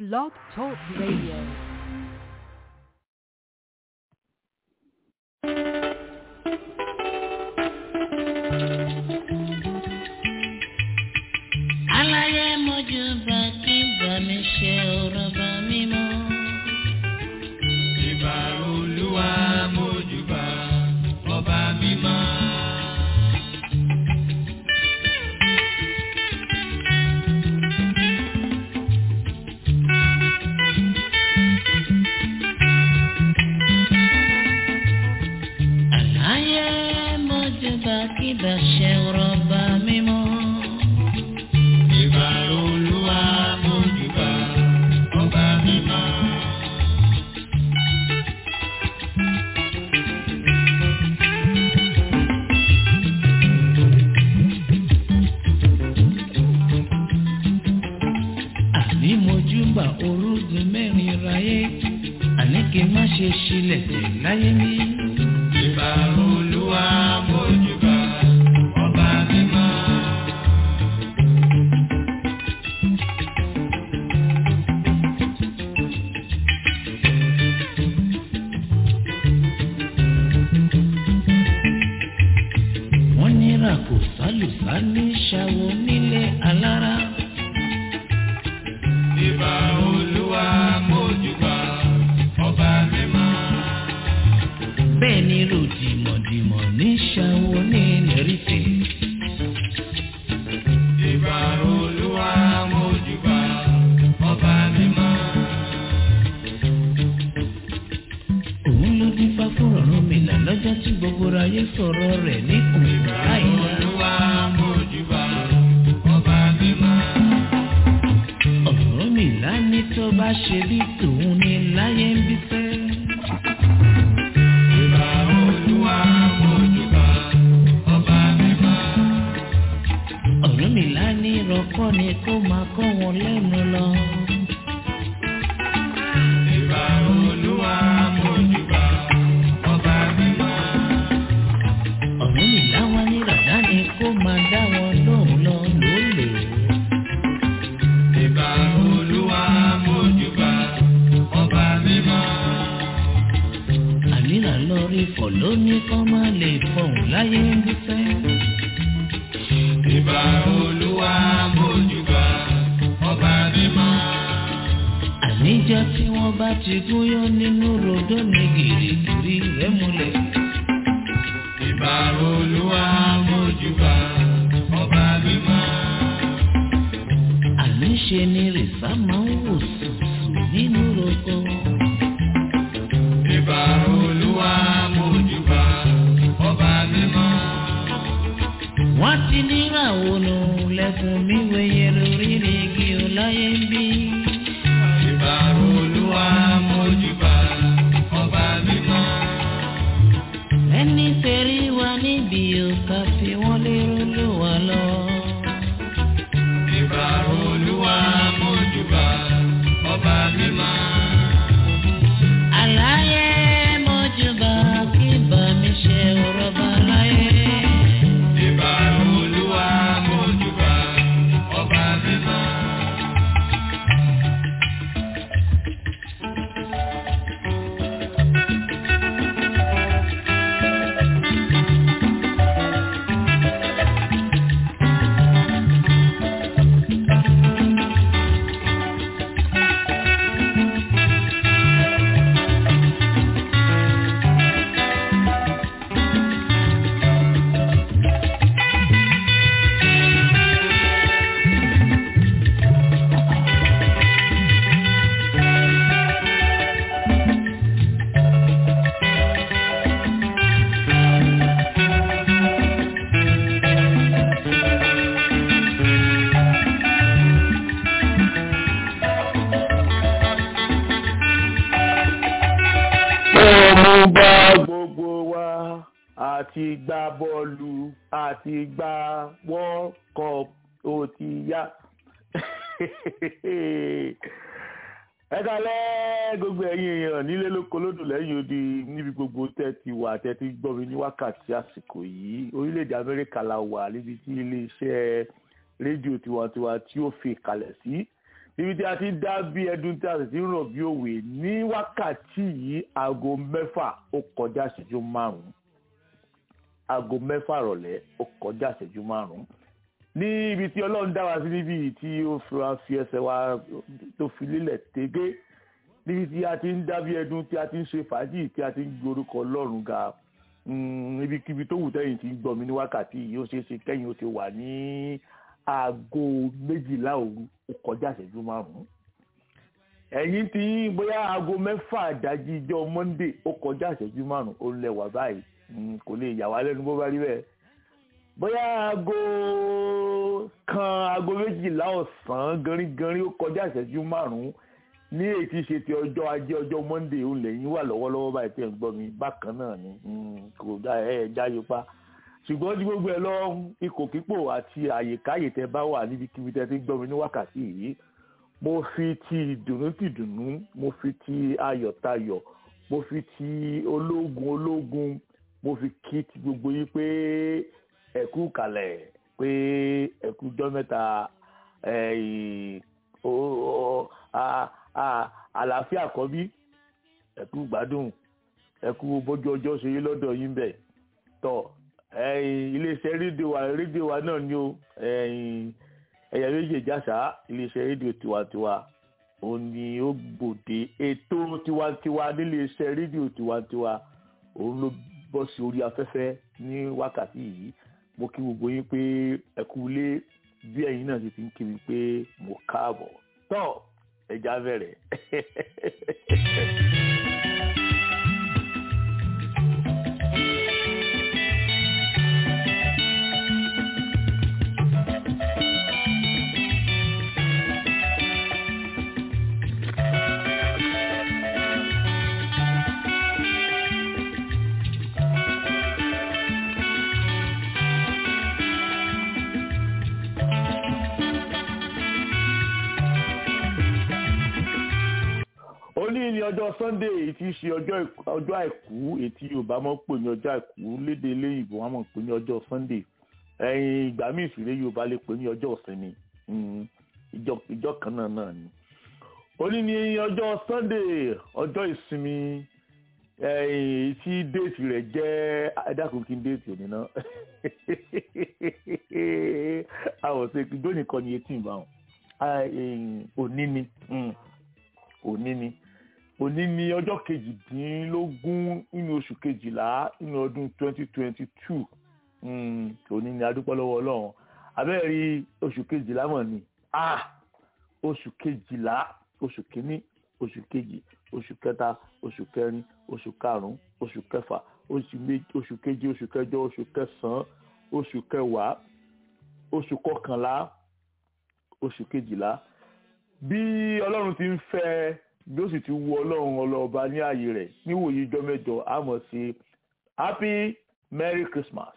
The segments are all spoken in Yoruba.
Blog Talk Radio. aláyé mojú bá kí bá mi ṣe ọ̀rọ̀ bá mi mọ́. Ìbà olúwa mójúbà ọba mímọ́. aláyé mojú bá kí bá ṣe ọ̀rọ̀ bá mi mọ́. Ìbà olúwa mójúbà ọba mímọ́. àní mojú bá orúgun mẹ́rin ráyé àní kí n má ṣe ṣílẹ̀ tẹ̀ láyé mi. Ìbà olúwa mójúbà ọba mímọ́. wọ́n ní ràkò sálùsá ní ṣàwọ̀ nílé alára. Ìbà olúwa mójúbà ọba mímọ́. bẹ́ẹ̀ ni ròdìmọ̀dìmọ̀ ní ṣàwọ̀ ní lẹ́rìfẹ̀. Ìbà olúwa mójúbà ọba mímọ́. òun ló dín fá fún ọ̀run mi là lọ́jọ́ tí gbogbo ayé sọ̀rọ̀ rẹ̀ ní òun láìla. Olúwa mójúbà ọba mímọ́. ọ̀run mi là ní tó bá ṣe bí tòun ní láyé ń bí fẹ́. Ìbà olúwa mójúbà ọba mímọ́. ọ̀run mi là ní ìrọ̀kọ́ ni kó máa kọ́ wọn lẹ́nu lọ. Ìbà olúwa mójúbà ọba mímọ́. ọ̀run mi là wá ní ràdá ni kó máa dá wọn lóhùn lọ lólè. Ìbà olúwa mójúbà ọba mímọ́. àníra lọ rí fọ̀ lóní kọ́ máa lè fọ̀hún láyé ń bí fẹ́. Ìbà olúwa mójúbà ọba mímọ́. àníjọ́ tí wọ́n bá ti gúnyán nínú rodó ní gìrìgìrì rẹ̀ múlẹ̀. Ìbà olúwa mójúbà ọba mímọ́. àníṣe ni rìsá máa ń wò sùsù nínú roko. Ìbà olúwa mójúbà ọba mímọ́. wọ́n ti níràwọ̀ nù lẹ́kùn mi wẹ̀yẹ lórí ní igi ọláyé ń bí. Ìbà olúwa mójúbà ọba mímọ́. ẹni tẹ̀rí wa níbi òkà fi wọ́n lérò ló wà lọ. Ìbà olúwa mójúbà ọba mímọ́. àlàyé mọ́júbà kí bá mi ṣe ọ̀rọ̀ bá láyé. Ìbà olúwa mójúbà ọba mímọ́. Mo bá gbogbo wa àti gbá bọ́ọ̀lù àti gbá World Cup ó ti yá. ẹ kalẹ́ gbogbo ẹ̀yin èèyàn nílé lóko lódò lẹ́yìn odi níbi gbogbo tẹ́ ti wà tẹ́ ti gbọ́ mi ní wákàtí àsìkò yìí orílẹ̀-èdè amẹ́ríkà la wà níbi tí iléeṣẹ́ rédíò tiwantiwa tí ó fi kalẹ̀ sí ibi tí a ti dá bí ẹdun tí a sì ti ń rọ̀ bí òwe ní wákàtí yìí aago mẹ́fà ó kọjá ìṣẹ́jú márùn-ún aago mẹ́fà rọ̀lẹ́ ó kọjá ìṣẹ́jú márùn-ún ní ibi tí ọlọ́run dá wa sí níbi yìí tí ó fi wá fi ẹsẹ̀ wa tó fi lélẹ̀ tégé níbi tí a ti ń dá bí ẹdun tí a ti ń ṣe fàájì tí a ti ń gborúkọ ọlọ́run ga níbikíbi tó wù tẹ́yìn tí ń gbọ́ mi ní wákàtí yìí ó ṣeé ṣe kẹ́yìn ó ti wà ní aago méjìlá òru ó kọjá ìṣẹ́jú márùn-ún ẹ̀yìn tí bóyá aago mẹ́fà àdájí ijọ́ monday ó kọjá ìṣẹ́jú márùn-ún ó lẹ́wà báyìí kò lè yà wá lẹ́nu bó bá rí bẹ́ẹ̀ bóyá aago kan aago méjìlá ọ̀sán gánrígánrí ó kọjá ìṣẹ́jú márùn-ún ní èyí tí ṣe ti ọjọ́ ajé ọjọ́ monday ó lẹ́yìn wà lọ́wọ́lọ́wọ́ báyìí tẹ̀ ń gbọ́ mi bákan náà ni kò dá ẹ̀ ẹ̀ jáyé pa ṣùgbọ́n tí gbogbo ẹ lọ ikò kípò àti àyèkáyè tẹ bá wà níbikíbi tẹ ti gbọ́ mi ní wákàtí yìí mo fi ti ìdùnnú ti dùnnú mo fi ti ayọ̀ tayọ̀ mo fi ti ológun ológun mo fi kí ti gbogbo yìí pé ẹ̀kú kalẹ̀ pé ẹ̀kú jọ́ mẹ́ta àlàáfíà kọ́ bí ẹ̀kú gbádùn ẹ̀kú bójú ọjọ́ ṣe yí lọ́dọ̀ yín bẹ̀ tọ̀ iléeṣẹ́ rédíò wa rédíò wa náà ni ó ẹ̀yà méjì ìjàsá iléeṣẹ́ rédíò tiwantiwa òun ni ó gbòde ètò tiwantiwa níléeṣẹ́ rédíò tiwantiwa òun ló bọ́ sí orí afẹ́fẹ́ ní wákàtí yìí mo kí gbogbo yín pé ẹ kú ilé bí ẹ̀yin náà ti ti ń kí mi pé mo káàbọ̀ tọ́ ẹja bẹ̀rẹ̀. òní ni ọjọ́ sunday èyí tí í ṣe ọjọ́ àìkú èyí tí yorùbá máa ń pè ní ọjọ́ àìkú lédè eléyìnbó wọn máa ń pè ní ọjọ́ sunday ẹ̀yìn ìgbà míì ìfìlẹ̀ yorùbá lè pè ní ọjọ́ ìsinmi ìjọ kan náà náà ni òní ni ọjọ́ sunday ọjọ́ ìsinmi èyí tí déètì rẹ̀ jẹ́ ẹ̀dákùn kí n déètì òní náà àwọn ṣe ìjọ nìkan ni etí ìbáwọn òní ni òní ni òní ni ọjọ́ kejìdínlógún nínú oṣù kejìlá nínú ọdún twenty twenty two òní ni adúpẹ́ lọ́wọ́ ọlọ́run abẹ́rẹ́ oṣù kejìlá mọ̀ ni oṣù kejìlá oṣù kínní oṣù kejì oṣù kẹta oṣù kẹrin oṣù karùn-ún oṣù kẹfà oṣù keje oṣù kẹjọ oṣù kẹsàn-án oṣù kẹwàá oṣù kọkànlá oṣù kejìlá bí ọlọ́run ti ń fẹ́ bí ó sì ti wu ọlọ́run ọlọ́ọba ní ààyè rẹ̀ níwòye ijọ́ mẹ́jọ a mọ̀ sí happy merry christmas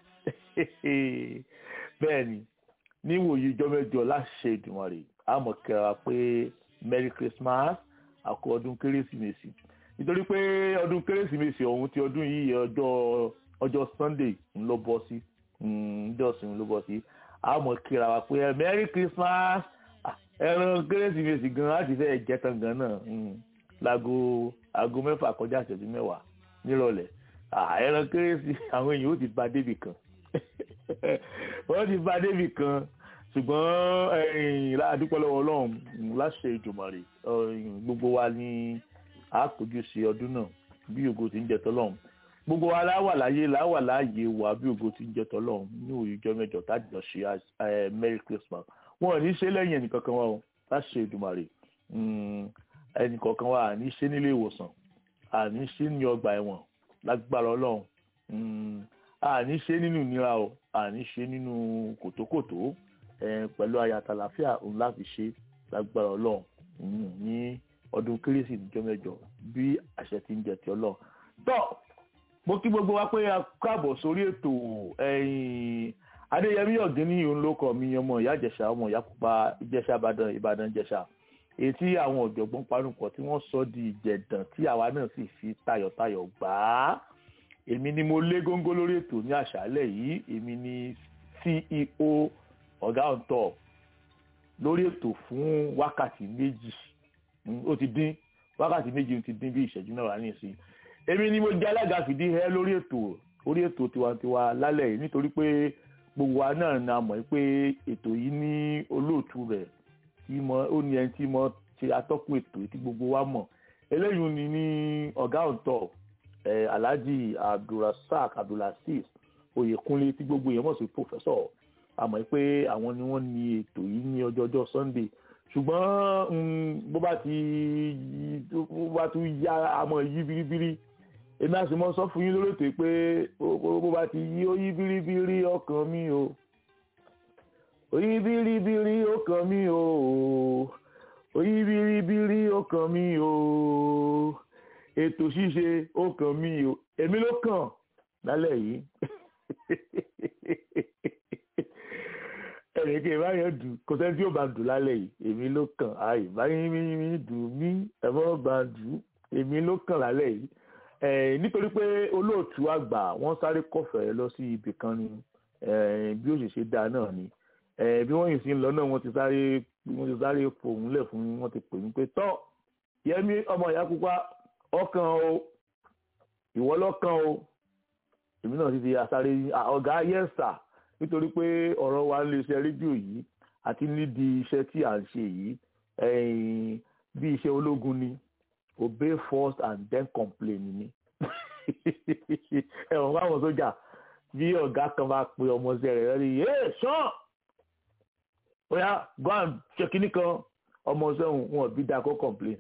bẹ́ẹ̀ ni níwòye ijọ́ mẹ́jọ láṣẹ Èdùmàrè a mọ̀ kẹra pé merry christmas àkó ọdún kérésìmesì nítorí pé ọdún kérésìmesì ọ̀hún ti ọdún yìí ọjọ́ ọjọ́ sunday ń lọ bọ́ sí ọjọ́ ìsinmi ló bọ́ sí a mọ̀ kíra wa pé merry christmas ẹran kérésìmesì gan láti fẹ́ jẹ́ tán gan náà láago aago mẹ́fà kọjá ìṣẹ́jú mẹ́wàá nírọ̀lẹ́ ẹran kérésì àwọn èèyàn ó ti bá débì kan wọ́n ti bá débì kan ṣùgbọ́n àdúpẹ́ lọ́wọ́ ọlọ́run láṣẹ ìjùmọ̀rè gbogbo wa ní àkójú sí ọdún náà bí ògo ti ń jẹ tọ́lọ́run gbogbo wa láwà láyé láwà láàyè wà bí ògo ti ń jẹ tọ́lọ́run ní òyìnjọ́ mẹ́jọ tájọ ṣe merry christmas wọn ò ní ṣe lẹ́yìn ẹnìkankan wa o láṣẹ ìdùmarè ẹnìkankan wa à ní ṣe nílé ìwòsàn à ní ṣe ní ọgbà ẹ̀wọ̀n lágbára ọlọ́run à ní ṣe nínú ìnira o à ní ṣe nínú kòtókòtó pẹ̀lú ayatolláfíà òun láti ṣe lágbára ọlọ́run ní ọdún kérésì níjọ́ mẹ́jọ bí àṣẹ ti ń jẹ ti ọlọ́run tọ́ mo kí gbogbo wa pé a káàbọ̀ sórí ètò adéyẹmí ọ̀gẹ́ni òun ló kọ́ mi ọmọ ìyá ìjẹ̀ṣà ọmọ ìyá pupa ìjẹ̀ṣà ìbàdàn ìbàdàn ìjẹ̀ṣà èyí tí àwọn ọ̀jọ̀gbọ́n panupọ̀ tí wọ́n sọ di ìjẹ̀dàn tí àwa náà sì fi tayọ̀tayọ̀ gbà á èmi ni mo lé góńgó lórí ètò ní àṣálẹ̀ yìí èmi ni ceo ọ̀gá on top lórí ètò fún wákàtí méjì ó ti dín wákàtí méjì ti dín bí ìṣẹ́jú náà wà ní ìsìn èmi ni mo jẹ́ alága fìdí ẹ lórí ètò orí ètò tiwantiwa lálẹ́ yìí nítorí pé gbogbo wa náà ni a mọ̀ pé ètò yìí ní olóòtú rẹ̀ tí mo ó ní ẹni tí mo ṣe atọ́kùn ètò tí gbogbo wa mọ̀ eléyìí ni ní ọ̀gá ọ̀tọ̀ eh, alhaji abdulrasaq abdulaziz oyèkúnlé tí gbogbo èèyàn mọ̀ sí pòfẹ́sọ̀ a mọ̀ pé àwọn ni wọ́n ní ètò yìí ní ọjọ́jọ́ sunday ṣùgbọ́n bó bá ti bó bá tún yá àmọ́ yí biribiri èmi àti mo sọ fún yín lórí ètò pé bó bá ti yí ó yí biribiri ọkàn mi o ó yí biribiri ọkàn mi o ó yí biribiri ọkàn mi o ètò ṣíṣe ọkàn mi o èmi ló kàn lálẹ́ yìí ẹnì kí ìbáyọ̀ dùn kò sẹ́ni tí yóò bá dùn lálẹ́ yìí èmi ló kàn á ìbáyọ̀ mi dùn mí ẹ̀fọ́ bá dùn èmi ló kàn lálẹ́ yìí nítorí pé olóòtú àgbà wọ́n sáré kọ̀fẹ́ lọ sí ibì kan ni bí ó ṣe ṣe dáa náà ni bí wọ́n yìí sí ń lọ náà wọ́n ti sáré wọ́n ti sáré fòun lẹ̀ fún wọ́n ti pè mí pé tọ́ yẹmi ọmọ ìyá pupa ọkàn o ìwọ lọ́kàn o èmi náà ti di asáré ọ̀gá yẹ́sà nítorí pé ọ̀rọ̀ wa ń lè ṣe rédíò yìí àti nídìí iṣẹ́ tí à ń ṣe yìí bí iṣẹ́ ológun ni obey first and then complain ni ẹ̀wọ̀n fáwọn sójà bí ọ̀gá kan bá pe ọmọọṣẹ́ rẹ̀ lórí ẹ̀ sàn bóyá go and ṣe kínní kan ọmọọṣẹ́ wọn bí dáa kó complain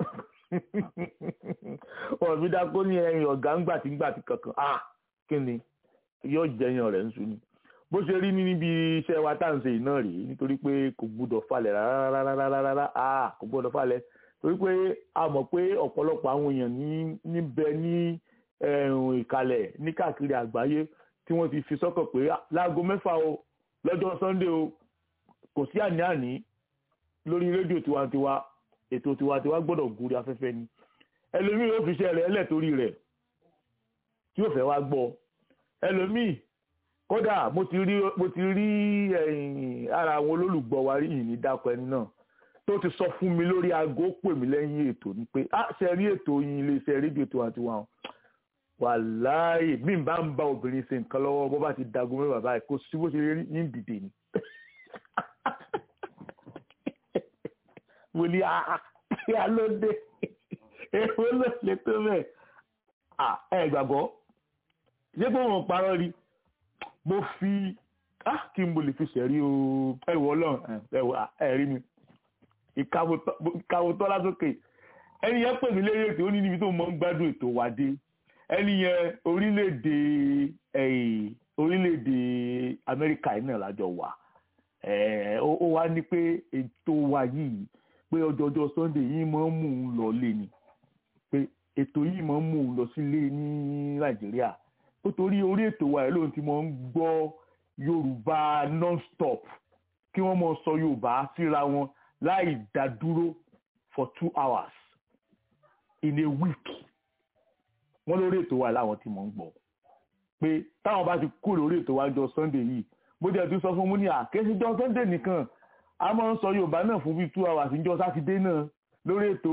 wọn bí dáa kó ní ẹ̀yìn ọ̀gá ńgbàtí ńgbàtí kankan ah kí ni yóò jẹyàn rẹ̀ ń sun ni bó ṣe rí níbi iṣẹ́ wa tá à ń ṣe iná rèé nítorí pé kò gbúdọ̀ falẹ̀ rárá ah kò gbúdọ̀ falẹ̀ torí pé a mọ̀ pé ọ̀pọ̀lọpọ̀ àwọn èèyàn ní níbẹ̀ ní ìkàlẹ̀ ní káàkiri àgbáyé tí wọ́n ti fi sọ́kàn pé láago mẹ́fà o lọ́jọ́ sunday o kò sí àní-àní lórí rédíò tiwantiwa ètò tiwantiwa gbọ́dọ̀ gúrí afẹ́fẹ́ ni ẹlòmíì yóò fi iṣẹ́ rẹ̀ ẹlẹ̀ torí rẹ̀ tí yóò fẹ́ wá gbọ́ ẹlòmíì kódà mo ti rí mo ti rí ara àwọn olólùgbọ́ wa rí ìní dákọ̀ ẹni náà tó ti sọ fún mi lórí aago pè mí lẹ́yìn ètò ni pé a ṣe rí ètò yín iléeṣẹ́ rédíò tiwantiwa wàláì bí n bá ń bá obìnrin ṣe nǹkan lọ́wọ́ bó bá ti dago mẹ́wàá báyìí kó sí bó ṣe rí yín dìde ni. mo ní àá ló dé èwo ló lè tó bẹ́ẹ̀ ẹ gbàgbọ́ ṣé pé wọn parọ́ rí mo fi kí n mo lè fi ṣẹ̀rí o ẹ̀wọ̀ ọlọ́run ẹ̀wọ̀ ẹ̀rí mi ìkàwò tọ́lá sókè ẹni yẹn pè mí lérí ètò ó ní níbi tó mọ́ ń gbádùn ètò wà dé ẹni yẹn orílẹ̀-èdè orílẹ̀-èdè amẹ́ríkà yìí náà lájọ wà ó wá ní pé ètò wa yìí pé ọjọ́jọ́ sunday yìí máa ń mú un lọ lé ni pé ètò yìí máa ń mú un lọ sílé ní nàìjíríà ó torí orí ètò wa yìí lóun ti máa ń gbọ́ yorùbá non-stop kí wọ́n máa sọ yorùbá síra wọn láì dá dúró for two hours in a week wọ́n lórí ètò wa láwọn tí mò ń gbọ́ pé táwọn bá ti kú lórí ètò wa jọ sunday yìí bó jẹ́ tún sọ fún mú ní àkéṣí jọ sunday nìkan a máa ń sọ yorùbá náà fún bíi two hours níjọ́ sátidé náà lórí ètò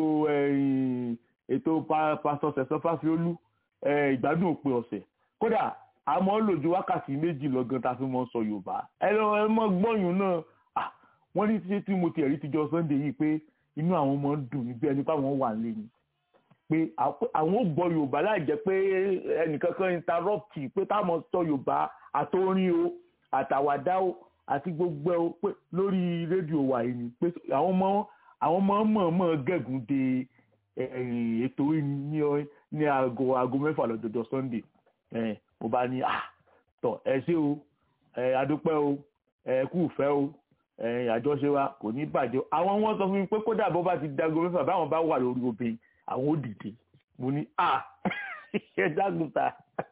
ètò pásítọ̀ sẹ̀sán fásiolú ìgbádùn òpin ọ̀sẹ̀ kódà a máa ń lò ju wákàtí méjì lọ́gán tá a fi máa ń sọ yorùbá ẹ lọ ẹ mọ gbọ́yùn náà wọ́n ní ṣé tí mo ti ẹ̀rí tijọ́ sunday yìí pé inú àwọn ọmọ ń dùn níbi ẹni pé àwọn wà lé ni pé àwọn ò gbọ́ yorùbá láì jẹ́ pé ẹnìkankan interrupt pé táwọn sọ yorùbá àtòrin o àtàwàdá o àti gbogbo ẹ o pé lórí rédíò wa yìí ni pé àwọn ọmọ àwọn ọmọ mọ̀ọ́mọ̀ gẹ̀gùn de ètò ní ní aago aago mẹ́fà lọ́jọ́jọ́ sunday mo bá ní ah tọ̀ ẹ ṣé o adúpẹ́ o ẹ kú ìfẹ́ o àjọṣe wa kò ní bàjẹ́ àwọn wọn sọ fún mi pé kódà bó bá ti dago mẹ́fà báwọn bá wà lórí obìnrin àwọn ò dìde mo ní à ẹ dágùntà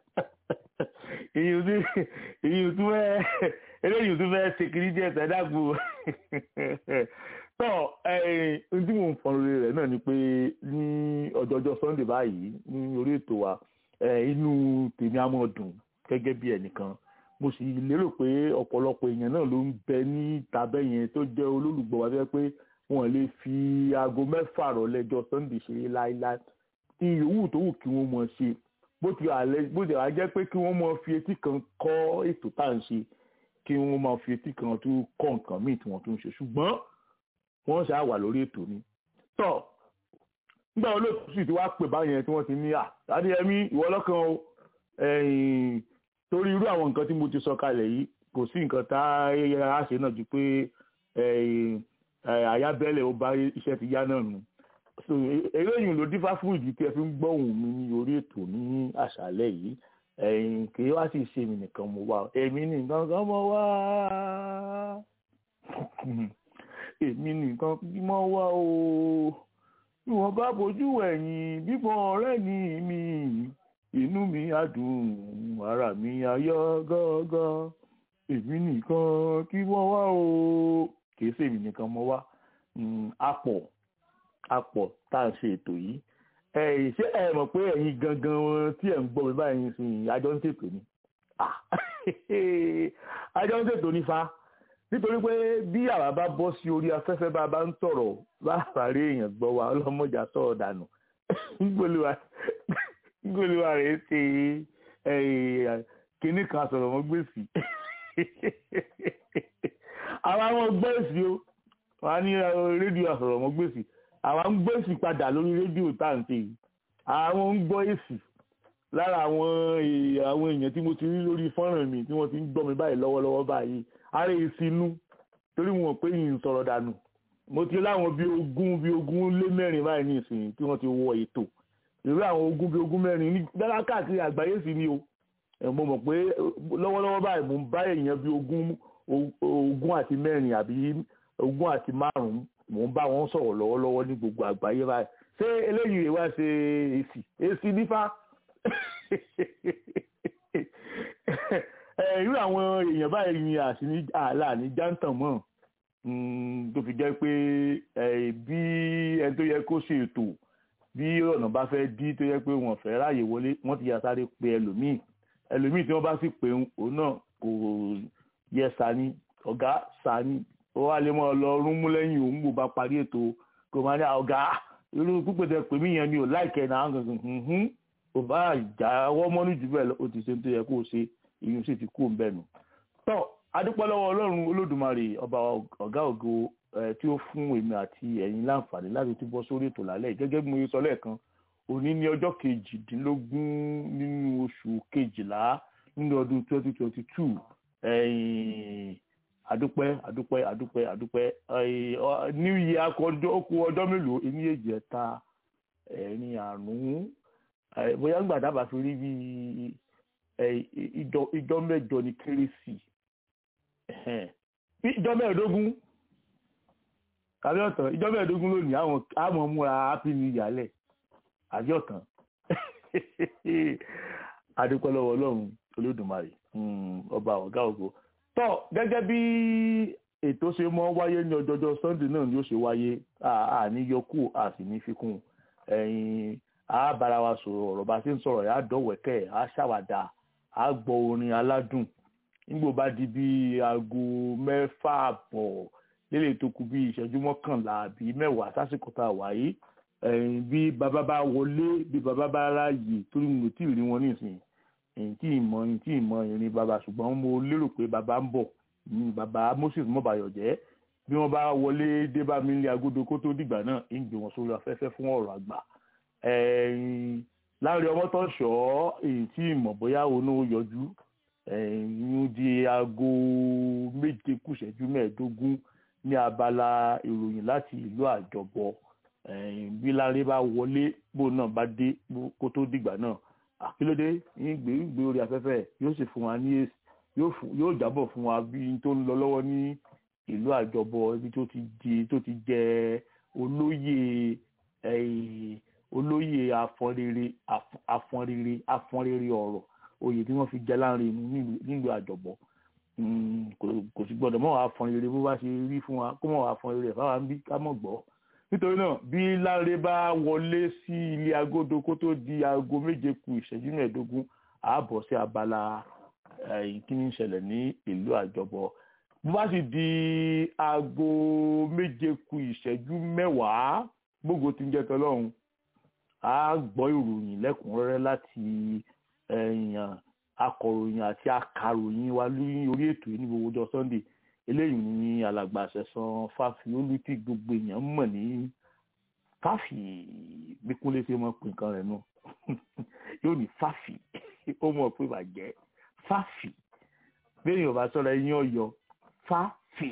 èyí ò tún fẹ́ eléyìí ò tún fẹ́ ṣe kiri díẹ̀ sẹ́dàgbò tọ́ ohun tí mò ń fọn lórí rẹ̀ náà ni pé ní ọjọ́jọ́ sunday báyìí ní orí ètò wa inú tèmi á mọ̀ dùn gẹ́gẹ́ bí ẹnìkan mo sì lérò pé ọ̀pọ̀lọpọ̀ èèyàn náà ló ń bẹ ní tàbẹ́ yẹn tó jẹ́ olólùgbọ́ wa fẹ́ pé wọ́n lè fi aago mẹ́fà rọ̀lẹ́jọ́ sunday ṣeré láéláé tí yòówù tó wù kí wọ́n mọ̀ ṣe bó ti àlẹ́ bó ti àjẹ́ pé kí wọ́n mọ̀ fi etí kan kọ́ ètò tá à ń ṣe kí wọ́n máa fi etí kan tún kọ́ nǹkan míì tí wọ́n tún ń ṣe ṣùgbọ́n wọ́n ṣáà wà lórí ètò ni. tọ́ nígbà wo lóòótọ́ sì ti wá pè báyẹn tí wọ́n ti ní à adéyẹmí ìwọ lọ́kàn o torí irú àwọn nǹkan tí mo ti sọ kalẹ̀ yìí kò sí nǹkan tá a ṣe náà ju pé àyábẹ́lẹ̀ ó bá iṣẹ́ ti yá náà nù so eléyìí ló dífá fún ìdí tí ẹ fi ń gbọ́ ohùn mi ní orí ètò ní àṣálẹ́ yìí ẹ̀yìn kì í wá sì ṣe mi nìkan mo wá èmi nìkan kan mo wá èmi nìkan mo wá o bí wọ́n bá bójú ẹ̀yìn bíbọn ọ̀rẹ́ ni mi inú mi á dùn ara mi á yọ gángan èmi nìkan kí wọ́n wá o kì í ṣe èmi nìkan mo wá apọ̀ apọ̀ tá à ń ṣe ètò yìí ẹ ṣé ẹ mọ̀ pé ẹ̀yin gangan tí ẹ̀ ń gbọ́ mi báyìí sí àjọ ń ṣètò ni àjọ ń ṣètò ní fa nítorí pé bí àwa bá bọ́ sí orí afẹ́fẹ́ bá a bá ń sọ̀rọ̀ bá àfàrí èèyàn gbọ́ wa ọlọ́mọjà sọ̀rọ̀ dànù gbólúwa rẹ̀ ṣe kínní kan sọ̀rọ̀ mọ́ gbèsè àwọn àwọn gbèsè o wọn á ní rédíò àsọ̀rọ̀ mọ́ gbèsè àwọn ń gbọ́ èsì padà lórí rédíò táǹtì àwọn ń gbọ́ èsì lára àwọn àwọn èèyàn tí mo ti rí lórí fọ́nrán mi tí wọ́n ti ń gbọ́ mi báyìí lọ́wọ́lọ́wọ́ báyìí ara èsì inú torí wọn pé yìí ń sọ̀rọ̀ dànù mo ti láwọn bíi ogún bíi ogún lé mẹ́rin báyìí ní ìsìn tí wọ́n ti wọ ètò irú àwọn ogún bíi ogún mẹ́rin ní dára káàkiri àgbáyé sí ni o mo mọ̀ pé lọ́wọ́lọ́wọ́ báyìí mo ń bá èèyàn bíi ogún ogún àti mẹ́rin àbí ogún àti márùn-ún mò ń bá wọn sọ̀rọ̀ lọ́wọ́lọ́wọ́ ní gbogbo àgbáyé báyìí ṣé eléyìí wá ṣe èsì èsì nífà irú àwọn èèyàn báyìí ni àṣìní àlà ní jántàn mọ́ tó fi jẹ́ pé bí ẹni tó yẹ kó ṣe ètò bí ọ̀nà bá fẹ́ dí tó yẹ pé wọ́n fẹ́ ráàyè wọlé wọ́n ti yà sáré pe ẹlòmíì ẹlòmíì tí wọ́n bá sì pé òun náà kò yẹ sani ọ̀gá sani ó wá lè mọ lọ rún mú lẹ́yìn òun bò bá parí ètò kò máa ní ọ̀gá irú pípẹ́ tẹ pè mí yẹn ni ò láìkẹ́ náà gangan kò bá jáwọ́ mọ́nú jù bẹ́ẹ̀ ó ti ṣe tó yẹ kó o ṣe ìyún sì ti kú òun bẹ́ẹ̀ nù. tọ́ adúpẹ́ lọ́wọ́ ọlọ́run olódùmarè ọba ọ̀gá ògo tí ó fún èmi àti ẹ̀yin láǹfààní láti túbọ̀ sórí ètò lálẹ́ gẹ́gẹ́ bí mo sọ lẹ́ẹ̀kan òní ní ọjọ́ kejìdínlógún nínú oṣù kejìlá nínú ọdún twenty twenty two adúpẹ́ adúpẹ́ adúpẹ́ adúpẹ́ new year akọjọ́ okú ọjọ́ mélòó ní èjì ẹ̀ta ẹ̀rin àrùn bóyá ń gbàdá bá fi rí bí ìjọ mẹ́jọ ní kérésì ìjọ mẹ́ẹ̀ẹ́dógún àbí ọ̀tàn ìjọ mẹ́ẹ̀ẹ́dógún lónìí àwọn àmọ́ múra happy new year lẹ̀ àbí ọ̀tàn adúpẹ́ lọ́wọ́ ọlọ́run olódùmarè ọba ọ̀gá ògo tọ́ gẹ́gẹ́ bí ètò ṣe mọ́ wáyé ní ọjọ́jọ́ sunday náà ni ó ṣe wáyé àní yọkù a sì ní fikún ẹ̀yìn a bára wa sọ̀rọ̀ ọ̀rọ̀ bá ṣe ń sọ̀rọ̀ yà á dọ̀wẹ́kẹ̀ á ṣàwàdà á gbọ́ orin aládùn nígbò bá di bí aago mẹ́fà àbọ̀ lélẹ̀ tó kù bí ìṣẹ́jú mọ́kànlá àbí mẹ́wàá sásìkò tá a wáyé bí bàbá bá wọlé bí bàbá bá ráàyè torí mo tí ì rí wọn nísìnyí èyí tí ìmọ̀ èyí tí ìmọ̀ ìrìn bàbá ṣùgbọ́n mo lérò pé bàbá ń bọ̀ ní bàbá Moses mọ́bàyọ̀ jẹ́ bí wọ́n bá wọlé dé bá mi ní agodo kó tó dìgbà náà ń gbé wọn sórí afẹ́fẹ́ fún ọ̀rọ̀ àgbà láàrin ọmọ tó ṣọ́ èyí tí ìmọ̀ bóyá òun ó yọjú ń di aago méje kù ìṣẹ́jú mẹ́ẹ̀ẹ́dógún ní abala ìròyìn láti ìlú àjọbọ bí láre bá wọlé bó náà bá dé kó tó dìgbà náà àkílódé yín gbé gbé orí afẹ́fẹ́ yóò sì fún wa ní èsì yóò jábọ̀ fún wa bí tó ń lọ lọ́wọ́ ní ìlú àjọbọ ibi tó ti di tó ti jẹ olóyè olóyè afọnrere afọnrere afọnrere ọ̀rọ̀ oyè tí wọ́n fi jẹ láàrin nílùú àjọbọ kò sì gbọ́dọ̀ mọ́ afọnrere bó bá ṣe rí fún wa kó mọ̀ afọnrere ẹ̀ fáwọn bí ká mọ̀ gbọ́ nítorí náà bí Láre bá wọlé sí ilé agodo kó tó di aago méje kù ìṣẹ́jú mẹ́ẹ̀ẹ́dógún ààbọ̀ sí abala kí ni ń ṣẹlẹ̀ ní ìlú àjọbọ bó bá sì di aago méje ku ìṣẹ́jú mẹ́wàá gbogbo tí ń jẹ́ tọ́lọ́run a gbọ́ ìròyìn lẹ́kùnrẹ́rẹ́ láti ẹ̀yàn akọ̀ròyìn àti akàròyìn wa lórí orí ètò yìí ní gbogbo ọjọ́ sunday eléyìí ní alàgbà àṣẹsán fáfi olùtí gbogbo èèyàn mọ̀ ní fáfi bí kúnlé ṣe mọ̀ pé nǹkan rẹ̀ nù yóò ní fáfi ó mọ̀ pé bàjẹ́ fáfi bẹ́ẹ̀ yóò bá sọ̀rọ̀ ẹ̀yìn ọ̀yọ́ fáfi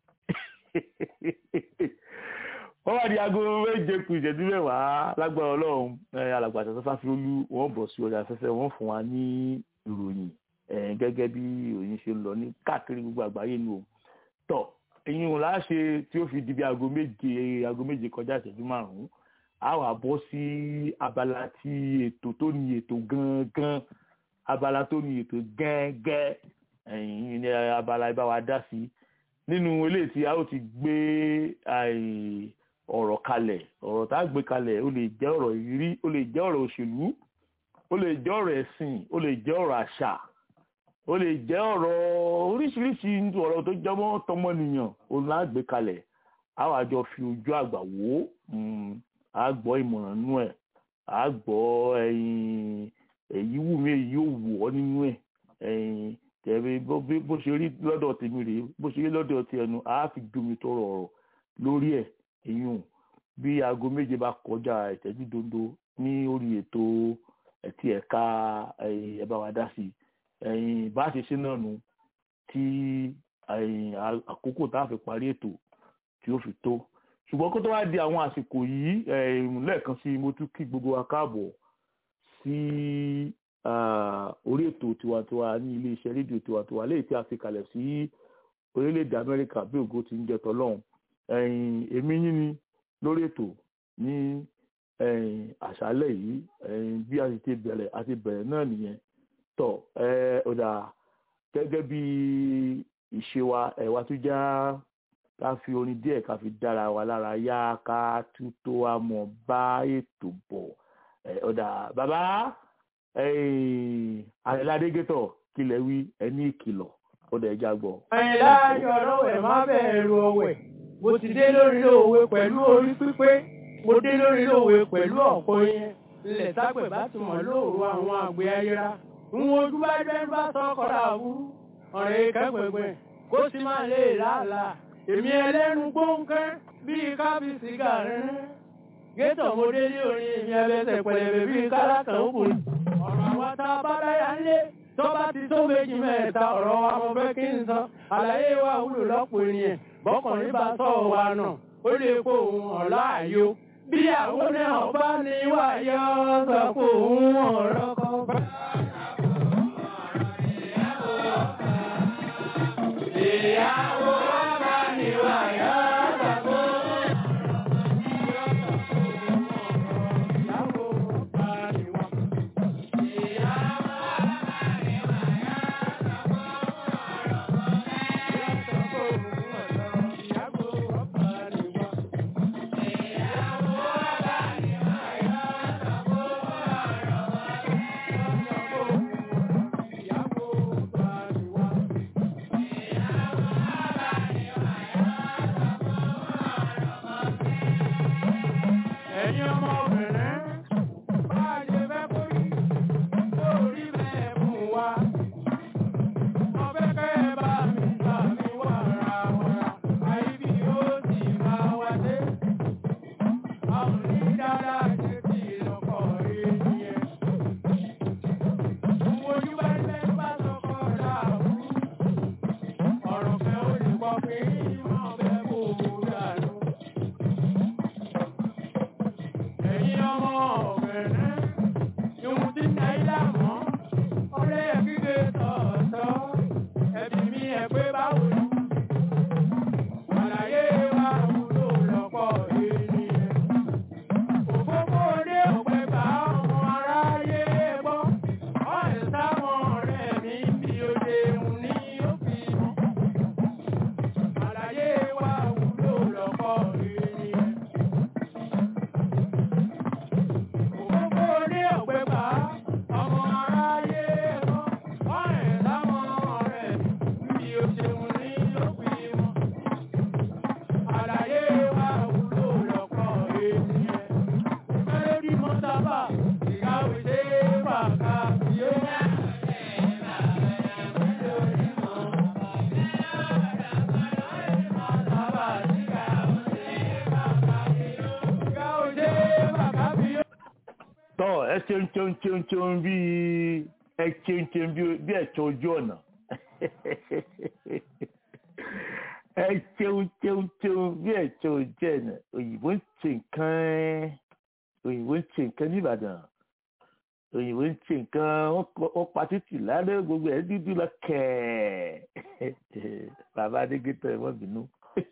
wọ́n wá di aago méje kù ìṣẹ́jú mẹ́wàá lágbára ọlọ́run alàgbà àṣẹsán fáfi olú wọ́n bọ̀ sí orí afẹ́fẹ́ wọ́n fún wa ní ìròyìn gẹ́gẹ́ bí ìròyìn ṣe ń lọ ní káàkiri gbogbo àgbáyé ni o tọ̀ ẹ̀yin ò láṣẹ tí ó fi di bí aago méje aago méje kọjá ìṣẹ́jú márùn-ún a wà bọ́ sí abala tí ètò tó ní ètò gangan abala tó ní ètò gẹ́gẹ́ ẹ̀yin ní abala ibà wa dá sí nínú eléyìí tí a ó ti gbé ọ̀rọ̀ kalẹ̀ ọ̀rọ̀ tá a gbé kalẹ̀ ó lè jẹ́ ọ̀rọ̀ ìrírí ó lè jẹ́ ọ̀rọ̀ òṣèlú ó lè jẹ́ ọ̀rọ̀ ẹ̀sìn ó lè jẹ́ ọ̀rọ̀ àṣà ó lè jẹ́ ọ̀rọ̀ oríṣiríṣi ọ̀rọ̀ tó jọmọ́ tọmọnìyàn òun là á gbé kalẹ̀ á wàá jọ fi ojú àgbà wò ó á gbọ́ ìmọ̀ràn nínú ẹ̀ á gbọ́ èyí wù mí èyí ò wù ọ́ nínú ẹ̀ tẹ̀wé bó ṣe rí lọ́dọ̀ tèmi rèé bó ṣe rí lọ́dọ̀ ti ẹnu á fi domi tó rọrọ̀ lórí ẹ̀ èyún bí aago méje bá kọjá ìtẹ́jú dondo ní orí ètò ẹtí ẹ̀ka ẹ bá wa dá sí i bá ṣe ṣe náà nu tí àkókò tá a fi parí ètò tí ó fi tó ṣùgbọ́n kó tó wá di àwọn àsìkò yìí lẹ́ẹ̀kan sí mo tún kí gbogbo wa káàbọ̀ sí orí ètò tiwantiwa ní iléeṣẹ́ rédíò tiwantiwa léyìí tí a fi kalẹ̀ sí orílẹ̀-èdè Amẹ́ríkà bí ògo ti ń jẹ tọ́lọ́hún èmi yín ni lórí ètò ní àṣálẹ́ yìí bí a ti bẹ̀rẹ̀ a ti bẹ̀rẹ̀ náà nìyẹn tọ̀ ọ̀dà gẹ́gẹ́ bí ìṣe wa ẹ̀wà tó já ká fi orin díẹ̀ ká fi dára wa lára yá ká tún tó wa mọ̀ bá ètò bọ̀ ọ̀dà bàbá àyẹ̀ládégétọ̀ kílẹ̀ wí ẹni ìkìlọ̀ ọ̀dà ẹja gbọ́. àyìnlá ayọ̀ ọlọ́wẹ̀ má bẹ̀rù ọ̀wẹ̀ mo ti dé lórí òwe pẹ̀lú orí pípé mo dé lórí òwe pẹ̀lú ọ̀pọ̀ yẹn ilẹ̀ sápẹ̀ bá ti mọ̀ lóòrò àwọn àgbẹ̀ ayéra ń wojú bá jẹ́ bá sọ́kọ̀rọ̀ àwúrú ọ̀rẹ́ kẹ́gbẹ̀gbẹ̀ kó sì máa lè làálàá èmi ẹlẹ́nu gbóǹkẹ́ bíi kábíyèsí gàrin gétò mo dé ní orin èmi ẹlẹ́sẹ̀ pẹ̀lẹ́bẹ̀ bíi kálákàn òkùnrin ọ̀rọ̀ àwọn tá a bá dáyà ńlé tó bá ti tó méjì mẹ́ta ọ̀rọ̀ wa mo fẹ́ kí n sọ àlàyé wa wúlò lọ́pọ̀ ènìyàn bọ́kùnrin bá sọ wa nà ó lè kó òun ọ̀la àyò bí àwọn náà bá ní wáyọ sọ pé òun ọ̀rọ̀ kan bá. ìyàwó bá ní wáyọ sọ pé òun ẹ̀yin ọmọbìnrin bá a ṣe fẹ́ kó rí lórí bẹ́ẹ̀ fún wa. mo fẹ́ kẹ́ ẹ bá mi gbà mí wàrà wàrà àìbí ó sì máa wá dé. a ò ní dáadáa ṣe tí ìlọ́kọ̀ rí nìyẹn. ojú bá ilé bá sọkọ dàbú. ọ̀rọ̀ fẹ́ ó lè pọ̀ pé ìmọ̀ fẹ́ kó o dànù. ẹ̀yin ọmọ ọ ẹ ṣeun ṣeun ṣeun ṣeun bí ẹ ṣeun ṣeun bí ẹ̀ṣọ́ ojú ọ̀nà ẹ ṣeun ṣeun ṣeun bí ẹ̀ṣọ́ ojú ọ̀nà òyìnbó ń ṣe nǹkan òyìnbó ń ṣe nǹkan nìbàdàn òyìnbó ń ṣe nǹkan wọ́n pa títì lálẹ́ gbogbo ẹ̀ dúdú lọ kẹ́ẹ̀ bàbá adégétọ̀ ẹ̀ wọ́n bínú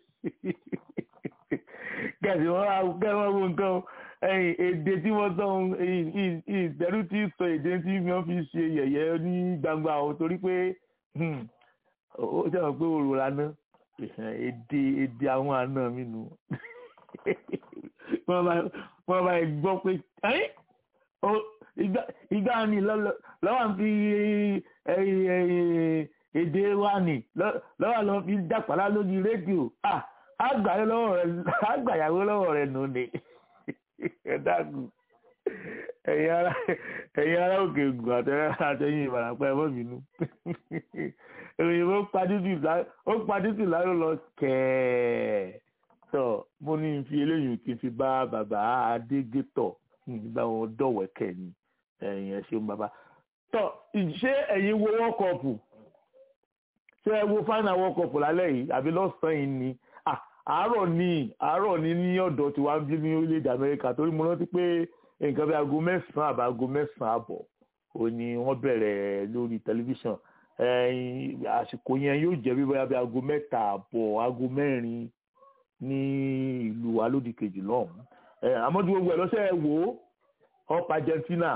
gẹ̀ẹ́sì wọn wá gẹ́gẹ́ wọn wo nǹkan ẹ̀yìn èdè tí wọ́n tán ìtẹ́rù tí sọ èdè tí wọ́n fi ṣe yẹ̀yẹ́ ní gbangba o torí pé ó jẹ́ pé òrò lánà èdè èdè àwọn àna mi nù wọ́n bá gbọ́ pé ìgbà mi lọ́wọ́ fi èdè wa nì lọ́wọ́ lọ́ fi dàpàlà lórí rédíò àgbàyàwó lọ́wọ́ rẹ̀ nù ni ẹ dákun ẹ̀yin ará ẹ̀yin ará òkè ògùn àtẹ̀yìn ìbàràpá ẹ̀ mọ́bìnú òyìnbó ó padìtì láró lọ kẹ́ẹ̀ tọ́ mo ní fi eléyìí kí n fi bá bàbá adégétọ̀ bá wọn dọ̀wẹ́kẹ̀ ni ẹ̀yin ẹ̀ ṣeun bàbá tọ́ ṣé ẹ̀yin wo world cup ṣé ẹ wo final world cup lálẹ́ yìí àbí lọ́sàn-án yìí ni àárọ̀ ní àárọ̀ ní ní ọ̀dọ̀ tí wàá bí ní orílẹ̀-èdè amẹ́ríkà torí mo rántí pé nǹkan bí aago mẹ́sàn-án àbá aago mẹ́sàn-án àbọ̀ ò ní wọ́n bẹ̀rẹ̀ lórí tẹlifíṣàn àsìkò yẹn yóò jẹ́ bí bóyá bí aago mẹ́ta àbọ̀ aago mẹ́rin ní ìlú alódì kejì lọ́hùn-ún àmọ́ tí gbogbo ẹ̀ lọ́sẹ̀ wò ó up Argentina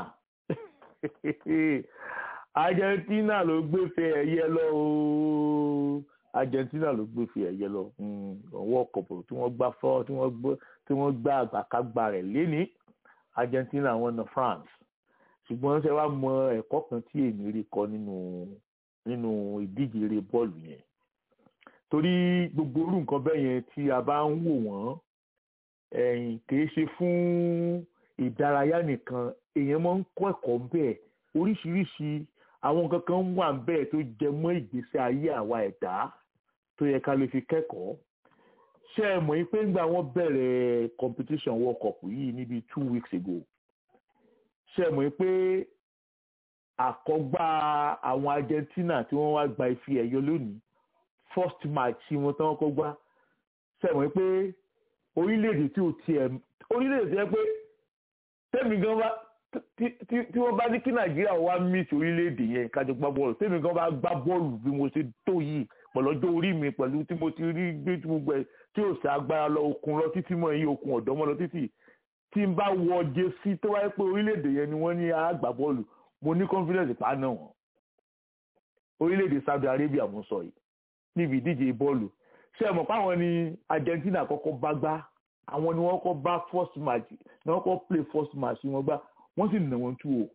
Argentina ló gbé fẹ́ ẹ̀yẹ lọ ooo. Argentina ló gbé fi ẹ̀yẹ lọ ọwọ́ kọ̀pọ̀ tí wọ́n gbá fọ́ tí wọ́n gbá àgbàkágbá rẹ̀ léni Argentina wọ́n na France ṣùgbọ́n ṣe wá mọ ẹ̀kọ́ kan tí èmi rí kọ́ nínú nínú ìdíje eré bọ́ọ̀lù yẹn torí gbogbo orú nǹkan bẹ́ẹ̀ yẹn tí a bá ń wò wọ́n ẹ̀yìn kìí ṣe fún ìdárayá nìkan èèyàn máa ń kọ́ ẹ̀kọ́ bẹ́ẹ̀ oríṣiríṣi àwọn nǹkan kan wà bẹ́ẹ̀ tó jẹ mọ́ ìgbésí ayé àwa ẹ̀dá tó yẹ ká lè fi kẹ́kọ̀ọ́ ṣé ẹ mọ̀ pé ńgbà wọ́n bẹ̀rẹ̀ competition world cup yìí níbi two weeks ago ṣé ẹ mọ̀ pé àkọ́gbá àwọn Argentina tí wọ́n wá gba ife ẹ̀yọ lónìí first match tí wọ́n tán kọ́ gbá ṣé ẹ mọ̀ pé orílẹ̀-èdè tí ò tiẹ̀ orílẹ̀-èdè tí ẹ pé tẹ́mi gan bá tí wọ́n bá ní kí nàìjíríà wá meet orílẹ̀-èdè yẹn kájọ gbá bọ́ọ̀lù tèmi gan bá gbá bọ́ọ̀lù bí mo ṣe tó yìí pẹ̀lú ọjọ́ orí mi pẹ̀lú tí mo ti rí gbé tí gbogbo ẹ̀ tí ò sí agbára lọ okun lọ títí mọ́ ẹ̀yìn okun ọ̀dọ́ mọ́ lọ títí tí n bá wọ jésì tó wáyé pé orílẹ̀-èdè yẹn ni wọ́n ní àgbà bọ́ọ̀lù mo ní confidence pa náà wọ́n orílẹ̀-èdè Saudi Arabia mo sọ yìí níbi ìdíje bọ́ọ̀lù ṣé ẹ mọ̀ pé àwọn ni Argentina kọ́kọ́ bá gbá àwọn ni wọ́n kọ́ bá first match ni wọ́n kọ́ play first match wọn gbá wọ́n sì nà wọ́n tú o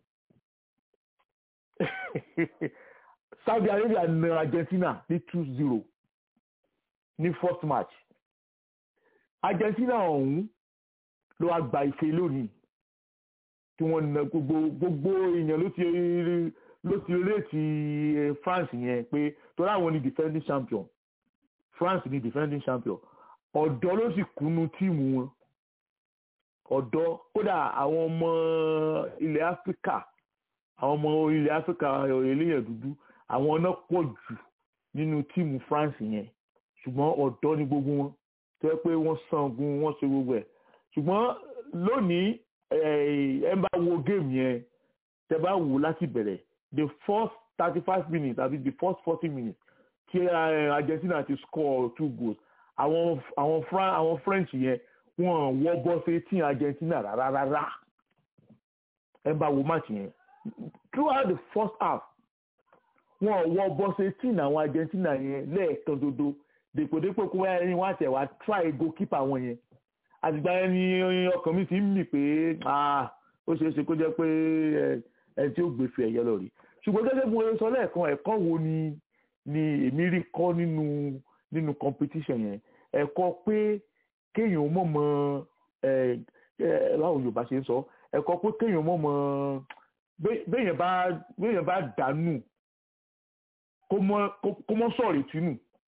Saudi Arabia na Argentina ní two zero ní first match Argentina ọ̀hún ló wá gba ife lónìí tí wọ́n na gbogbo gbogbo èèyàn ló ti ló ti réètì France yẹn pé torí àwọn ni defending champion France ni defending champion ọ̀dọ́ ló sì kúnú tíìmù wọn ọ̀dọ́ kódà àwọn ọmọ ilẹ̀ áfíríkà àwọn ọmọ ilẹ̀ áfíríkà eléyàn dúdú àwọn náà pọ̀ jù nínú tíìmù France yẹn ṣùgbọ́n ọ̀dọ́ ni gbogbo wọn tó yẹ pé wọ́n sangun wọ́n ṣe gbogbo ẹ̀ ṣùgbọ́n lónìí ẹ bá wo géèmù yẹn tẹ bá wò láti bẹ̀rẹ̀ the first thirty five minutes àbí the first forty minutes tí Argentina ti score two goals àwọn àwọn àwọn French yẹn wọn wọ bọ́sẹ̀ tí Argentina rárá rárá ẹ bá wo match yẹn throughout the first half wọn wọ bọ́sẹ̀ tí àwọn Argentina yẹn lẹ́ẹ̀kan dodo dèpòdépò kó wáyé ni wọ́n àtẹ̀ wá try goalkeeper wọn yẹn àtìgbà yẹn ni ọkàn mi ti ń mì pé ó ṣeé ṣe kó jẹ́ pé ẹ tí ó gbèsè ẹ̀yẹ lọ rí ṣùgbọ́n gẹ́gẹ́ bí mo sọ lẹ́ẹ̀kan ẹ̀kọ́ wo ni ni èmi rí kọ́ nínú nínú competition yẹn ẹ̀kọ́ pé kéèyàn mọ̀ mọ́ ẹ ẹ báwo Yorùbá ṣe ń sọ ẹ̀kọ́ pé kéèyàn mọ̀ mọ́ béèyàn bá béèyàn bá dànù kó mọ́ sọ̀rọ̀ ìtúnù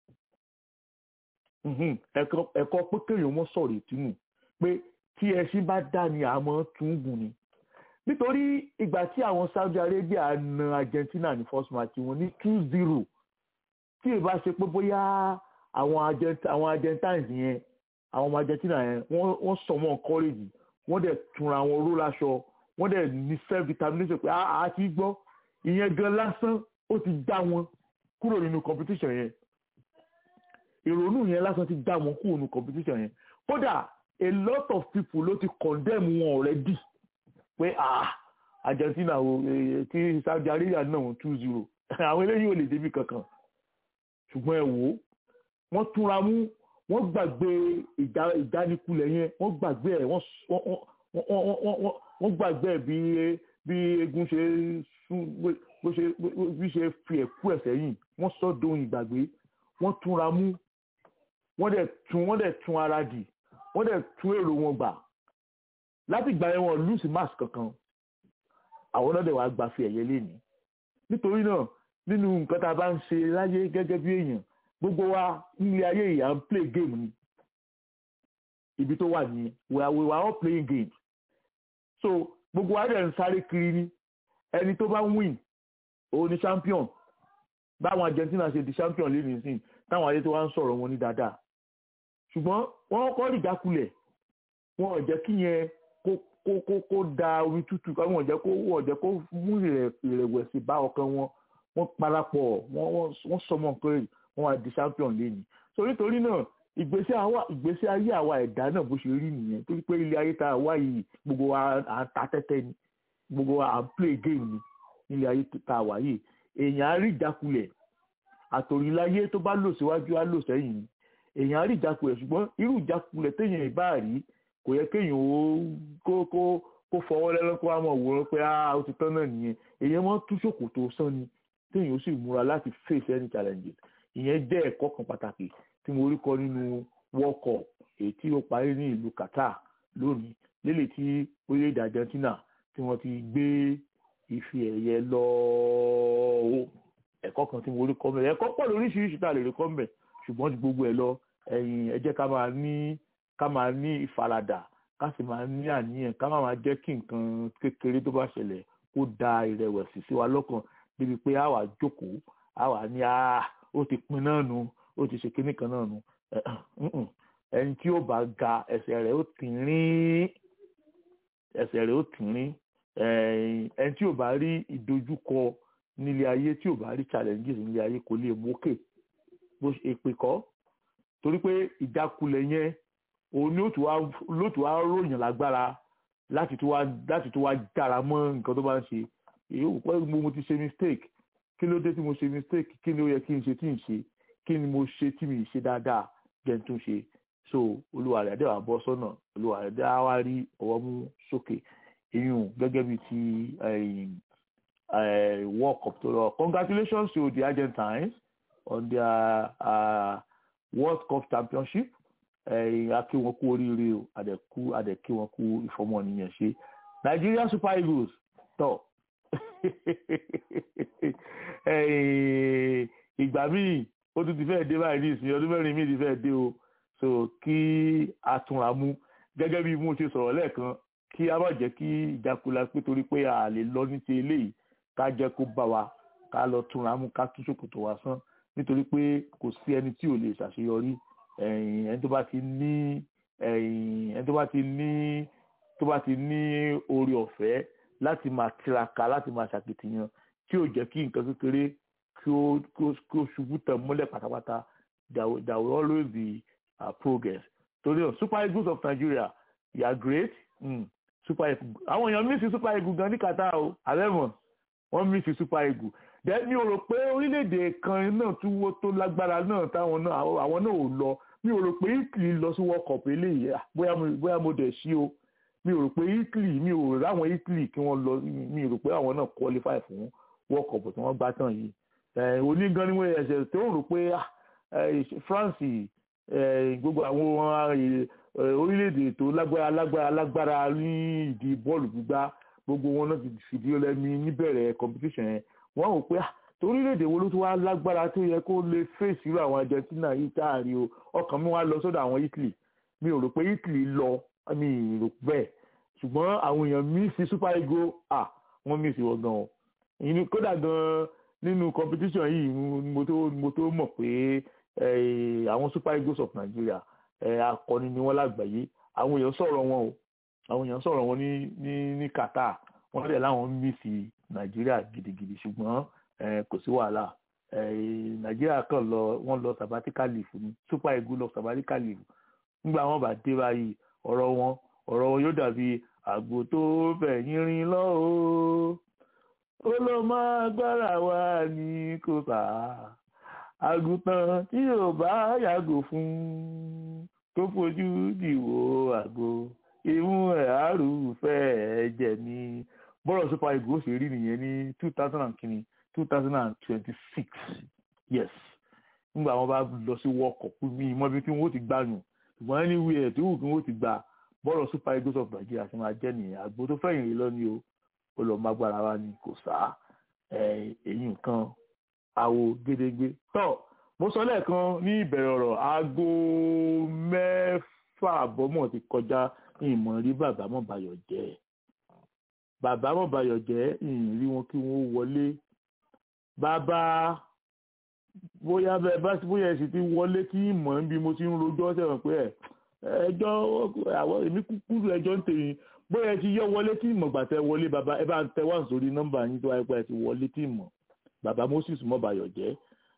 ẹ̀kọ́ pé kéèyàn mọ́ sọ̀rọ̀ ìtúnù pé tí ẹṣin bá dá ni àmọ́ tún gùn ni nítorí ìgbà tí àwọn Saudi Arabia na Argentina ní first match wọn ní two zero tí ì bá ṣe pé bóyá àwọn Argent- àwọn Argentines yẹn àwọn ọmọ Argentina yẹn wọ́n wọ́n sọ wọn courage wọ́n dẹ̀ túnra wọn ró láṣọ wọ́n dẹ̀ ní self determination pé a ti gbọ́ ìyẹn gan lásán ó ti dá wọn kúrò nínú competition yẹn ìrònú yẹn lásán ti dá wọn kúrò nínú competition yẹn kódà a lot of people ló ti condemn wọn already pé ah Argentina o eh, kí Saudi Arabia náà wọn two zero àwọn eléyìí ò lè débi kankan ṣùgbọ́n ẹ wò ó wọ́n túnra mú wọ́n gbàgbé ìdá- ìdánikulẹ̀ yẹn wọ́n gbàgbé ẹ̀ wọ́n s- wọ́n- wọ́n- wọ́n- wọ́n- wọ́n- wọ́n- wọ́n gbàgbé ẹ̀ bí bí egun ṣe sún bó- bó ṣe bó- bí ṣe fi ẹ̀kú ẹ̀ sẹ́yìn wọ́n sọ dohun ìgbàgbé wọ́n túnra mú wọ́n dẹ̀ tún wọ́n dẹ̀ tún ara dì wọ́n dẹ̀ tún èrò wọn gbà láti ìgbà yẹn wọn lùsì mask kankan àwọn náà dẹ̀ wá gbà fi ẹ̀yẹ lénìí nítorí náà nínú nǹkan tá a bá ń ṣe láyé gẹ́gẹ́ bí èèyàn gbogbo wa nílé ayé yìí à ń play game ni ibi tó wà ní we are we are all playing games so gbogbo wa dẹ̀ ń sáré kiri ni ẹni tó bá ń win òun ni champion báwọn Argentina ṣe di champion lẹ́nu ìsìn táwọn ayé tó wá ń sọ̀rọ̀ wọn ní dáadáa ṣùgbọ́n wọ́n kọ́ ìjákulẹ̀ wọn ò jẹ́ kí yẹn kó kó kó kó da omi tútù wọn ò jẹ́ kó wọn ò jẹ́ kó mú ìrẹ̀- ìrẹ̀wẹ̀sì bá ọkàn wọn wọ́n parapọ̀ wọ́n wọ́n wọ́n sọmọ nǹkan rẹ̀ wọ́n wá di champion lẹ́nu so nítorí náà ìgbésí àwa ìgbésí ayé àwa ẹ̀dá náà bó ṣe rí nìyẹn torí pé ilé ayé tá a wá yìí gbogbo wa à ń ta tẹ́tẹ́ ni gbogbo wa à ń play game ni nílé ayé tá a wá yìí èèyàn á rí ìjákulẹ̀ àtòríláyé tó bá lò síwájú á lò sẹ́yìn ni èèyàn á rí ìjákulẹ̀ ṣùgbọ́n irú ìjákulẹ̀ téèyàn ìbá rí kò yẹ kéèyàn ó kó kó kó fọwọ́ lẹ́lọ́ kó wá mọ̀ wòran pé ah ó ti tán náà nìyẹn èèyàn máa ń tú ṣòkòtò sán ni téèyàn ó sì múra láti face any challenges ìyẹn jẹ́ ẹ̀kọ́ kan pàtàkì tí mo rí kọ́ nínú world cup èyí tí ó parí ní ìlú Qatar lónìí lélẹ̀ tí orílẹ̀-èdè Argentina tí wọ́n ti gbé ife ẹ̀yẹ lọ́ọ́ ẹ̀kọ́ kan tí mo rí kọ́ mẹ́ ẹ̀kọ́ pọ̀ lóríṣiríṣi tá a lè rí kọ́ mẹ́ ṣùgbọ́n ju gbogbo ẹ̀ lọ ẹ̀yìn ẹ jẹ́ ká máa ní ká máa ní ìfaradà ká sì máa ní àníyàn ká má máa jẹ́ kí nǹkan kékeré tó bá ṣẹlẹ̀ kó da ìrẹ̀wẹ̀sì sí wa lọ́kàn débi pé a wà jókòó a wà ní a ó ti pin náà nu ó ti ṣe kinní kan náà nu ẹni tí ó bá ga ẹsẹ̀ rẹ̀ ó tìrín ẹsẹ̀ rẹ̀ ó tìrín ẹni tí ò bá rí ìdojúkọ nílé ayé tí ò bá rí challenges nílé ayé kò lè mókè bó ṣe èpè kọ́ torí pé ìjákulẹ̀ yẹn òun ni ó tún wá ròyìn lágbára láti tún wá láti tún wá jára mọ́ nǹkan tó bá ń ṣe èyí ò pẹ́ mo ti ṣe mistake kí ló dé tí mo ṣe mistake kí ni ó yẹ kí n ṣe tí n ṣe kí ni mo ṣe tí mi ṣe dáadáa jẹ́ n tún ṣe so olúwa rẹ̀ àdéhùn àbọ̀ sọ́nà olúwa rẹ̀ dá wá rí ọwọ́ mú sókè ìyún gẹ́gẹ́ bíi ti world cup tó lọ congratulations to the Argentines on their uh, world cup championship a kí wọn kú oríire o àdẹ̀kú àdẹ̀kí wọn kú ìfọmọnìyàn ṣe Nigeria Super Eagles tọ̀ ìgbà míì ó tún ti fẹ́ẹ̀ dé báyìí ní ìsìn ọdún mẹ́rin míì ti fẹ́ẹ̀ dé o so kí a túnra mú gẹ́gẹ́ bí mo ṣe sọ̀rọ̀ lẹ́ẹ̀kan kí a má jẹ́ kí ìjákulà pé torí pé a lè lọ ní ti eléyìí ká jẹ́ kó bá wa ká lọ túnra mú ká tún ṣòkòtò wa sán nítorí pé kò sí ẹni tí ò lè ṣàṣeyọrí ẹni tó bá ti ní ẹni tó bá ti ní tó bá ti ní oore ọ̀fẹ́ láti máa tiraka láti máa ṣàkìtìyàn tí ò jẹ́ kí nǹkan kékeré kí ó kí ó ṣubú tẹ̀ mọ́lẹ̀ pátápátá there will, there will always be uh, progress torí náà super eagles of Nigeria you are great mm. super eagles àwọn èèyàn mísì super eagles gan ní Qatar o àbẹ̀mọ̀ wọ́n mísì super eagles then mi ò rò pé orílẹ̀-èdè kan náà tún wó tó lágbára náà táwọn náà àwọn náà ò lọ mi ò rò pé Italy lọ sí world cup eléyìí bóyá mo bóyá mo dẹ̀ sí o mi ò rò pé Italy mi ò rò láwọn Italy kí wọ́n lọ mi ò rò pé àwọn náà qualify fún world cup tí wọ́n gbá tán yìí onígan ni wọ́n ẹ̀ṣẹ̀ tó rò pé France gbogbo àwọn orílẹ̀-èdè tó lágbára lágbára lágbára ní ìdí bọ́ọ̀lù gbígbá gbogbo wọn náà ti fìdí ọlẹ́mi níbẹ̀rẹ̀ competition yẹn wọ́n rò pé torílẹ̀-èdè wo ló tún wá lágbára tó yẹ kó lè fèsì irú àwọn Argentina yìí táàrí o ọkàn mi wá lọ sọ́dọ̀ àwọn Italy mi ò rò pé Italy lọ mi ò rò bẹ́ẹ̀ ṣùgbọ́n àwọn èèyàn mísì super eagles ah wọ́n mísì wọ́n gan o inú kódà gan nínú competition yìí mo tó mo tó mọ̀ pé àwọn super eagles of Nigeria akọni ni wọ́n lágbàáyé àwọn èèyàn sọ̀rọ̀ wọn o àwọn èèyàn sọ̀rọ̀ wọn ní ní ní Qatar wọ́n dẹ̀ láwọn mísì Nàìjíríà gidigidi ṣùgbọ́n kò sí wàhálà Nàìjíríà kan lọ wọ́n lọ sabbatical leave ni super eagles lọ sabbatical leave nígbà wọn bá dé báyìí ọ̀rọ̀ wọn ọ̀rọ̀ wọn yóò dàbí àgbò tó fẹ̀yìn rin lọ o ó lọ máa gbára wa ní kò sá àgùntàn tí yóò bá yàgò fún tó fojú dìwò àgbo ìmú ẹ̀ àrùfẹ́ ẹ̀jẹ̀ ní bọ́rọ̀ super eagles ṣe rí nìyẹn ní two thousand and kìíní two thousand and twenty-six yes nígbà wọn bá lọ sí world cup mi mọ ibi tí wọn ó ti gbàyàn ṣùgbọ́n anywhere tí wù kí wọ́n ti gbà bọ́ọ̀lù super eagles of Nigeria ṣe máa jẹ́ nìyẹn àgbo tó fẹ̀yìn rí lọ́ní o ó lọ́ọ́ mágbára wa ni kò sá èyí nǹkan àwo gédégbé tọ́ mo sọ lẹ́ẹ̀kan ní ìbẹ̀rẹ̀ ọ̀rọ̀ aago mẹ́fà àbọ̀mọ̀ ti kọjá ìmọ̀ rí bàbá mọ̀báyọ̀ jẹ́ bàbá mọ̀báyọ̀ jẹ́ ìrí wọn kí wọ́n wọlé bàbá bóyá bẹ́ẹ̀ bá bóyá ẹ sì ti wọlé kí ìmọ̀ níbi mo ti ń rojọ́ sẹ́wọ̀n pé ẹ̀ ẹjọ́ àwọn èmi kúkúrú ẹjọ́ ń tèmi bóyá ẹ ti yọ wọlé tí ìmọ̀ gbàtẹ́ wọlé bàbá ẹ bá ń tẹ wá sórí nọ́mbà yín tó wáyé pé ẹ ti wọlé tí ìmọ̀ bàbá Moses mọ́bàyọ̀ jẹ́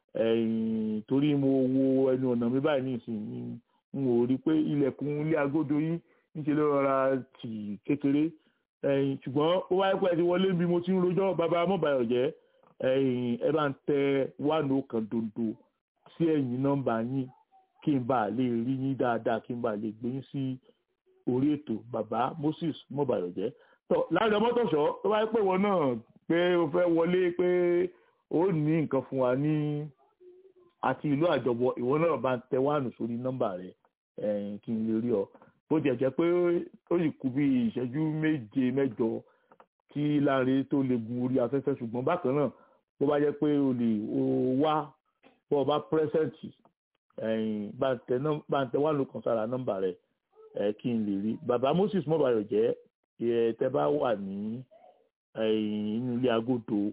torí mo wo ẹnu ọ̀nà mi báyìí nísìnyí n ò rí pé ilẹ̀kùn ilé agodo yín níṣẹ́ ló rọra tì kékeré ṣùgbọ́n ó wáyé pé ẹ ti wọlé bí mo ti ń rojọ́ bàbá mọ́bàyọ̀ jẹ́ ẹ bá ń tẹ wánú kan dondo sí ẹ̀yìn nọ́mbà yín kí n bá lè rí yín dáadáa kí n bá lè gbé yín sí orí ètò bàbá Moses mọ́bàyọ̀jẹ́ tọ́ láàrin ọmọtọ̀ṣọ́ tó bá pè wọ́n náà pé o fẹ́ wọlé pé ó ní nǹkan fún wa ní àti ìlú àjọbọ ìwọ náà bá ń tẹ wánù sórí nọ́mbà rẹ kí n lè rí ọ bó jẹ́ jẹ́ pé ó sì kú bí ìṣẹ́jú méje mẹ́jọ kí láàrin tó lè gun orí afẹ́fẹ́ ṣùgbọ́n bákan náà bó bá jẹ́ pé o lè wá bó o bá pírẹ́sẹ̀ǹtì bá ń tẹ wá lókàn sára nọ́mbà rẹ̀ kí n lè rí bàbá Moses mọ́bàyọ̀ jẹ́ tẹ bá wà ní inú ilé agodo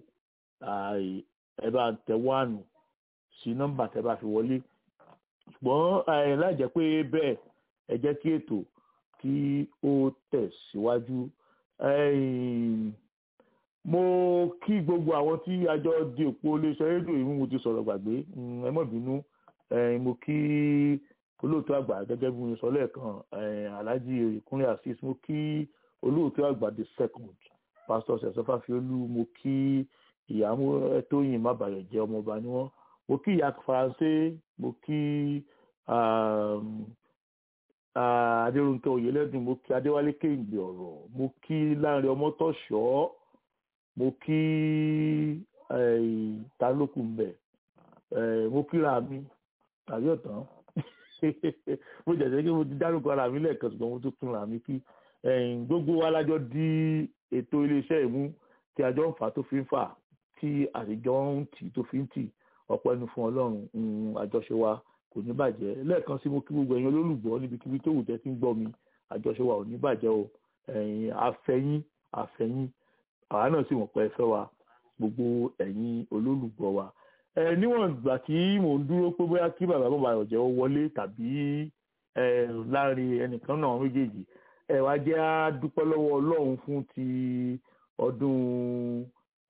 ẹ bá ń tẹ wánù sí nọ́mbà tẹ bá fi wọlé ṣùgbọ́n láì jẹ́ pé bẹ́ẹ̀ ẹ jẹ́ kí ètò kí ó tẹ̀síwájú mo kí gbogbo àwọn tí àjọ di òpó iléeṣẹ́ rédíò yìí mo ti sọ̀rọ̀ gbàgbé ẹ má bínú mo kí olóòtú àgbà gẹ́gẹ́ bí mo sọ lẹ́ẹ̀kan alhaji ìkúnlẹ̀ assis mo kí olóòtú àgbà the second pastor sẹ̀sọ́fà fiolú mo kí ìyàmú tóyìn mábàyọ̀ jẹ́ ọmọọba ni wọ́n mo kí ìyá faransé mo kí adéròǹkẹ́ oyèlẹ́dùn mo kí adéwálé kéǹgbè ọ̀rọ̀ mo kí láńrẹ ọmọtọ́ṣọ́ mo kí talókù mbẹ mo kíra mi tàbí ọ̀tán mo jẹ̀jẹ̀ kí mo ti dárúkọ ara mi lẹ́ẹ̀kan ṣùgbọ́n mo tún túnra mi kí gbogbo wa lájọ di ètò iléeṣẹ́ ìmú tí àjọ ń fà tó fi ń fà tí àtijọ́ ń tì tó fi ń tì ọ̀pọ̀ ẹnu fún ọlọ́run àjọṣe wa kò ní bàjẹ́ lẹ́ẹ̀kan sí mo kí gbogbo ẹ̀yin olólùgbọ́ níbikíbi tó wù tẹ́ tí ń gbọ́ mi àjọṣe wa ò ní bàjẹ́ o àfẹ́yìn àfẹ́yìn àwa náà sì mọ̀ pé ẹ fẹ́ wa gbogbo ẹ̀yin olólùgbọ́ wa ẹ níwọ̀n ìgbà tí mò ń dúró pé bóyá kí bàbá bàbá ọ̀jẹ̀ ó wọlé tàbí ẹ láàrin ẹnìkan náà méjèèjì ẹ wá jẹ́ á dúpẹ́ lọ́wọ́ ọlọ́run fún ti ọdún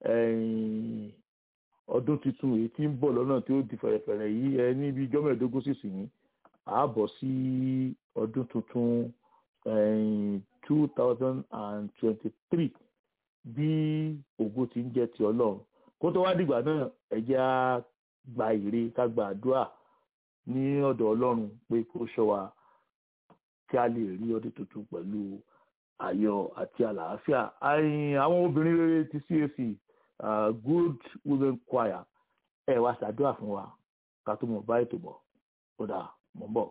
ọdún tuntun èyí tí ń bọ̀ lọ́nà tí ó di fẹ̀rẹ̀fẹ̀rẹ̀ yìí ẹ níbi ijọ́ mẹ́ẹ̀ẹ́dógún sì sìn ààbọ̀ sí ọdún tuntun two thousand and twenty-three bí ògo ti ń jẹ́ ti ọlọ́run kó tó wá dìgbà náà ẹ jẹ́ á gba ìre ká gba àdúrà ní ọ̀dọ̀ ọlọ́run pé kó ṣọ́ wa kí a lè rí ọdún tuntun pẹ̀lú ayọ̀ àti àlàáfíà àwọn obìnrin rere ti CAC uh, good women choir ẹ wá ṣàdúrà fún wa ká tó mọ̀ bá ètò bọ̀ ó dà mọ̀ ń bọ̀.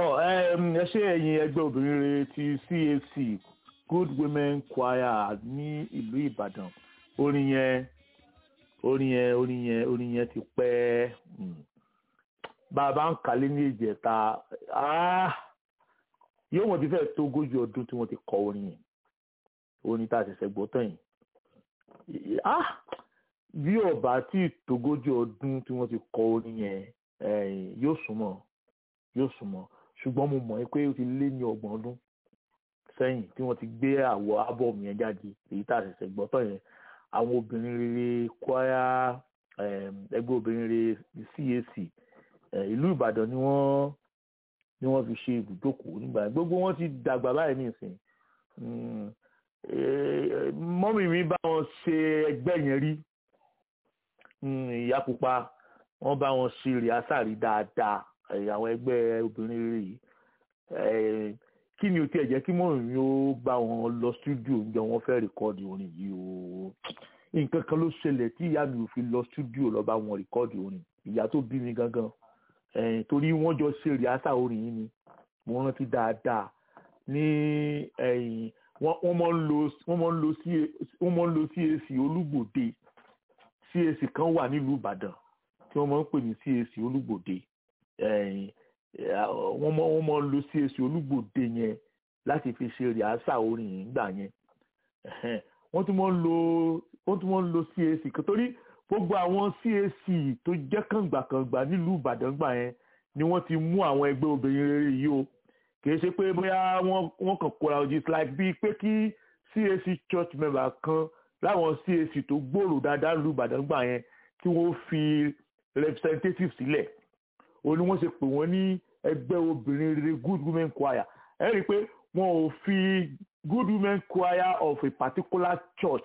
tọ ẹ ṣe ẹ̀yin ẹgbẹ́ obìnrin rere ti CAC Good Women Choir ní ìlú Ìbàdàn orin yẹn orin yẹn orin yẹn orin yẹn ti pẹ́ bàbá ń kálé ní ìjẹta yóò wọ́n ti fẹ́ tó ogójì ọdún tí wọ́n ti kọ orin yẹn orin tá a ṣẹ̀ṣẹ̀ gbọ́ tán yìí bí ọba tí tógójì ọdún tí wọ́n ti kọ orin yẹn yóò súnmọ́ yóò súnmọ́ ṣùgbọ́n mo mọ̀ pé ó ti lé ní ọgbọ̀n ọdún sẹ́yìn tí wọ́n ti gbé àwọ̀ ábọ̀mù yẹn jáde èyí tá a ṣẹ̀ṣẹ̀ gbọ́ tán yẹn àwọn obìnrin rere kwaya ẹgbẹ́ obìnrin rere CAC ìlú Ìbàdàn ni wọ́n ni wọ́n fi ṣe ibùjókòó nígbà yẹn gbogbo wọn ti dàgbà báyìí nísìnyí mọ́mì mi bá wọn ṣe ẹgbẹ́ yẹn rí ìyá pupa wọ́n bá wọn ṣe rìásàrí dáadáa àwọn ẹgbẹ́ obìnrin rere yìí kí ni o tiẹ̀ jẹ́ kí mọ́mì mi ó bá wọn lọ stúdíò ń jẹ́ wọ́n fẹ́ rìkọ́ọ̀dì orin yìí o nǹkan kan ló ṣẹlẹ̀ tí ìyá mi ò fi lọ stúdíò lọ bá wọn rìkọ́ọ̀dì orin ìyá tó bí mi gangan torí wọ́n jọ ṣe rìásà orin yìí ni mo rántí dáadáa ní wọ́n máa ń lo wọ́n máa ń lo wọ́n máa ń lo CAC olúgbòde CAC kan wà nílùú Ìbàdàn tí wọ́n máa ń pè ní CAC olúgbòde wọ́n máa wọ́n máa ń lo CAC olúgbòde yẹn láti fi ṣe rìásà orin yìí gbà yẹn wọ́n tún máa ń lo wọ́n tún máa ń lo CAC kan torí gbogbo àwọn CAC tó jẹ́ kàngbàkàngbà nílùú Ìbàdàn gbà yẹn ni wọ́n ti mú àwọn ẹgbẹ́ obìnrin rere yìí o kìí ṣe pé bóyá wọ́n kàn kóra ojú it's like bíi pé kí CAC church member kan láwọn CAC tó gbòòrò dáadáa nílùú Ìbàdàn gbà yẹn kí wọ́n fi representative sílẹ̀ o ní wọ́n ṣe pè wọ́n ní ẹgbẹ́ obìnrin rere good women choir ẹ rí i pé wọn ò fi good women choir of a particular church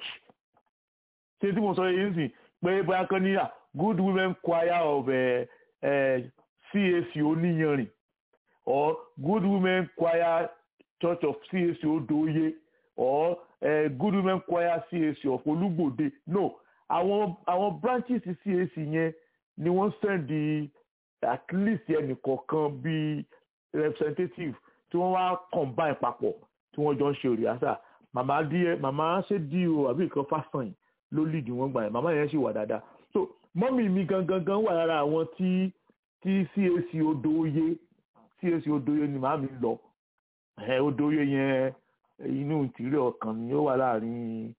ṣé tí mo sọ yìí sìn pé bóyá kan ní good women choir of uh, uh, CAC oníyanrìn or good women choir church of CAC Odoye or uh, good women choir CAC of Olúgbòde no àwọn àwọn branches CAC yẹn ni wọ́n sẹ́ndì at least ẹnìkọ̀ọ̀kan bíi representative tí wọ́n wá combine papọ̀ tí wọ́n jọ ń ṣe òrìàṣà màmá díẹ̀ màmá ṣe dí o àbí nǹkan fásán ló lead wọn gbà yẹn màmá yẹn ṣì wà dáadáa so mọ́mì mi gangan gan wà lára àwọn tí tí CAC Odoye CAC Odoye ni màá mi lọ Odoye yẹn inú ìtìrí ọkàn ni ó wà láàrin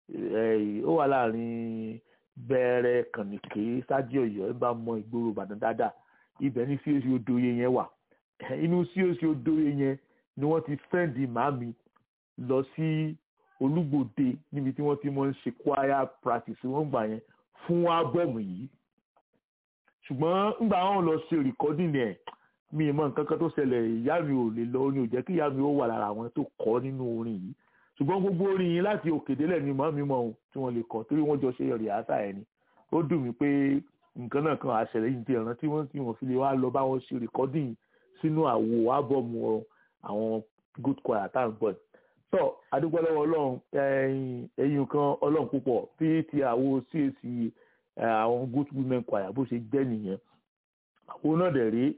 ó wà láàrin bẹ̀rẹ̀ kànìké sájí Ọ̀yọ́ ẹ bá mọ ìgboro Ìbàdàn dáadáa ibẹ̀ ní CAC Odoye yẹn wà inú CAC Odoye yẹn ni wọ́n ti fẹ́ǹdì màmí lọ sí Olúgbòde níbi tí wọ́n ti mọ̀ ń ṣe choir practice wọ́n gbà yẹn fún ábọ̀mù yìí ṣùgbọ́n ńgbà wọn lọ ṣe rìkọ́dìnì ẹ̀ mi ì mọ nǹkan kan tó ṣẹlẹ̀ ìyá mi ò lè lọ ní ò jẹ́ kí ìyá mi ó wà lára àwọn tó kọ́ nínú orin yìí ṣùgbọ́n gbogbo orin yìí láti òkè délẹ̀ ni mọ́ mi mọ́ ohun tí wọ́n lè kọ́ torí wọ́n jọ ṣe rìhásà ẹ̀ ni ó dùn mí pé nǹkan náà kan àṣẹlẹ̀ yìí ti ẹ̀ràn tí wọ́n tí wọ́n fi lè wá lọ bá wọn ṣe rìkọ́dìnì sínú àwo ábọ̀mù àwọn good choir tá à ń gbọ́ tọ́ adúgbò lọ́wọ́ ọlọ́run ẹ̀yìn kan ọlọ́run púpọ̀ bí ti àwo CAC àwọn good women choir bó ṣe jẹ́ nìyẹn àwọn náà dẹ̀ rí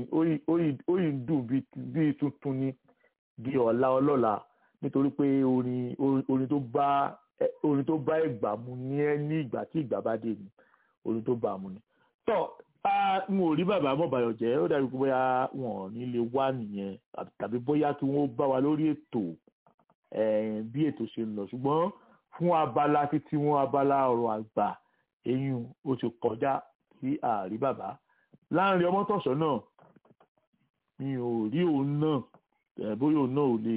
ó yìí dùn bíi tuntun ni di ọ̀la ọlọ́la nítorí pé orin orin tó bá orin tó bá ìgbà mu ní ẹ ní ìgbà tí ìgbà bá dé ni orin tó bá mu ni. tọ́ n ò rí bàbá mọ̀bàyọ̀ jẹ́ ó dàbí pé bóyá wọn ò ní lè wá nìyẹn tàbí bóyá kí wọ́n bá wa lórí ètò bí ètò ṣe ń lọ ṣùgbọ́n fún abala títí wọn abala ọ̀rọ̀ àgbà eyín ó ti kọjá sí ààrí bàbá láàrin ọmọtọ̀sọ́ náà mi ò rí òun náà bóyá òun náà ò lè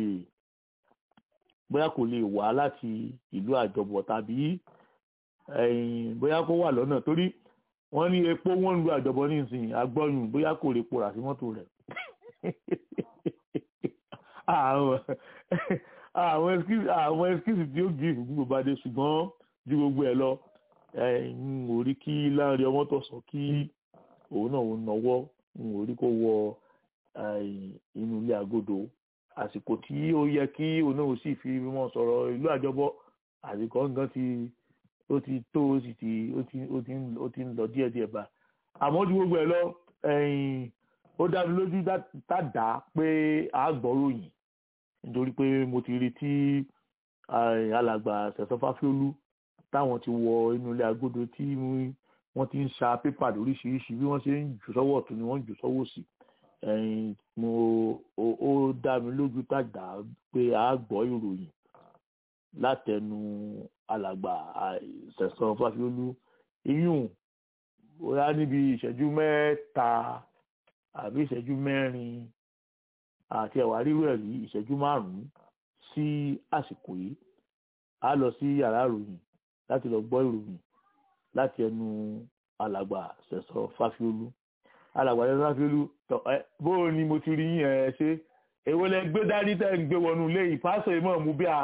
bóyá kò lè wá láti ìlú àjọbọ̀ tàbí bóyá kó wà lọ́nà torí wọ́n ní epo wọ́n ń lu àjọbọ̀ nísìnyí agbọ́yùn bóyá kò lè pòrà sí mọ́tò rẹ̀ àwọn ẹskísì tí ó gbé ìfúgbò bá dé ṣùgbọ́n ju gbogbo ẹ̀ lọ n ò rí kí láàrin ọmọtọ̀sọ́ kí òun náà ń nọwọ́ n ò rí kó wọ inú ilé àgọ́dọ̀ àsìkò tí ó yẹ kí òun náà sì fi mọ́ sọ̀rọ̀ ìlú àjọbọ̀ àsìkò nǹkan ti ó ti tó ó sì ti ó ti ó ti ó ti ń lọ díẹ̀díẹ̀ bá àmọ́ ju gbogbo ẹ̀ lọ ó dá mi lójú dáadáa pé a gbọ́ ròyìn nítorí pé mo ti rí tí alàgbà Sẹ̀san Fáfiólú táwọn ti wọ inú ilé agodo tí wọ́n ti ń sa pépà lóríṣiríṣi bí wọ́n ṣe ń jù sọ́wọ́ ọ̀tún ni wọ́n ń jù sọ́wọ́ òsì mo ó dá mi lójú dáadáa pé a gbọ́ ìròyìn látẹnu alàgbà Sẹ̀san Fáfiólú iyún bóyá níbi ìṣẹ́jú mẹ́ta àbí ìṣẹ́jú mẹ́rin àti ẹ̀wà rírú ẹ̀ rí ìṣẹ́jú márùn-ún sí àsìkò yìí a lọ sí yàrá ìròyìn láti lọ gbọ́ ìròyìn láti ẹnu alàgbà Sẹ̀san Fáfiólú alàgbà Sẹ̀san Fáfiólú tọ ẹ bóò ni mo ti rí yín ẹ ṣe èwo lẹ gbé dání tẹ ń gbé wọnú ilé yìí pásọ ìmọ̀ mú bí a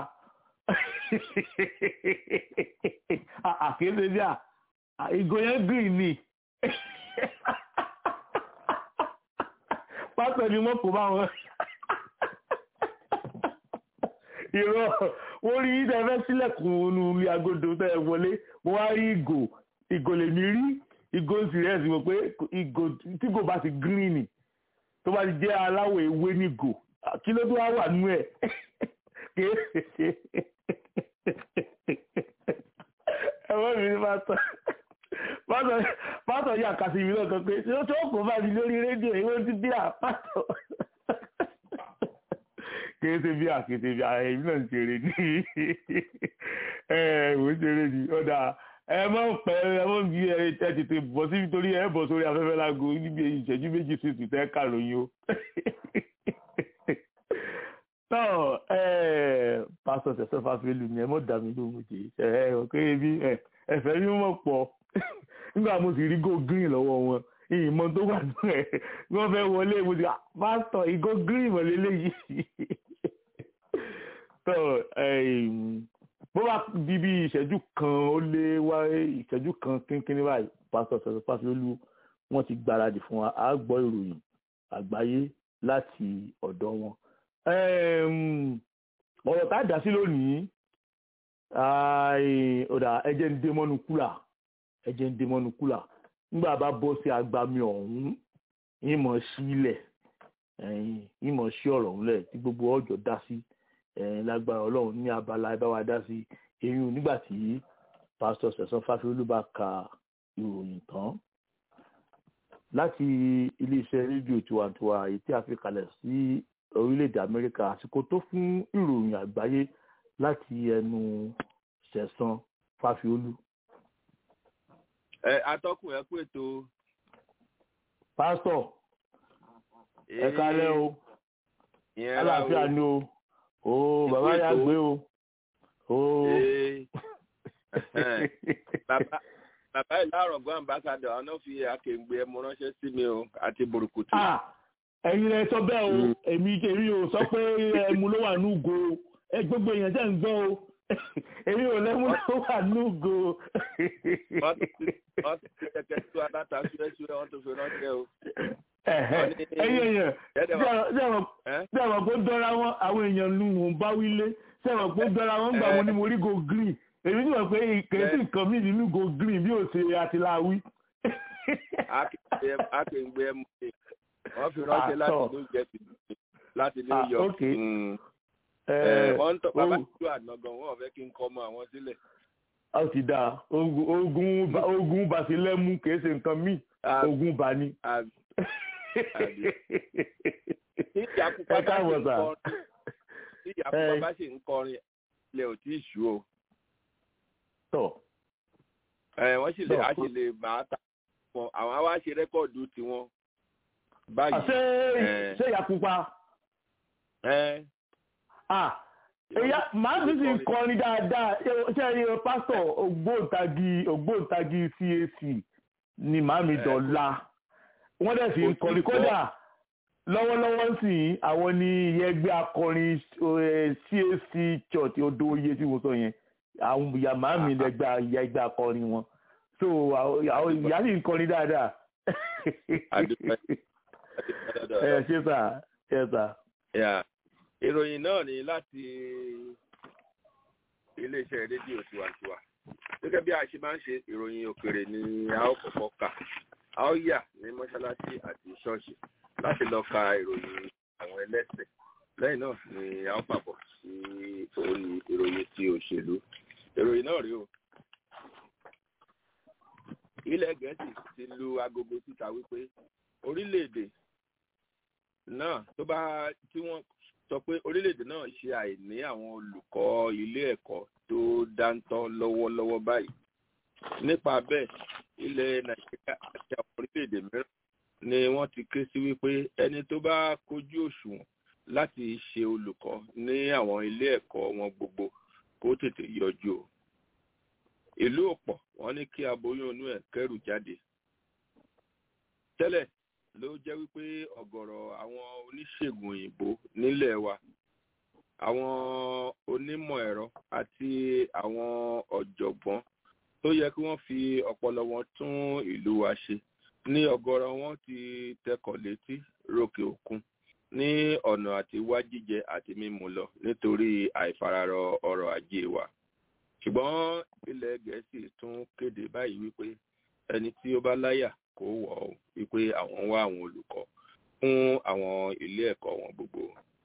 àkéde bí a ìgò yẹn green ni pásítọ̀ ni wọ́n kò bá wọn irọ́ wọ́n rí yín tẹ́fẹ́ sílẹ̀kùn onú ilé agodo tẹ́ ẹ wọlé mo wá rí ìgò ìgò lèmi rí ìgò sírẹ́sì mo pé ìgò tí kò bá ti green ni tó bá ti jẹ́ aláwọ̀ ewé ní ìgò kí ló tó wá wà nú ẹ̀ ẹ̀wọ́n mi ní pásítọ̀ pásítọ̀ yà kàsí mi náà kan pé tí ó tó kò bá mi lórí rédíò ìwé ti bí àpásítọ̀ kìí ṣe bí àkété bí èmi náà ń ṣeré ní ẹ ò ń ṣeré ní ọ̀dà ẹ mọ̀ pẹ́ ẹ mọ̀ bí ẹ tètè bọ̀ síbi torí ẹ bọ̀ sórí afẹ́fẹ́ lágo níbi ìṣẹ́jú méjì sí ti tẹ́ kà lóyún o. náà pásítọ̀ Sẹ̀san Fáfiólú ni ẹ mọ̀ dà mí lóhùn jẹ́ ẹ ọ̀ kéré bí ẹ̀fẹ́ mi mọ̀ pọ̀ nígbà mo sì rí go green lọ́wọ́ wọn ìmọ̀ tó wà nù ẹ̀ wọ́n fẹ́ wọlé mo ti pásítọ̀ ìgò green wọlé léyìí tó bó bá di bí ìṣẹ́jú kan ó lé wá ìṣẹ́jú kan kínkínní báyìí pásítọ̀ Sẹ̀san Fáfiólú wọ́n ti gbáradì fún wa á gbọ́ ìròyìn àgbáyé láti ọ̀dọ̀ wọn. ọ̀rọ̀ tá a dá sí lónìí ọ̀dà ẹ̀jẹ̀ ń dé mọ́nu kúlà ẹ̀jẹ̀ ń dé mọ́nu kúlà nígbà bá bọ́ sí agbami ọ̀hún ìmọ̀ sílẹ̀ ìmọ̀ sí ọ̀rọ̀ ọ̀hún lẹ̀ tí gbogbo ọjọ́ dá sí lágbára ọlọ́run ní abala ẹ bá wa dá sí eyín nígbà tí pásítọ̀ Sẹ̀san Fáfiólú bá ka ìròyìn tán láti iléeṣẹ́ rédíò tiwantiwa èyí tí a fi kalẹ̀ sí orílẹ̀-èdè Amẹ́ríkà àsìkò tó fún ìròyìn àgbáyé láti ẹnu Sẹ̀san Fáfiólú ẹ atọ́kùn ẹ kú ètò. pásítọ̀ ẹ kálẹ́ o àlàáfíà ni o o bàbá yà gbé o o. bàbá ìlà àrògbọ́n ambassadọ̀ àwọn náà fi akéǹgbé ẹmu ránṣẹ́ sí mi o àti burúkutu. ẹ̀yin rẹ sọ bẹ́ẹ̀ o èmi èmi ò sọ pé ẹmu ló wà núgo ẹ gbogbo èèyàn jẹ́ ń gbọ́ o èmi ò lẹ́mú ló wà núgo. wọ́n ti fi kẹ̀kẹ́ tó aláta ṣúrẹ́ṣúrẹ́ wọ́n tó fi ránṣẹ́ o. ẹ̀yin èèyàn bí àwọn kó dọ́ra wọn àwọn èèyàn lu wọn bá wílé bí àwọn kó dọ́ra wọn gbà wọn ní mo rí go green èmi ní wọ́n pé kèésì nǹkan mi nínú go green bí ò ṣe àtìláwí. akéǹgbé ẹmu ni wọ́n fi ránṣẹ́ láti new jersey láti new york wọ́n ń tọ́ bàbá ìlú ànágan wọ́n fẹ́ kí n kọ́ ọmọ àwọn sílẹ̀. a ó ti dáa ogun ogun basilẹ́mú kìí ṣe nǹkan míì ogun bá ní. tí ìyàkùpá bá ṣe ń kọrin tí ìyàkùpá bá ṣe ń kọrin ilẹ̀ ò tí ì ṣú o. tọ́. wọ́n sì lè á sì lè máa ta wọn àwọn á wá ṣe rẹ́kọ̀dù tiwọn báyìí. ṣé ṣé ìyàkùpá èyà màá sì sì kọrin dáadáa ṣé ẹ pásítọ̀ ògbóǹtagì ògbóǹtagì CAC ni màámi dọ̀la wọ́n dẹ̀ sì ń kọrin kódà lọ́wọ́lọ́wọ́ sì àwọn ní ẹgbẹ́ akọrin CAC church odò oyè tí mo sọ yẹn àwọn ìyá màámi lẹ́gbẹ́ ẹgbẹ́ akọrin wọn so ìyá sì ń kọrin dáadáa ẹ ṣé sà ṣé sà ìròyìn náà ni láti iléeṣẹ́ rédíò tiwantiwa gẹ́gẹ́ bí a ṣe máa ń ṣe ìròyìn òkèrè ni a ó kọ́kọ́ kà a ó yà ní mọ́ṣáláṣí àti ṣọ́ọ̀ṣì láti lọ ka ìròyìn àwọn ẹlẹ́sìn lẹ́yìn náà ni a ó pàbọ̀ sí orí ìròyìn ti òṣèlú ìròyìn náà rí o ilẹ̀ gẹ̀ẹ́sì ti lu agogo síta wípé orílẹ̀-èdè náà tó bá tí wọ́n sọ pé orílẹ̀-èdè náà ṣe àìní àwọn olùkọ́ ilé ẹ̀kọ́ tó dáńtọ́ lọ́wọ́lọ́wọ́ báyìí nípa bẹ́ẹ̀ ilẹ̀ nàìjíríà àti àwọn orílẹ̀-èdè mìíràn ni wọ́n ti ké sí wípé ẹni tó bá kojú òṣùwọ̀n láti ṣe olùkọ́ ní àwọn ilé ẹ̀kọ́ wọn gbogbo kó tètè yọjú o ìlú òpọ̀ wọ́n ní kí aboyún inú ẹ̀ kẹ́rù jáde tẹ́lẹ̀ ló jẹ́ wípé ọ̀gọ̀rọ̀ àwọn oníṣègùn òyìnbó nílẹ̀ wa àwọn onímọ̀ ẹ̀rọ àti àwọn ọ̀jọ̀gbọ́n tó yẹ kí wọ́n fi ọpọlọ wọn tún ìlú wa ṣe ní ọ̀gọ̀rọ̀ wọn ti tẹkọ̀ létí rókè òkun ní ọ̀nà àti wá jíjẹ àti mímu lọ nítorí àìfararọ ọrọ̀ ajé wa ṣùgbọ́n ilẹ̀ gẹ̀ẹ́sì tún kéde báyìí wípé ẹni tí ó bá láyà kó wọ̀ ọ́ wípé àwọn ń wá àwọn olùkọ́ fún àwọn ilé ẹ̀kọ́ wọn gbogbo.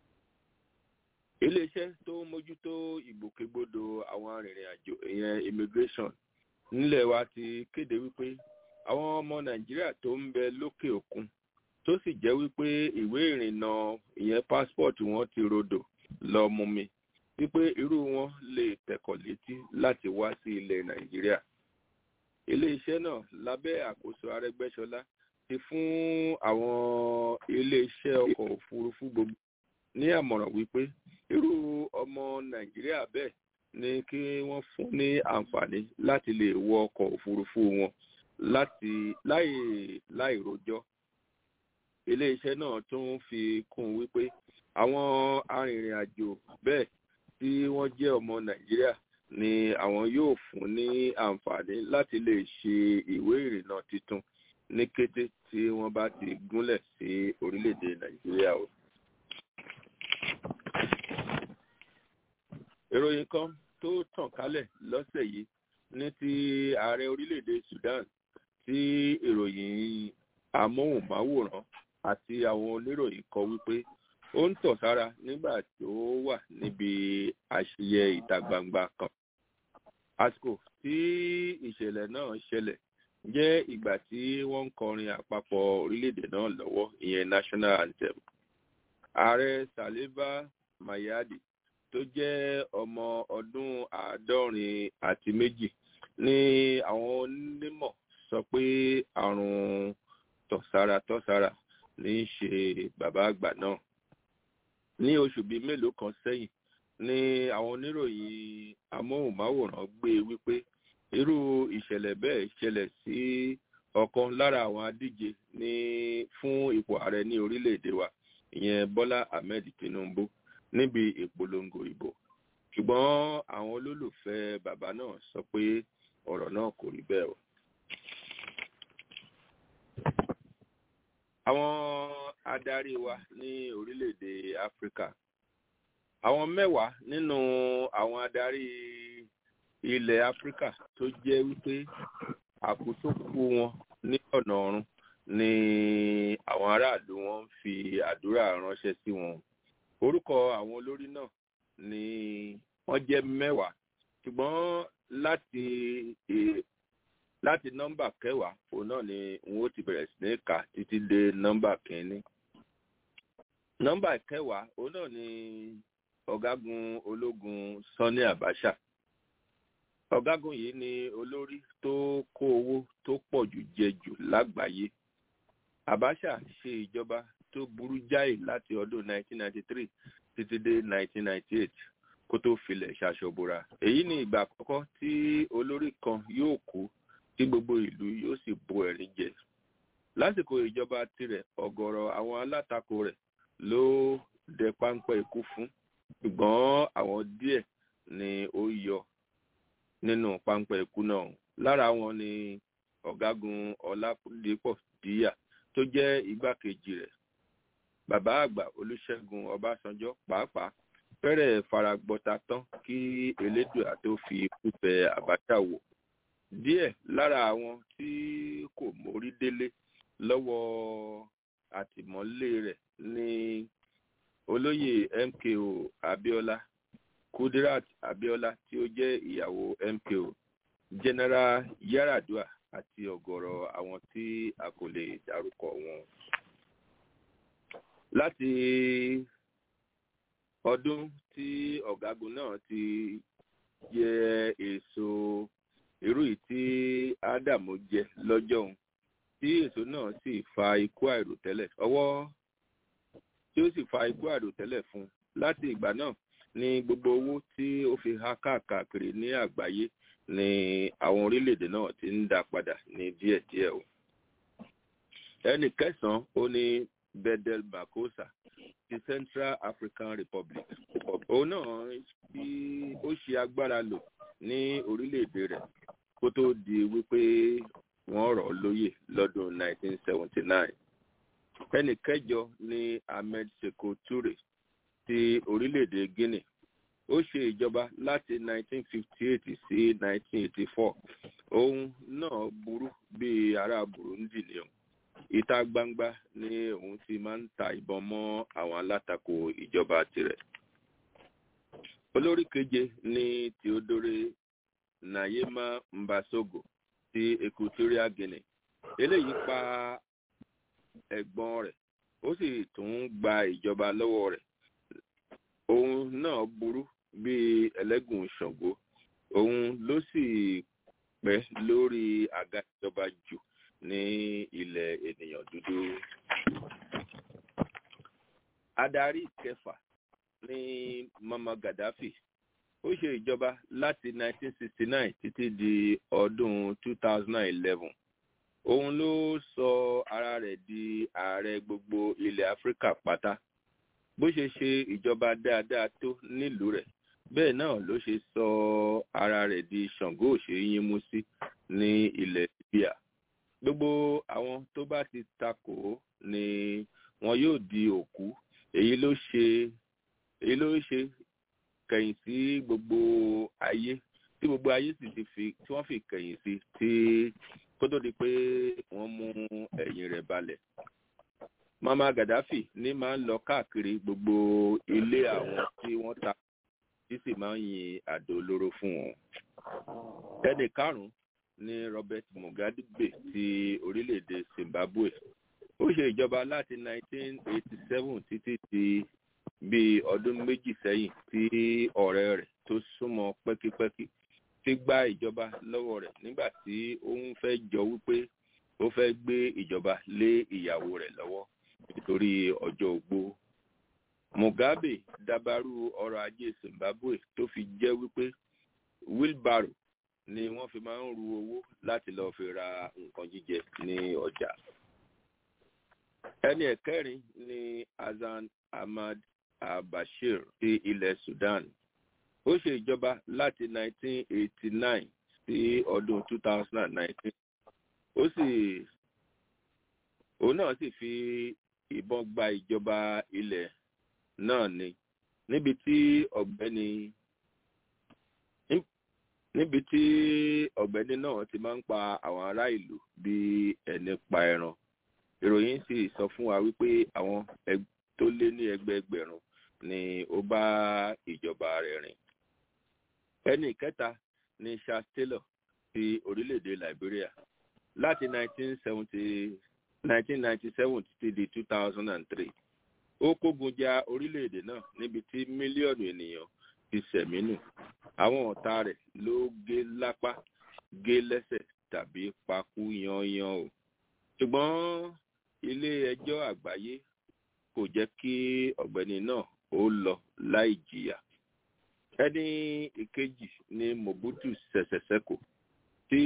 iléeṣẹ́ tó ń mójútó ìgbòkègbodò àwọn arìnrìn-àjò ìyẹn immigration nílẹ̀ wa ti kéde wípé àwọn ọmọ nàìjíríà tó ń bẹ lókè òkun tó sì jẹ́ wípé ìwé ìrìnnà ìyẹn passport wọn ti rodò lọ mú mi wípé irú wọn lè tẹ̀kọ̀ létí láti wá sí ilẹ̀ nàìjíríà iléeṣẹ́ náà lábẹ́ àkóso arẹ́gbẹ́ṣọlá ti fún àwọn iléeṣẹ́ ọkọ̀ òfurufú gbogbo ní àmọ̀ràn wípé irú ọmọ nàìjíríà bẹ́ẹ̀ ni kí wọ́n fún ní àǹfààní láti lè wọ ọkọ̀ òfurufú wọn láti láì láì rojọ́ iléeṣẹ́ náà tún fi kún wípé àwọn arìnrìn-àjò bẹ́ẹ̀ tí wọ́n jẹ́ ọmọ nàìjíríà ni àwọn yóò fún ní àǹfààní láti lè ṣe ìwé ìrìnnà tuntun ní kété tí wọ́n bá ti gúnlẹ̀ sí orílẹ̀-èdè nàìjíríà o. ìròyìn kan tó tàn kálẹ̀ lọ́sẹ̀ yìí ní ti ààrẹ orílẹ̀-èdè sudan tí ìròyìn amóhùnmáwòrán àti àwọn oníròyìn kọ wípé ó ń tọ̀ sára nígbà tó wà níbi àṣeyẹ ìta gbangba kan. àsìkò tí ìṣẹ̀lẹ̀ náà ṣẹlẹ̀ jẹ́ ìgbà tí wọ́n ń kọrin àpapọ̀ orílẹ̀-èdè náà lọ́wọ́ ìyẹn national anthem. ààrẹ saliva mayadi tó jẹ́ ọmọ ọdún àádọ́rin àti méjì ní àwọn onímọ̀ sọ pé àrùn tọ̀sára tọ̀sára ní í ṣe bàbá àgbà náà ní oṣù bíi mélòó kan sẹ́yìn ni àwọn oníròyìn amóhùnmáwòrán gbé wípé irú ìṣẹ̀lẹ̀ bẹ́ẹ̀ ṣẹlẹ̀ sí ọ̀kan lára àwọn adíje ní fún ipò ààrẹ ní orílẹ̀-èdè wa ìyẹn bọ́lá ahmed tinubu níbi ìpolongo ìbò ṣùgbọ́n àwọn olólùfẹ́ bàbá náà sọ pé ọ̀rọ̀ náà kò rí bẹ́ẹ̀ o. àwọn adarí wa ní orílẹ̀-èdè áfíríkà àwọn mẹ́wàá nínú àwọn adarí ilẹ̀ áfíríkà tó jẹ́ wípé àkóso kú wọn ní ọ̀nà ọ̀run ni àwọn aráàlú wọn ń fi àdúrà ránṣẹ́ sí wọn orúkọ àwọn olórí náà ni wọ́n jẹ́ mẹ́wàá ṣùgbọ́n láti láti nọ́mbà kẹwàá òun náà ni n ó ti bẹ̀rẹ̀ sí ní kà títí dé nọ́mbà kínní nọ́mbà kẹwàá òun náà ni ọ̀gágun ológun sanni abacha ọ̀gágun yìí ni olórí tó kó owó tó pọ̀ jù jẹ jù lágbàáyé abacha ṣe ìjọba tó burú jáì láti ọdún 1993 títí dé 1998 kó tó filẹ̀ ṣaṣọbora èyí ni ìgbà àkọ́kọ́ tí olórí kan yóò kú tí gbogbo ìlú yóò sì bo ẹ̀rín jẹ lásìkò ìjọba tirẹ̀ ọ̀gọ̀rọ̀ àwọn alátakò rẹ̀ ló dẹ páńpẹ́ ikú fún ṣùgbọ́n àwọn díẹ̀ ni ó yọ nínú páńpẹ́ ikú náà lára wọn ni ọ̀gágun ọlápúndépọ̀ díyà tó jẹ́ igbákejì rẹ̀ bàbá àgbà olùṣègùn ọbásanjọ́ pàápàá fẹ́rẹ̀ faragbọ́ta tán kí elédùà tó fi ikú tẹ àbájá wò díẹ̀ lára àwọn tí kò mórí délé lọ́wọ́ àtìmọ́lé rẹ̀ ní olóyè MKO Abiola Kudirat Abiola tí ó jẹ́ ìyàwó MKO General Yaradua àti ọ̀gọ̀rọ̀ àwọn tí a kò lè dárúkọ wọn. láti ọdún tí ọ̀gágun náà ti jẹ èso irú yìí tí ádámù jẹ lọ́jọ́ òun tí èso náà sì fa ikú àìròtẹ́lẹ̀ ọwọ́ tí ó sì fa ikú àìròtẹ́lẹ̀ fún un láti ìgbà náà ní gbogbo owó tí ó fi há káàkiri ní àgbáyé ni àwọn orílẹ̀-èdè náà ti ń dá padà ní díẹ̀díẹ̀ o. ẹnì kẹsàn-án ó ní bedel bakosa ti Central African Republic òun náà bí ó ṣe agbára lò ní orílẹ̀-èdè rẹ̀ kó tó di wípé wọ́n rọ̀ ọ́ lóyè lọ́dún 1979. ẹnì kẹjọ ní Ahmed Seko Toure ti orílẹ̀-èdè Guinea ó ṣe ìjọba láti 1958 sí 1984 òun náà burú bí ará Burundi ni òun ìta gbangba ni òun ti máa ń ta ìbọn mọ́ àwọn alátakò ìjọba tirẹ̀ olórí keje ní Theodore Nayema Mbasogo ti Equatorial Guinea eléyìí pa ẹ̀gbọ́n rẹ̀ ó sì tún gba ìjọba lọ́wọ́ rẹ̀ òun náà burú bíi ẹlẹ́gùn Ṣàngó òun ló sì pẹ́ lórí àga ìjọba jù ní ilẹ̀ ènìyàn dúdú. Adarí kẹfà ní Mama Gaddafi ó ṣe ìjọba láti 1969 títí di ọdún 2011 òun ló sọ ara rẹ̀ di ààrẹ gbogbo ilẹ̀ Áfíríkà pátá bó ṣe ṣe ìjọba dáadáa tó nílùú rẹ̀ bẹ́ẹ̀ náà ló ṣe sọ ara rẹ̀ di Ṣàngó òṣèyínmú sí ní ilẹ̀ Libya gbogbo àwọn tó bá ti takò ó ni wọn yóò di òkú èyí ló ṣe èyí ló ṣe kẹ̀yìn sí gbogbo ayé tí gbogbo ayé sì ti fi tí wọ́n fi kẹ̀yìn sí tí kó tó di pé wọ́n mú ẹ̀yìn rẹ̀ balẹ̀. Mama Gaddafi ní máa ń lọ káàkiri gbogbo ilé àwọn tí wọ́n ta tí sì máa ń yin àdó olóró fún wọn. ẹnì karùn-ún ní Robert Mugabe ti orílẹ̀-èdè Zimbabwe ó ṣe ìjọba láti 1987 títí di bí ọdún méjì sẹ́yìn tí ọ̀rẹ́ rẹ̀ tó súnmọ́ pẹ́kípẹ́kí ti gba ìjọba lọ́wọ́ rẹ̀ nígbà tí ó ń fẹ́ jọ wípé ó fẹ́ gbé ìjọba lé ìyàwó rẹ̀ lọ́wọ́ nítorí ọjọ́ ogbó. Mugabe dabarú ọrọ̀ ajé Zimbabwe tó fi jẹ́ wípé wheelbarrow ni wọ́n fi máa ń ru owó láti lọ́ọ́ fi ra nǹkan jíjẹ ní ọjà. ẹni ẹ̀kẹrin ni Hassan Ahmad al-Bashir ti ilẹ̀ Sudan ó ṣe ìjọba láti 1989 sí ọdún 2019 ó sì òun náà sì fi ìbọn gba ìjọba ilẹ̀ náà ni níbi tí ọ̀gbẹ́ni níbi tí ọ̀gbẹ́ni náà ti máa ń pa àwọn ará ìlú bí ẹni pa ẹran ìròyìn sì sọ fún wa wípé àwọn tó lé ní ẹgbẹẹgbẹ̀rún ni ó bá ìjọba rẹ̀ rìn ẹni kẹta ni Charles Taylor ti orílẹ̀-èdè Liberia láti 1970 1997 títí di 2003 ó kógun ja orílẹ̀-èdè náà níbi tí mílíọ̀nù ènìyàn ti ṣẹ̀mí nù àwọn ọ̀tá rẹ̀ ló gé lápá gé lẹ́sẹ̀ tàbí pakú yanyan o ṣùgbọ́n ilé ẹjọ́ àgbáyé kò jẹ́ kí ọ̀gbẹ́ni náà ó lọ láì jìyà ẹni ìkejì ni Mobutu Sese Seko tí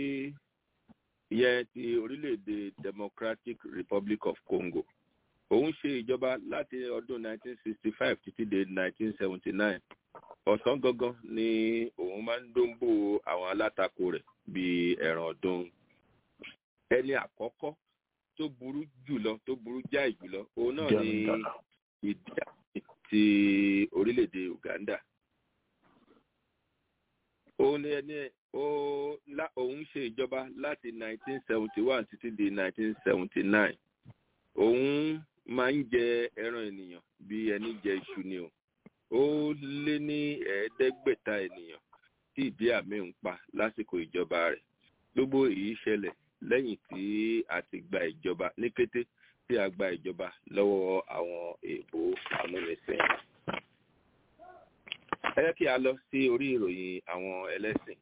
yẹ ti orílẹ̀-èdè Democratic Republic of Congo òun ṣe ìjọba láti ọdún 1965 títí dé 1979 ọ̀sán gangan ni òun máa ń dóńbò àwọn alátakò rẹ̀ bíi ẹran ọdún ẹni àkọ́kọ́ tó burú jùlọ tó burú jáì jùlọ òun náà ni Idi Amin ti orílẹ̀-èdè Uganda òun ni ẹni òun ṣe ìjọba láti 1971 títí di 1979 òun máa ń jẹ ẹran ènìyàn bí ẹni jẹ iṣu ni o ó lé ní ẹ̀ẹ́dẹ́gbẹ̀ta ènìyàn tí ìdí àmì ń pa lásìkò ìjọba rẹ̀ gbogbo èyí ṣẹlẹ̀ lẹ́yìn tí a ti gba ìjọba ní kété tí a gba ìjọba lọ́wọ́ àwọn èèbó amúnisìn. ẹ jẹ́ kí a lọ sí orí ìròyìn àwọn ẹlẹ́sìn.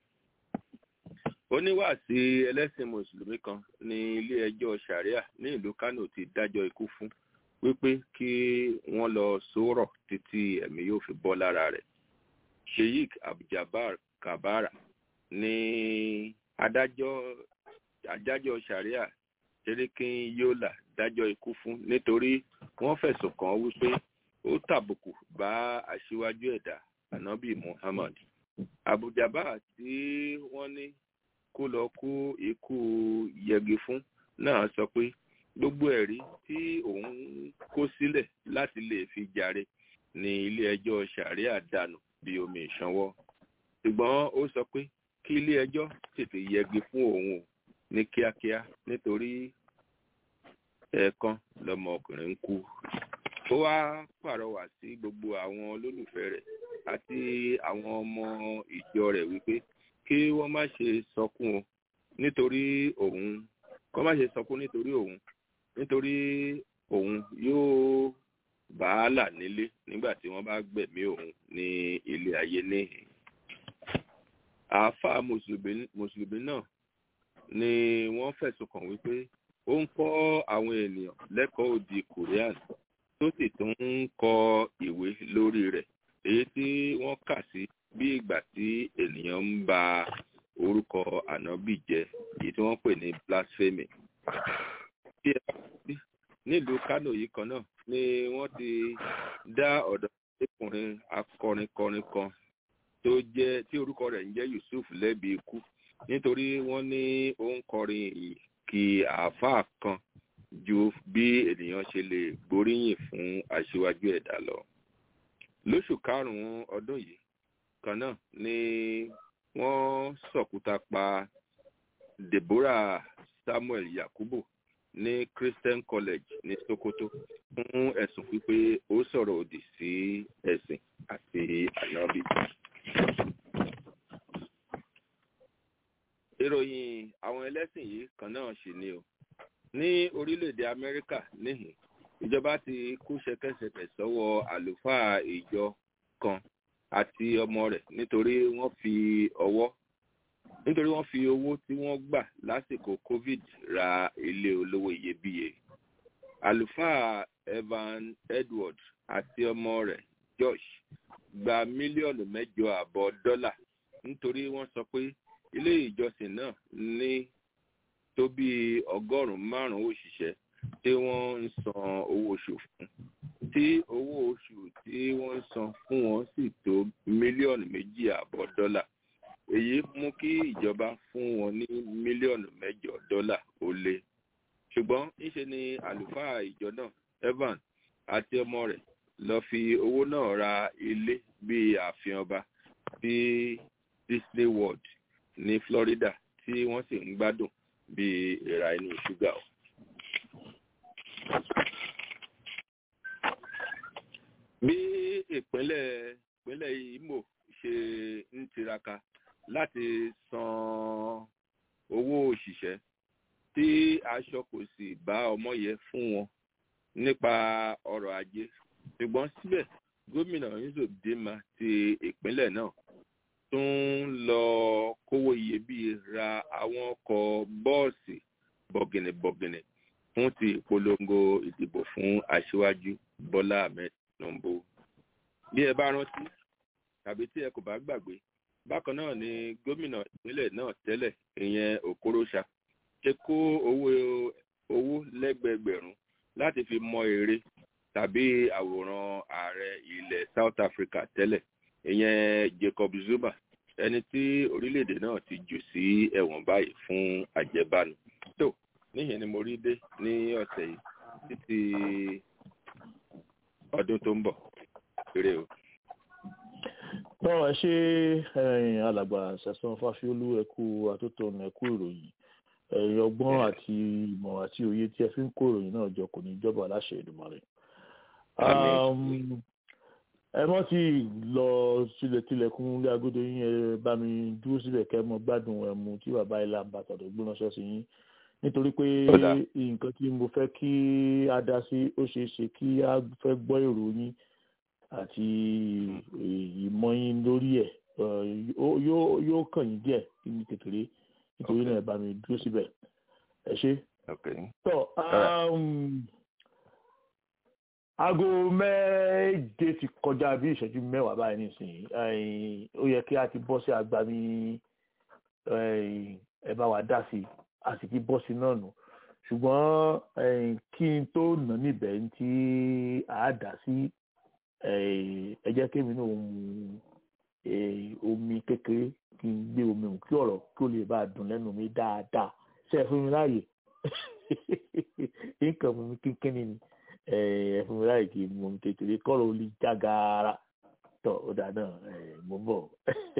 oníwàásí ẹlẹ́sìn mùsùlùmí kan ní ilé-ẹjọ́ sharia ní ìlú kano ti dájọ́ ikú fún wípé kí wọ́n lọ sórọ̀ títí ẹ̀mí yóò fi bọ́ lára rẹ̀. sheikh abduljabar kabara ní adájọ́ adájọ́ sharia serikin yola dájọ́ ikú fún nítorí wọ́n fẹ̀sùn kàn án wípé ó tàbùkù bá aṣíwájú ẹ̀dá anabi muhammad abujaba tí wọ́n ní kó lọ kú ikú yẹgi fún náà sọ pé gbogbo ẹ̀rí tí òun kó sílẹ̀ láti lè fi jàre ní ilé-ẹjọ́ sharia dànù bí omi ìṣanwọ́ ṣùgbọ́n ó sọ pé kí ilé-ẹjọ́ tètè yẹgi fún òun o ní kíákíá nítorí ẹ̀ẹ̀kan lọmọ ọkùnrin ń kú. ó wá pàrọwà sí gbogbo àwọn olólùfẹ́ rẹ̀ àti àwọn ọmọ ìjọ rẹ̀ wípé kí wọ́n má ṣe sọkún o nítorí òun kọ́ má ṣe sọkún nítorí òun nítorí òun yóò bàálà nílé nígbà tí wọ́n bá gbẹ̀mí òun ní ilé ayé níhìn. àáfàá mùsùlùmí náà ni wọ́n fẹ̀sùn kàn wípé ó ń kọ́ àwọn ènìyàn lẹ́kọ̀ọ́ òdì korean tó sì tún ń kọ ìwé lórí rẹ̀ èyí tí wọ́n kà sí bí ìgbà tí ènìyàn ń ba orúkọ ànábì jẹ́ èyí tí wọ́n pè ní blasphemy. bí ẹ bá sí nílùú kánò yìí kan náà ni wọ́n ti dá ọ̀dọ́ ọkùnrin akọrinkọrin kan tó jẹ́ tí orúkọ rẹ̀ ń jẹ́ yusuf lẹ́bi ikú nítorí wọ́n ní ó ń kọrin ìyìn kí àáfàá kan ju bí ènìyàn ṣe lè gbóríyìn fún aṣíwájú ẹ̀dá lọ. lóṣù karùn-ún ọdún yìí kan náà ni wọ́n sọ̀kúta pa deborah samuel yakubu ní christian college ní sokoto fún ẹ̀sùn pípé ó sọ̀rọ̀ òdì sí ẹ̀sìn àti ànábì. ìròyìn àwọn ẹlẹ́sìn yìí kan náà sì ni o ní orílẹ̀-èdè amẹ́ríkà níhìn ìjọba ti kú ṣẹkẹṣẹkẹ sọ́wọ́ àlùfáà ìjọ kan àti ọmọ rẹ̀ nítorí wọ́n fi ọwọ́ nítorí wọ́n fi owó tí wọ́n gbà lásìkò covid ra ilé olówó iyebíye àlùfáà evan edward àti ọmọ rẹ̀ josh gba mílíọ̀nù mẹ́jọ àbọ̀ dọ́là nítorí wọ́n sọ pé ilé ìjọsìn náà ní tó bí ọgọ́rùn-ún márùn-ún òṣìṣẹ́ tí wọ́n ń san owó oṣù fún tí owó oṣù tí wọ́n ń san fún wọn sì tó mílíọ̀nù méjì àbọ̀ dọ́là èyí mú kí ìjọba fún wọn ní mílíọ̀nù mẹ́jọ dọ́là ó lé ṣùgbọ́n ńṣe ni àlùfáà ìjọ náà evan àti ọmọ rẹ̀ lọ fi owó náà ra ilé bíi ààfin ọba sí disney world ní florida tí wọ́n sì ń gbádùn bíi ìra inú ṣúgà o. bí ìpínlẹ̀ ìpínlẹ̀ imo ṣe ń tiraka láti san owó òṣìṣẹ́ tí aṣọ kò sì bá ọmọ yẹ fún wọn nípa ọrọ̀ ajé ṣùgbọ́n síbẹ̀ gómìnà yusuf dima ti ìpínlẹ̀ náà tún lọ kówó iyebíye ra àwọn ọkọ̀ bọ́ọ̀sì bọ̀gìnìbọ̀gìnì fún ti ìpolongo ìdìbò fún aṣíwájú bọ́lá ahmed tinubu. bí ẹ bá rántí tàbí tí ẹ kò bá gbàgbé bákan náà ni gómìnà ìpínlẹ̀ náà tẹ́lẹ̀ ìyẹn okorosa ṣe kó owó owó lẹ́gbẹ̀gbẹ̀rún láti fi mọ èrè tàbí àwòrán ààrẹ ilẹ̀ south africa tẹ́lẹ̀ ìyẹn jacob zuma ẹni tí orílẹ̀-èdè náà ti jù sí ẹ̀wọ̀n báyìí fún àjẹbánu tó níyẹn ni mo rí dé ní ọ̀sẹ̀ yìí títí ọdún tó ń bọ̀ eré o. tọ́ ẹ ṣe alàgbà ṣẹ̀sán fáfiolú ẹ̀kú àtótónu ẹ̀kú ìròyìn ẹ̀yin ọgbọ́n àti ìmọ̀ àti òye tí ẹ fi ń kó ìròyìn náà jọ kò ní jọba aláṣẹ Èdùmàrè. Àmín. ẹ mọ́ tí lọ sílẹ̀ tilẹ̀kùn ilé agodo yín ẹ bá mi dúró síbẹ̀ kẹ́ mọ gbádùn ẹmu tí bàbá ilé àbàtà tó gbóná ṣọ́ọ̀ṣì yín nítorí pé Ó dáa. nǹkan tí mo fẹ́ kí a dá sí ó ṣeé ṣe kí a fẹ́ gbọ́ èrò yín àti ìmọ̀ yín lórí ẹ̀ eh, yóò- yóò yóò kàn yín díẹ̀ ní kékeré nítorí náà ẹ bá mi dúró síbẹ̀ ẹ ṣé Okay. tọ Alright. um, aago méje ti kọjá bí ìṣẹ́jú mẹ́wàá báyìí nísìnyí ẹ̀yìn, ó yẹ kí a ti bọ́ sí agbami ẹ̀yìn, ẹ bá wa dá sí i a sì ti bọ́ sí náà nù ṣùgbọ́n ẹ̀yìn, kí n tó nà níbẹ̀ ń tí a dá sí ẹ̀yìn, ẹ jẹ́ kémi náà mu ẹ̀yìn, omi kékeré kí n gbé omi hùn kí ọ̀rọ̀ kí ó lè bá a dùn lẹ́nu mi dáadáa ṣe é fún mi láàyè nǹkan mú mi kínkínní ni ẹ ẹ fún mi láì kí n mú mi kékeré kọ́rọ̀ ó lè já gaara tọ́ ó dà náà ẹ mo ń bọ̀.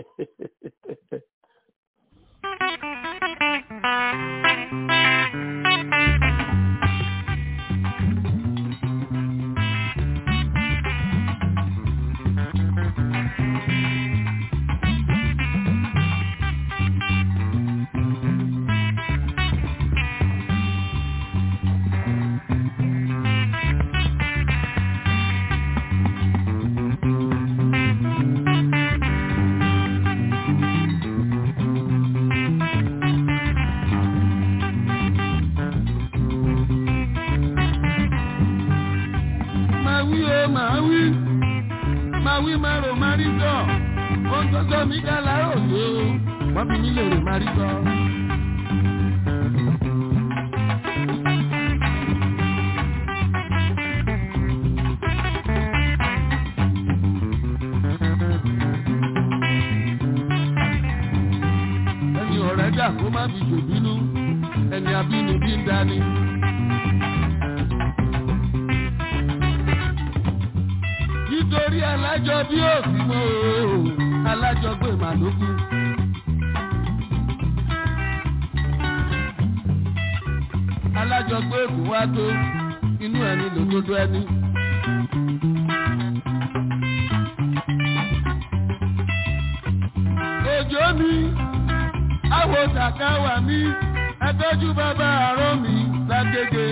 máa wí o máa wí máa wí máa rò máa rí sọ ohun tó sọ mí ká láàárọ̀ yé o wọ́n fi mí lè rò máa rí sọ. ẹni ọ̀rẹ́ dà kó má fi jòbínú ẹni abínibí ń dání. nítorí alájọ bí òsì mọ́ o alájọ gbé màlúkú. alájọ gbé èkó wá tó inú ẹni lòdodo ẹni. òjò mi àwọ̀ tàkàwà mi ẹtọ́jú bàbá àárọ̀ mi lágége.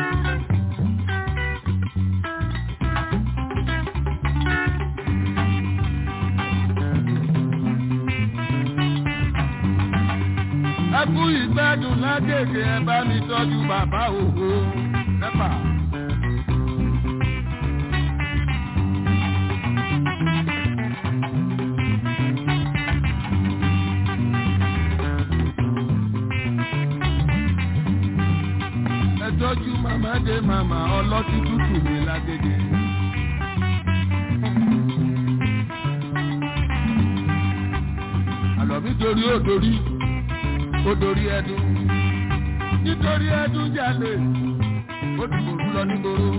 ẹkú ìgbádùn lágègè ẹ bá mi tọ́jú bàbá òhò pẹ́pà. ẹ tọ́jú màmá dé màmá ọlọ́tí tútù mi lágègè. àlọ́ mi torí ó dorí ó dorí ẹdun nítorí ẹdun jalè ó dìbò rú lọ nígboro.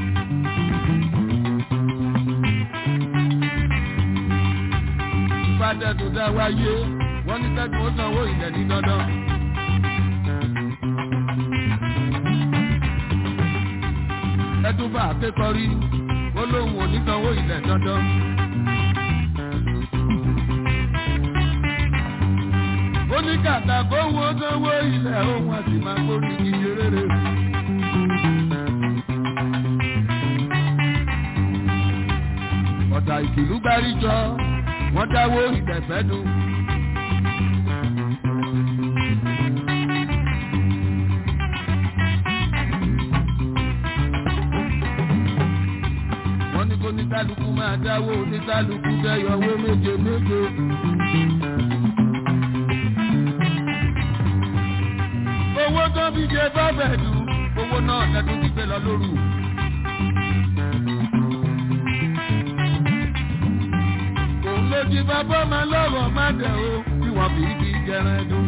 ìfàdẹ́dùn dá wáyé wọ́n ní kẹ́dùn ó sanwó ilẹ̀ ní dandan. ẹdun bá akékọ̀rí ó lóun ò ní sanwó ilẹ̀ dandan. ó ní kàkà kó wọ́n sanwó ilẹ̀ òun àti máa kórì ìdíje rere. ọ̀tà ìkìlú gbáríjọ wọ́n dáwó ìgbẹ̀fẹ́ nu. wọ́n ní kó ní kálukú máa dáwó ní kálukú dẹ́yọ̀wó méje méje. owó tó fi jẹ bábẹ̀dù owó náà lẹ́dún ti gbé lọ lóru. òun ló jí bàbá máa lọ́rọ̀ má dẹ̀ o bí wọ́n fi kí jẹran dùn.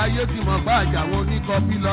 ayé ti mọ̀ bá àjàwọn oníkọ́bí lọ.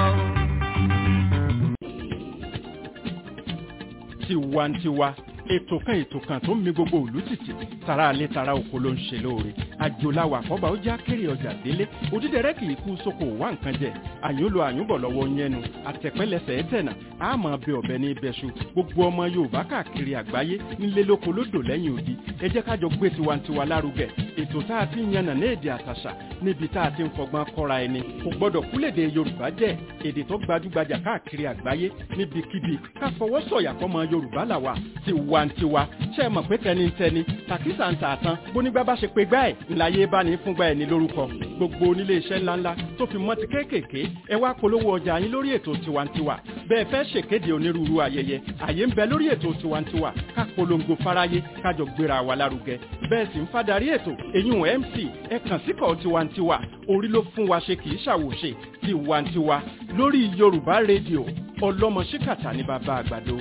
tiwantiwa ètò kan ètò kan tó ń mi gbogbo òlú tìtì tara alẹ́ tara oko ló ń ṣe lóore àjòláwà àkọ́bà ó já kéré ọjà délé òdídẹrẹ́ kì í kú sóko wá nǹkan jẹ àyúnlò àyúnbọ̀ lọ́wọ́ yẹnu àtẹ̀pẹ́lẹsẹ̀ ẹ̀tẹ̀nà àmọ́ bẹ ọ̀bẹ ní ibẹ̀ṣu gbogbo ọmọ yorùbá káàkiri àgbáyé nílé lóko lódò lẹ́yìn odi ẹ jẹ́ kájọ gbé tiwantiwa lárugẹ ètò tá a ti ń yànnà ní èdè àtàṣà níbi tá a ti ń fọgbọ́n kọ́ra ẹni kò gbọ́dọ̀ kúlèdè yorùbá jẹ́ èdè tó gbajúgbajà káàkiri àgbáyé níbikíbi ká fọwọ́ sọ̀yà fọmọ yorùbá làwà tiwantiwa ṣe é mọ̀ pé tẹnitẹni tàkísà ń tààtàn bónígbà bá ṣe pé gbá ẹ̀ ńláyé bá ní fúngbà ẹ̀ ní lórúkọ gbogbo onílé iṣẹ́ ńláńlá tó fi mọ́ ti kéékèèké ẹ wá polówó ọjà yín lórí ètò tiwantiwa bẹ́ẹ̀ fẹ́ ṣèkéde onírúurú ayẹyẹ àyè ń bẹ lórí ètò tiwantiwa ká polongo fáráyé kájọ gbéra wa lárugẹ bẹ́ẹ̀ sì ń fadarí ètò eyín mc ẹ kàn síkọ̀ tiwantiwa orí ló fún wa ṣe kì í ṣàwòṣe tiwantiwa lórí yorùbá rédíò ọlọ́mọ ṣíkàtà ní bàbá àgbàdo.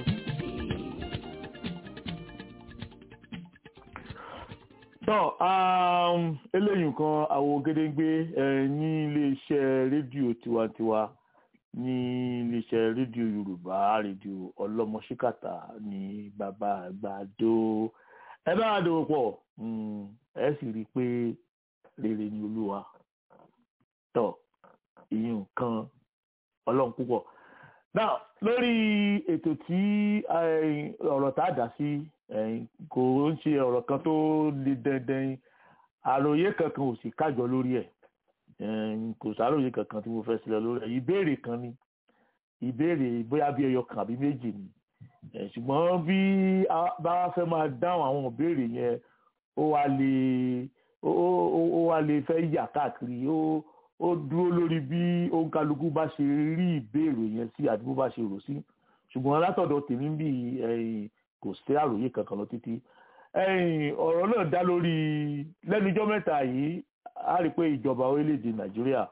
tọ́ eléyìí nǹkan àwo gédéńgbé ní iléeṣẹ́ rédíò tiwantiwa ní iléeṣẹ́ rédíò yorùbá rédíò ọlọ́mọṣíkàtà ní bàbá àgbàdo ẹ bá wa dòwò pọ̀ ẹ sì rí i pé rere ni olúwa tọ́ ìyẹn nǹkan ọlọ́run púpọ̀ now lórí ètò tí ọ̀rọ̀ tá a dá sí kò ń ṣe ọ̀rọ̀ kan tó le dandan àròyé kankan ò sì kájọ lórí ẹ̀ kò sáròyé kankan tí mo fẹ́ sílẹ̀ lórí ẹ̀ ìbéèrè kan ni ìbéèrè bóyá bí ẹyọ kan àbí méjì ni ṣùgbọ́n bí bá fẹ́ máa dáhùn àwọn ìbéèrè yẹn ó wá lè ó wá lè fẹ́ yà káàkiri ó ó dúró lórí bí òǹkálukú bá ṣe rí ìbéèrè yẹn sí àti bó bá ṣe rò sí ṣùgbọ́n látọ̀dọ̀ tèmi bí kò sí àròyé kankan lọ títí ọ̀rọ̀ náà dá lórí lẹ́nujọ́ mẹ́ta yìí a rí i pé ìjọba orílẹ̀-èdè nàìjíríà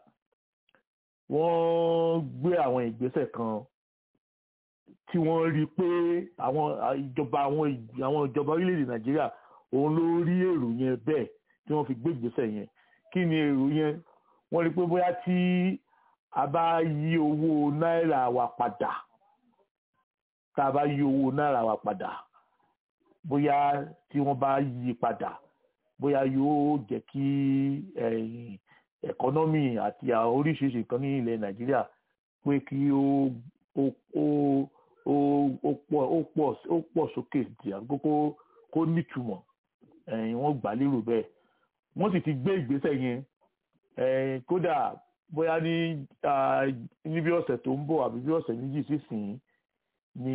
wọ́n gbé àwọn ìgbésẹ̀ kan tí wọ́n rí i pé àwọn ìjọba àwọn ìjọba orílẹ̀-èdè nàìjíríà òun ló rí èrò yẹn bẹ́ẹ̀ tí wọ́n fi gbé ìgbésẹ̀ yẹn kí ni èrò yẹn wọ́n rí i pé bóyá tí a bá yí owó náírà wa padà tá a bá yí owó náírà wa padà bóyá tí wọ́n bá yí padà bóyá yóò jẹ́ kí ẹ̀kọ́nọ́mì àti oríṣiríṣi nǹkan ní ilẹ̀ nàìjíríà pé kí ó ó ó ó ó pọ̀ ó pọ̀ ó pọ̀ sókè àgbo kó kó nítumọ̀ wọ́n gbà lérò bẹ́ẹ̀ wọ́n sì ti gbé ìgbésẹ̀ yẹn kódà bóyá ní níbi ọ̀sẹ̀ tó ń bọ̀ àbí bí ọ̀sẹ̀ méjì sísìn ní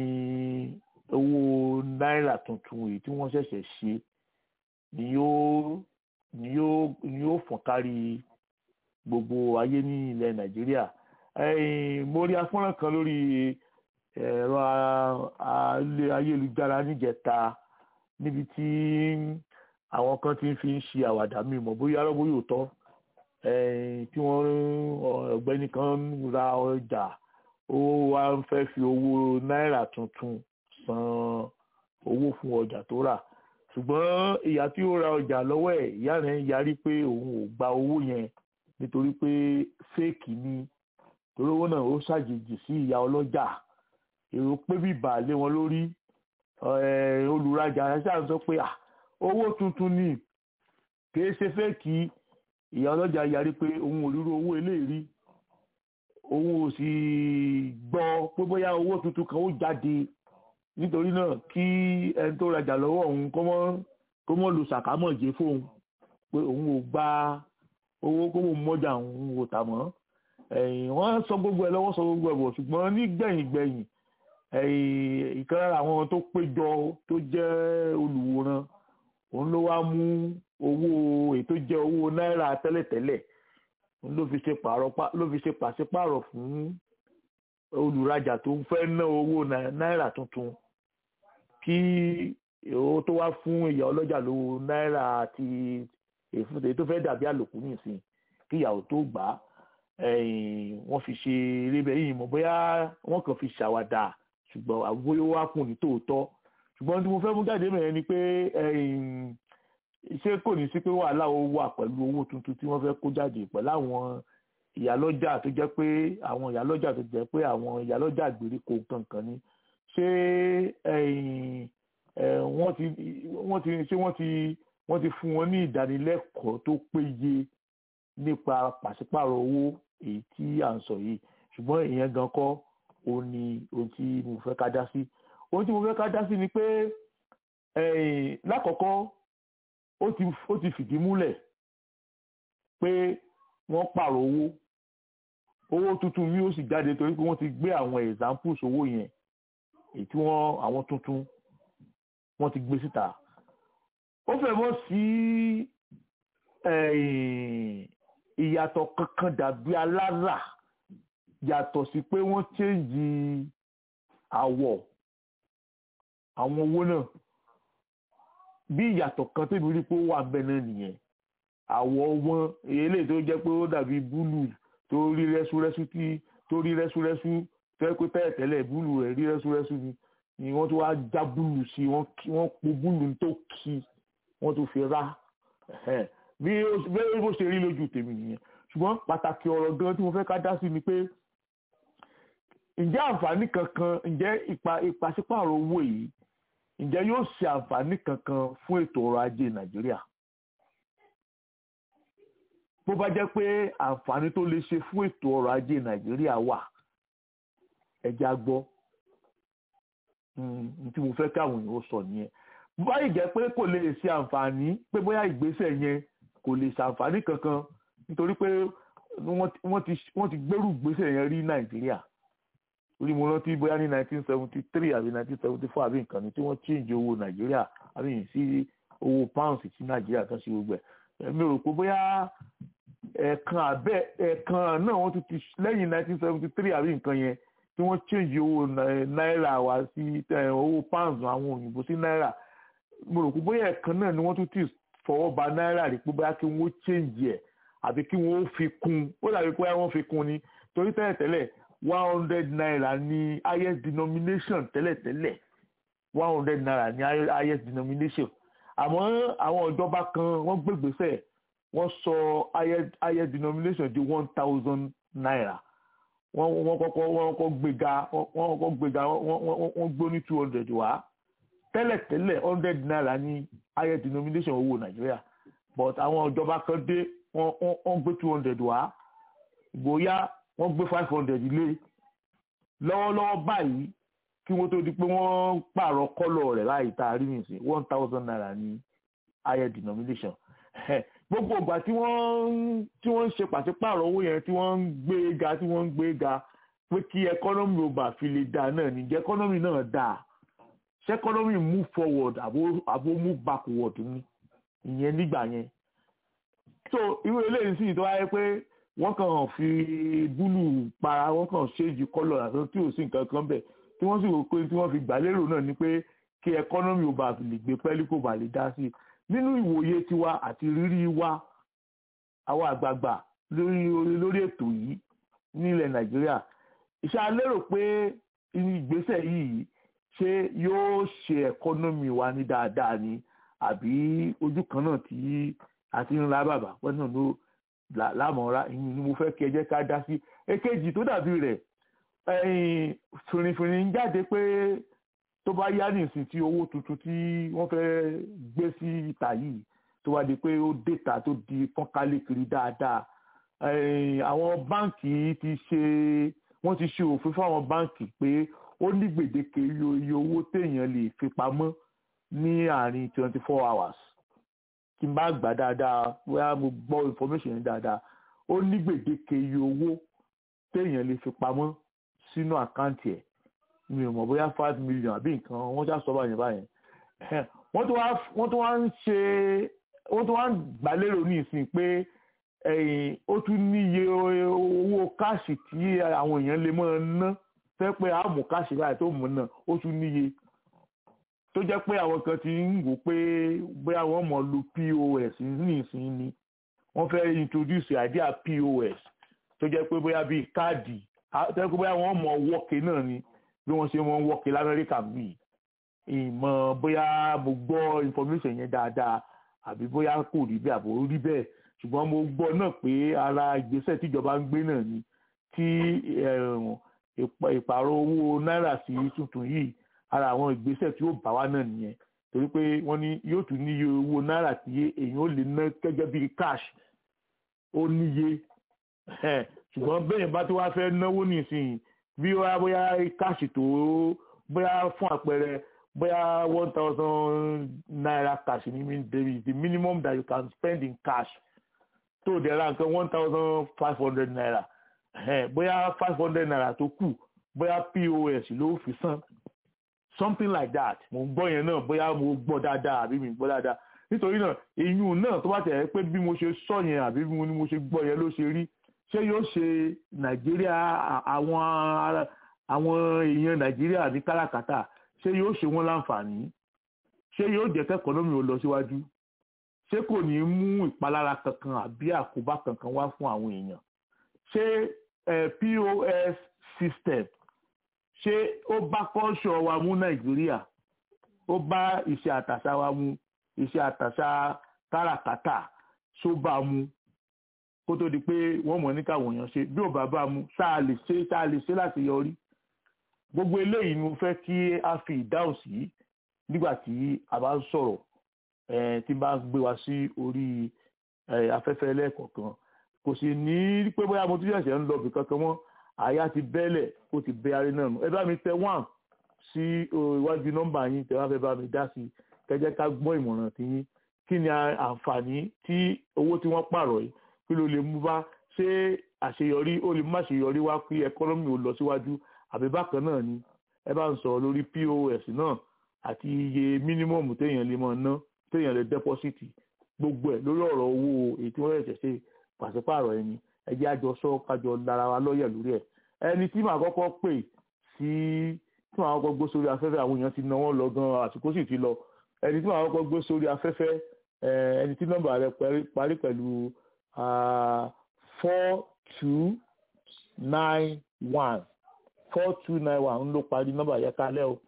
owó náírà tuntun èyí tí wọ́n ṣẹ̀ṣẹ̀ ṣe ni yóò ni yóò ni yóò fọ́n kárí gbogbo ayé ní ilẹ̀ nàìjíríà mo rí afọ́nrán kan lórí ẹ̀rọ ayélujára níjẹta níbi tí àwọn kan ti fi ń ṣe àwàdà mi mọ̀ bóyá arọ́bó yóò tọ́ tí wọ́n ọ̀gbẹ́ni kan ra ọjà ó wá ń fẹ́ fi owó náírà tuntun san owó fún ọjà tó rà ṣùgbọ́n ìyá tí ó ra ọjà lọ́wọ́ ẹ̀ ìyá rẹ̀ ń yarí pé òun ò gba owó yẹn nítorí pé fẹ́ẹ̀kì ni torí owó náà ó ṣàjèjì sí ìyá ọlọ́jà èrò pé bíbà lé wọn lórí olùrajà ṣáà sọ pé owó tuntun ni kìí ṣe fẹ́ẹ̀kì ìyá ọlọ́jà yarí pé òun ò rírú owó eléyìí òun ò sì gbọ́ pé bóyá owó tuntun kan ó jáde nítorí náà kí ẹni tó rajà lọ́wọ́ òun kó mọ́ lu sàkámọ̀jẹ́ fóun pé òun ò gba owó kó mọ̀ mọ́jà òun ò tà mọ́ wọ́n sọ gbogbo ẹ̀ lọ́wọ́ sọ gbogbo ẹ̀ bọ̀ ṣùgbọ́n nígbẹ̀yìn gbẹ̀yìn ìkan lára àwọn tó péjọ tó jẹ́ olùwòran òun ló wá mú owó ètò jẹ́ owó náírà tẹ́lẹ̀tẹ́lẹ̀ òun ló fi ṣe pààrọ̀ ló fi ṣe pàṣípààrọ̀ fún olùrajà tó ń fẹ́ ná owó náírà tuntun kí owó tó wá fún ìyá ọlọ́jà lówó náírà àti èfúnṣe tó fẹ́ dàbí àlòkù nìsín kí ìyàwó tó gbà á wọ́n fi ṣe eré bẹ́ẹ̀ yìí mọ̀ bóyá wọ́n kàn fi ṣàwàdà ṣùgbọ́n àbúrò wá fún ní tòótọ́ ṣùgbọ́n tí mo fẹ́ mú jáde mẹ́rin ni pé ṣé kò ní sí pé wàhálà ó wà pẹ̀lú owó tuntun tí wọ́n fẹ́ kó jáde pẹ̀lú àwọn ìyálọ́jà tó jẹ́ pé àwọn ìyálọ́jà tó jẹ́ pé àwọn ìyálọ́jà ìgbèríko kankan ni ṣé ẹ̀yìn ẹ̀ wọ́n ti wọ́n ti ṣé wọ́n ti wọ́n ti fún wọn ní ìdánilẹ́kọ̀ọ́ tó péye nípa pàṣípàrọ̀ owó èyí tí à ń sọ yìí ṣùgbọ́n ìyẹn gan kọ́ òun ni ohun tí mo fẹ́ ká dá sí ohun tí mo fẹ́ ká dá sí ni pé ẹ̀yìn lákọ̀ọ́kọ́ ó ti ó ti fìdí múlẹ̀ pé wọ́n pààrọ̀ owó owó tuntun mi ó sì jáde torí pé wọ́n ti gbé àwọn examples owó yẹn èyí tí wọ́n àwọn tuntun wọ́n ti gbé síta ó fẹ́ mọ́ sí ìyàtọ̀ kankan dàbí alára yàtọ̀ sí pé wọ́n change àwọ̀ àwọn owó náà bí ìyàtọ̀ kan tẹ́bi rí pé ó wà bẹ́ẹ̀ náà nìyẹn àwọ̀ wọn èyí tó jẹ́ pé ó dàbí búlù tó rí rẹ́súrẹ́sú tí tó rí rẹ́súrẹ́sú fẹ́ pé tẹ́lẹ̀ tẹ́lẹ̀ búlù rẹ̀ rí rẹ́súrẹ́sú ni ni wọ́n tó wá já búlù sí wọ́n po búlù tó kí wọ́n tó fi rá bí bó ṣe rí lójú tèmi nìyẹn ṣùgbọ́n pàtàkì ọ̀rọ̀ gan tí mo fẹ́ ká dá sí ni pé ǹjẹ́ àǹfààní kankan ǹjẹ́ ìpàṣípààrọ̀ owó yìí ǹjẹ́ yóò ṣe àǹfààní kankan fún ètò ọrọ̀ ajé nàìjíríà bó bá jẹ́ pé àǹfààní tó lè ṣe fún ètò ọrọ̀ ajé nàìjíríà wà ẹja gbọ́ tí mo fẹ́ káwọn èèyàn sọ nìyẹn bó bá yìí jẹ́ pé kò lè ṣe àǹfààní pé bóyá ìgbésẹ̀ yẹn kò lè ṣe àǹfààní kankan nítorí pé wọ́n ti gbẹ́rù ìgbésẹ̀ yẹn rí nàìjíríà orí mo rántí bóyá ní nineteen seventy three àbí nineteen seventy four àbí nǹkan ni tí wọ́n change owó nàìjíríà àbí sí owó pounds tí nàìjíríà tán sí gbogbo ẹ̀ mi rò pé bóyá ẹ̀ẹ̀kan abẹ́ ẹ̀ẹ̀kan náà wọ́n tún ti lẹ́yìn nineteen seventy three àbí nǹkan yẹn tí wọ́n change owó náírà wá sí owó pounds àwọn òyìnbó sí náírà mo rò pé bóyá ẹ̀ẹ̀kan náà ni wọ́n tún ti fọwọ́ ba náírà rí pé bóyá kí wọ́n change ẹ̀ àbí kí wọ́n fi kún ó dàbí pé wọ́n fi kún ni torí tẹ́lẹ̀tẹ́lẹ̀ one hundred naira ní highest denomination tẹ́lẹ̀tẹ́lẹ̀ one hundred naira ní highest denomination àmọ́ àwọn ìjọba kan wọ́n gbégbèsè wọ́n sọ highest denomination di one thousand naira wọ́n wọ́n kọ́kọ́ wọ́n kọ́kọ́ gbéga wọ́n kọ́kọ́ gbéga wọ́n gbó ní two hundred wá tẹ́lẹ̀tẹ́lẹ̀ hundred naira ní highest denomination owó nàìjíríà but àwọn ìjọba kan dé wọ́n gbé two hundred wá bóyá wọ́n gbé five hundred lé lọ́wọ́lọ́wọ́ báyìí kí wọ́n tó di pé wọ́n pààrọ̀ kọ́lọ̀ rẹ̀ láì tá a rí nìsín one thousand naira ní higher denomination gbogbo ìgbà tí wọ́n tí wọ́n ń ṣe pàṣípààrọ̀ owó yẹn tí wọ́n ń gbé ga tí wọ́n ń gbé ga pé kí ẹkọ́nọ́mì ò bá fi lè dà náà ní jẹ́ ẹkọ́nọ́mì náà dà ṣé ẹkọ́nọ́mì move forward àbó àbó move backward ní ìyẹn nígbà yẹn so irú eléyìí sì tó wáyé pé wọ́n kàn fi búlù para wọ́n kàn ṣéèjì kọ́lọ̀ àti tí ò sí nǹkan kan bẹ̀ tí wọ́n sì wò pé tí wọ́n fi gbà lérò náà ni pé kí ẹkọ́nọ́mì ò bá lè gbé pẹ́ẹ́lí kò bá lè dá sí i nínú ìwòye tiwa àti rírí wa àwọn àgbààgbà lórí lórí ètò yìí nílẹ̀ nàìjíríà ìṣe alérò pé ìgbésẹ̀ yìí ṣé yóò ṣe ẹkọ́nọ́mì wa ní dáadáa ni àbí ojú kan náà tí a ti ń ra bàbá pẹ́ náà ló lámọ̀ọ́ra ìyìn ni mo fẹ́ kí ẹ jẹ́ ká dá sí èkejì tó dàbí rẹ̀ fìrìfìrì ń jáde pé tó bá yá nìsín tí owó tuntun tí wọ́n fẹ́ gbé sí ìta yìí tó wá di pé ó dèta tó di fọ́nkálẹ̀ kiri dáadáa àwọn báǹkì ti ṣe wọ́n ti ṣe òfin fáwọn báǹkì pé ó ní gbèdéke iye owó téèyàn lè fi pamọ́ ní àárín twenty four hours tí n bá gbà dáadáa bóyá mo gbọ́ information yẹn dáadáa ó ní gbèdéke iye owó téèyàn lè fi pamọ́ sínú àkáǹtì ẹ̀ mi ò mọ̀ bóyá five million àbí nǹkan wọ́n já sọ báyẹn báyẹn wọ́n tún wá wọ́n tún wá ń ṣe wọ́n tún wá ń gbàlérò ní ìsìn pé ó tún níye owó káàṣì tí àwọn èèyàn lè máa ná fẹ́ pé àmú káàṣì báyìí tó mú náà ó tún níye tó jẹ́ pé àwọn kan ti ń wò pé bóyá wọ́n mọ̀ lu pos ní ìsìn ni wọ́n fẹ́ introduce idea pos tó jẹ́ pé bóyá bíi káàdì tó jẹ́ pé bóyá wọ́n mọ̀ wọ́ọ̀kì náà ni bí wọ́n ṣe wọ́n wọ́ọ̀kì lamẹ́ríkà bíi ìmọ̀ bóyá mo gbọ́ information yẹn dáadáa àbí bóyá kò rí bẹ́ẹ̀ àbò rí bẹ́ẹ̀ ṣùgbọ́n mo gbọ́ náà pé ara ìgbésẹ̀ tíjọba ń gbé náà ni tí ìpààrọ̀ owó náírà sí tuntun yìí ara àwọn ìgbésẹ̀ tí ó bá wa náà nìyẹn torí pé wọ́n ní yóò tún níye owó náírà tí èèyàn ó lè ná gẹ́gẹ́ bí cash ó níye ṣùgbọ́n bẹ́ẹ̀ bá tó wá fẹ́ náwó nísìnyí bí wá bóyá cash tó bóyá fún àpẹẹrẹ bóyá one thousand naira cash ni the minimum that you can spend in cash tó dẹ̀ ra nǹkan one thousand five hundred naira bóyá five hundred naira tó kù bóyá pos ló fi san something like that mo gbọ́ yẹn náà bóyá mo gbọ́ dáadáa àbí mi gbọ́ dáadáa nítorí náà ìyún náà tó bá tẹ̀ pé bí mo ṣe sọ yẹn àbí bí mo ṣe gbọ́ yẹn ló ṣe rí ṣé yóò ṣe nàìjíríà àwọn àwọn èèyàn nàìjíríà ní káràkátà ṣé yóò ṣe wọ́n láǹfààní ṣé yóò jẹ́ kẹ́kọ̀ọ́nọ́mì ó lọ síwájú ṣé kò ní mú ìpalára kankan àbí àkóbá kankan wá fún àwọn èèyàn ṣé pos system ṣé ó bá kọ́ṣọ́ wa mú nàìjíríà ó bá iṣẹ́ àtàṣà wa mú iṣẹ́ àtàṣà káràkátà ṣó bá mú kó tó di pé wọ́n mọ̀ ní káwọn èèyàn ṣe bí ò bá bá mú ṣáà lè ṣe ṣáà lè ṣe láti yọrí gbogbo eléyìí ni mo fẹ́ kí a fi ìdáhùn sí nígbà tí a bá ń sọ̀rọ̀ tí bá ń gbé wa sí orí afẹ́fẹ́ lẹ́ẹ̀kọ̀ọ̀kan kò sì ní pé bóyá mo tún ṣẹ̀ṣẹ̀ ń lọ bì kankan mọ́ àyà ti bẹ́lẹ̀ ó ti bẹ́ arí náà nù ẹ bá mi tẹ wọ́n sí iwájú nọ́mbà yín tẹ wá fẹ́ bá mi dá sí kẹjẹ́ ká gbọ́ ìmọ̀ràn tí yín kí ni àǹfààní tí owó tí wọ́n pààrọ̀ yìí kí ló lè mú bá ṣé àṣeyọrí ó lè má ṣeyọrí wá kí ẹkọ́nọ́mì ò lọ síwájú àbí bákan náà ni ẹ bá ń sọ̀rọ̀ lórí pos náà àti iye mínímọ̀mù téèyàn lè máa ná téèyàn lè dẹ́pọ́sìtì gbogbo ẹ̀ lórí ọ̀rọ̀ owó èyí tí wọ́n ṣẹ̀ṣẹ̀ ṣe pàṣípààrọ̀ ẹni ẹ jẹ́ àjọ sọ kájọ lára wa lọ́yẹ̀ lórí ẹ̀ ẹni tí màá kọ́kọ́ pè sí tí màá kọ́kọ́ gbé sórí afẹ́fẹ́ àwọn èèyàn ti ná wọ́n lọ gan àsìkò sì ti lọ ẹni tí màá kọ́kọ́ gbé sórí afẹ́fẹ́ ẹni tí nọ́mbà rẹ̀ parí pẹ̀lú four two nine one four two nine one ń ló parí nọ́mbà yẹn kalẹ̀ o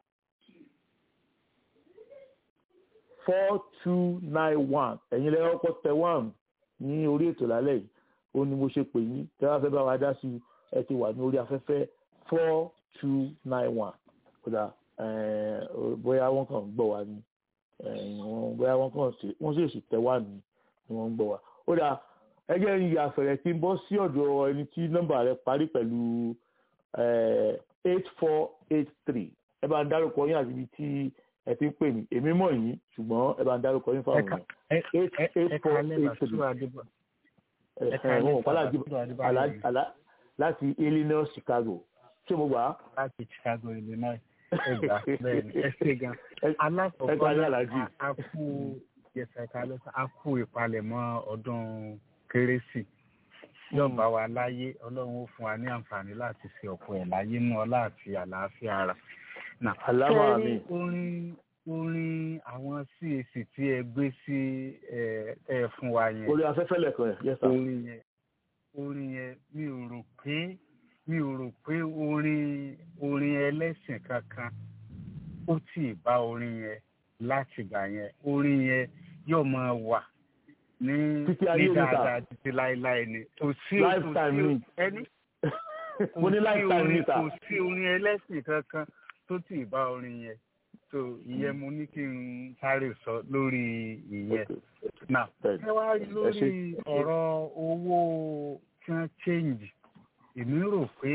four two nine one ẹ̀yin lẹ́yìn ọkọ̀ tẹ one ní orí ètò lálẹ́ yìí ó ní mo ṣe pè yín tẹ́ wá fẹ́ bá wa dá sí ẹ ti wà ní orí afẹ́fẹ́ four two nine one kódà bóyá wọ́n kàn ń gbọ́ wa ni bóyá wọ́n kàn ṣe wọ́n sì sì tẹ wá ní ni wọ́n ń gbọ́ wa ó dà ẹgbẹ́ yìí àfẹ̀rẹ̀ tí ń bọ́ sí ọ̀dọ̀ ẹni tí nọ́mbà rẹ̀ parí pẹ̀lú eight four eight three ẹ bá ń dárúkọ yín àti ibi tí ẹ ti ń pè mí èmi mọ̀ yín ṣùgbọ́n ẹ bá ń dárúkọ yín fáwọn èèyàn eight eight four eight three ẹ̀hún ọ̀pálá láti Illinois Chicago ṣé mo gbà á. láti Chicago Illinois ẹgbà bẹ́ẹ̀ ni ẹ ṣe gan alákọ̀ọ́kọ́ a kú yẹsẹ̀ka lọ́sàn a kú ìpalẹ̀mọ́ ọdún kérésì yóò bá wa láyé ọlọ́run ó fún wa ní àǹfààní láti ṣe ọ̀pọ̀ ẹ̀ láyé nú ọlá àti àlàáfíà ara. aláwọ̀ àmì. orin orin àwọn CAC tí ẹ gbé sí ẹ fún wa yẹn. orí afẹ́fẹ́ lẹ̀kọ́ ẹ̀ yẹ́sà. orin yẹn orin yẹn mi ò rò pé mi ò rò pé orin orin ẹlẹ́sìn kankan ó tì í bá orin yẹn láti gbà yẹn orin yẹn yóò máa wà ní ní dáadáa títí láéláé ni kò sí kò sí ẹni mo ní lifetime níta kò sí orin ẹlẹ́sìn kankan tó tì í bá orin yẹn so ìyẹn mo ní kí n sáré sọ lórí ìyẹn now ẹ wá rí lórí ọ̀rọ̀ owó tí wọ́n change èmi rò pé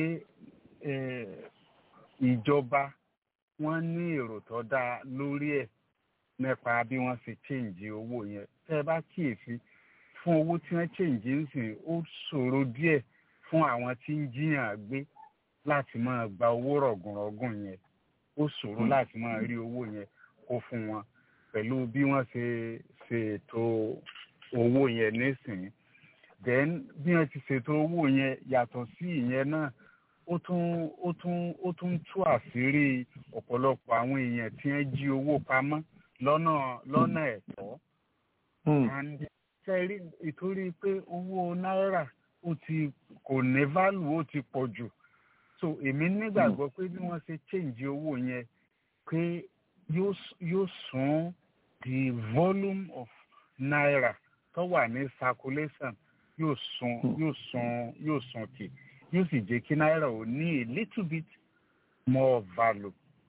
ìjọba wọ́n ní èrò tó dáa lórí ẹ̀ nípa bí wọ́n ṣe change owó yẹn tẹ́ ẹ bá kíyèsí fún owó tí wọ́n change ń sìn ó ṣòro díẹ̀ fún àwọn tí ń jiyàn gbé láti máa gba owó rọ̀gùnrọ̀gùn yẹn ó ṣòro láti máa rí owó yẹn kó fún wọn pẹ̀lú bí wọ́n ṣe ṣètò owó yẹn nísìnyí then bí wọ́n ti ṣètò owó yẹn yàtọ̀ sí ìyẹn náà ó tún ó tún ó tún tú àṣírí ọ̀pọ̀lọpọ̀ àwọn èèyàn tí wọ́n jí owó pamọ́ lọ́nà lọ́nà ẹ̀tọ́. and ṣẹ́rí ìtorí pé owó náírà ó ti kò ní value ó ti pọ̀ jù so èmi nígbàgbọ́ pé bí wọ́n ṣe change owó yẹn pé yóò sún the volume of naira tó wà ní circulation yóò sun yóò sun yóò sun kì yóò sì jẹ́ kí náírà ò ní a little bit more value.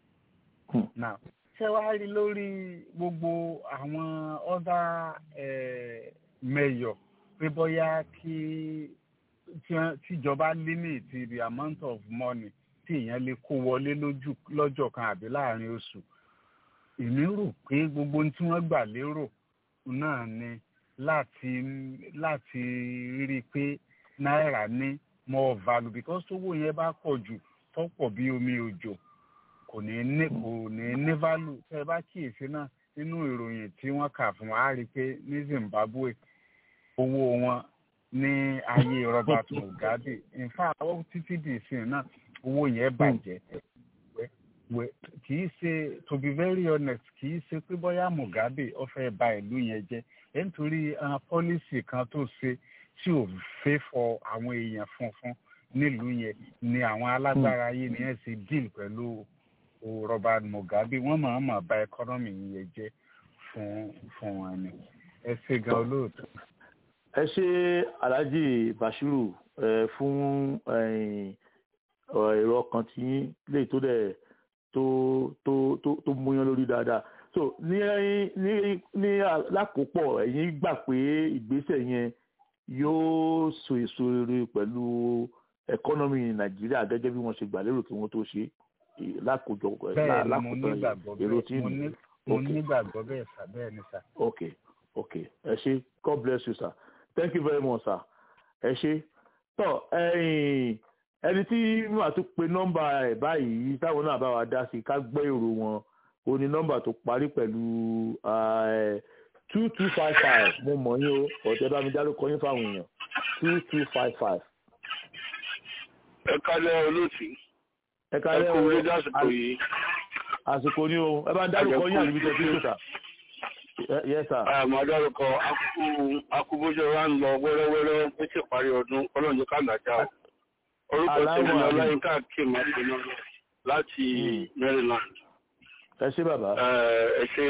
now ṣé wàá rí lórí gbogbo àwọn other eh, mayor pé bóyá kí tí wọ́n- tíjọba limit the amount of money tí èèyàn lè kó wọlé lójú lọ́jọ́ kan àbí láàrin oṣù èmi rò pé gbogbo ohun tí wọ́n gbà lérò náà ni láti láti rí i pé náírà ní more value because owó yẹn bá pọ̀ jù tó pọ̀ bí omi òjò kò ní ní kò ní ní value tẹ́ ẹ bá kíyèsí náà nínú ìròyìn tí wọ́n kà fún wa á rí i pé ní Zimbabwe owó wọn ní ayé Robert Mugabe in fact ó títí di ìsìn náà owó yẹn bàjẹ́ Wẹ́- wẹ́- kì í ṣe to be very honest kì í ṣe pé bóyá Mugabe ó fẹ́ ba ìlú yẹn jẹ́ ẹ̀ nítorí àwọn pọ́lísì kan tó ṣe tí ò fẹ́ fọ àwọn èèyàn funfun nílùú yẹn ni àwọn alágbára ayé ni ẹ̀ ṣe deal pẹ̀lú o Robert Mugabe wọ́n máa máa ba ẹkọ́nọ́mì yẹn jẹ́ fún fún wọn ni ẹ ṣe gan olóòtú. ẹ ṣe alhaji bashiru ẹ fún ẹ̀yin, ọ, èrò ọkàn tí yín lè tó dẹ̀ tó tó tó tó múyán lórí dáadáa so ní ní ní lákòópọ̀ ẹ̀yin gbà pé ìgbésẹ̀ yẹn yóò so èso rere pẹ̀lú ẹkọ́nọ́mì nàìjíríà gẹ́gẹ́ bí wọ́n ṣe gbà lérò kí wọ́n tó ṣe é, lákòójọ bẹ́ẹ̀ ni mo lákòótán nígbàgbọ́ èrò bẹ́ẹ̀ tí mo ní mo Okay. nígbàgbọ́ bẹ́ẹ̀ sà bẹ́ẹ̀ ni sà. okay okay ẹ ṣé god bless you sir thank you very much sir ẹ ṣé tọ ẹ̀yin ẹni tí màá tún pe nọ́mbà ẹ̀ báyìí táwọn náà bá wa dá sí ká gbọ́ èrò wọn ó ní nọ́mbà tó parí pẹ̀lú two two five five mo mọ̀ yín o ọ̀tẹ̀ bá mi dárúkọ yín fáwọn èèyàn two two five five. ẹ kálẹ̀ olóòtú ẹ ẹ kálẹ́ kú o orí dásìkò yìí àsìkò ni o ẹ bá ń dárúkọ yín àbíbi tẹ̀ sí ìṣòta. yes sir. àmọ́ dárúkọ akúbójọ wa ń lọ wẹ́rẹ́wẹ́rẹ́ ní ti parí ọdún ọlọ́run jẹ́ ká làjà o orúkọ tèmi Aláwọ̀ ni àmì. ọláyínká kim àpinnu láti maryland ẹ ṣé bàbá. Eh, ẹ ṣe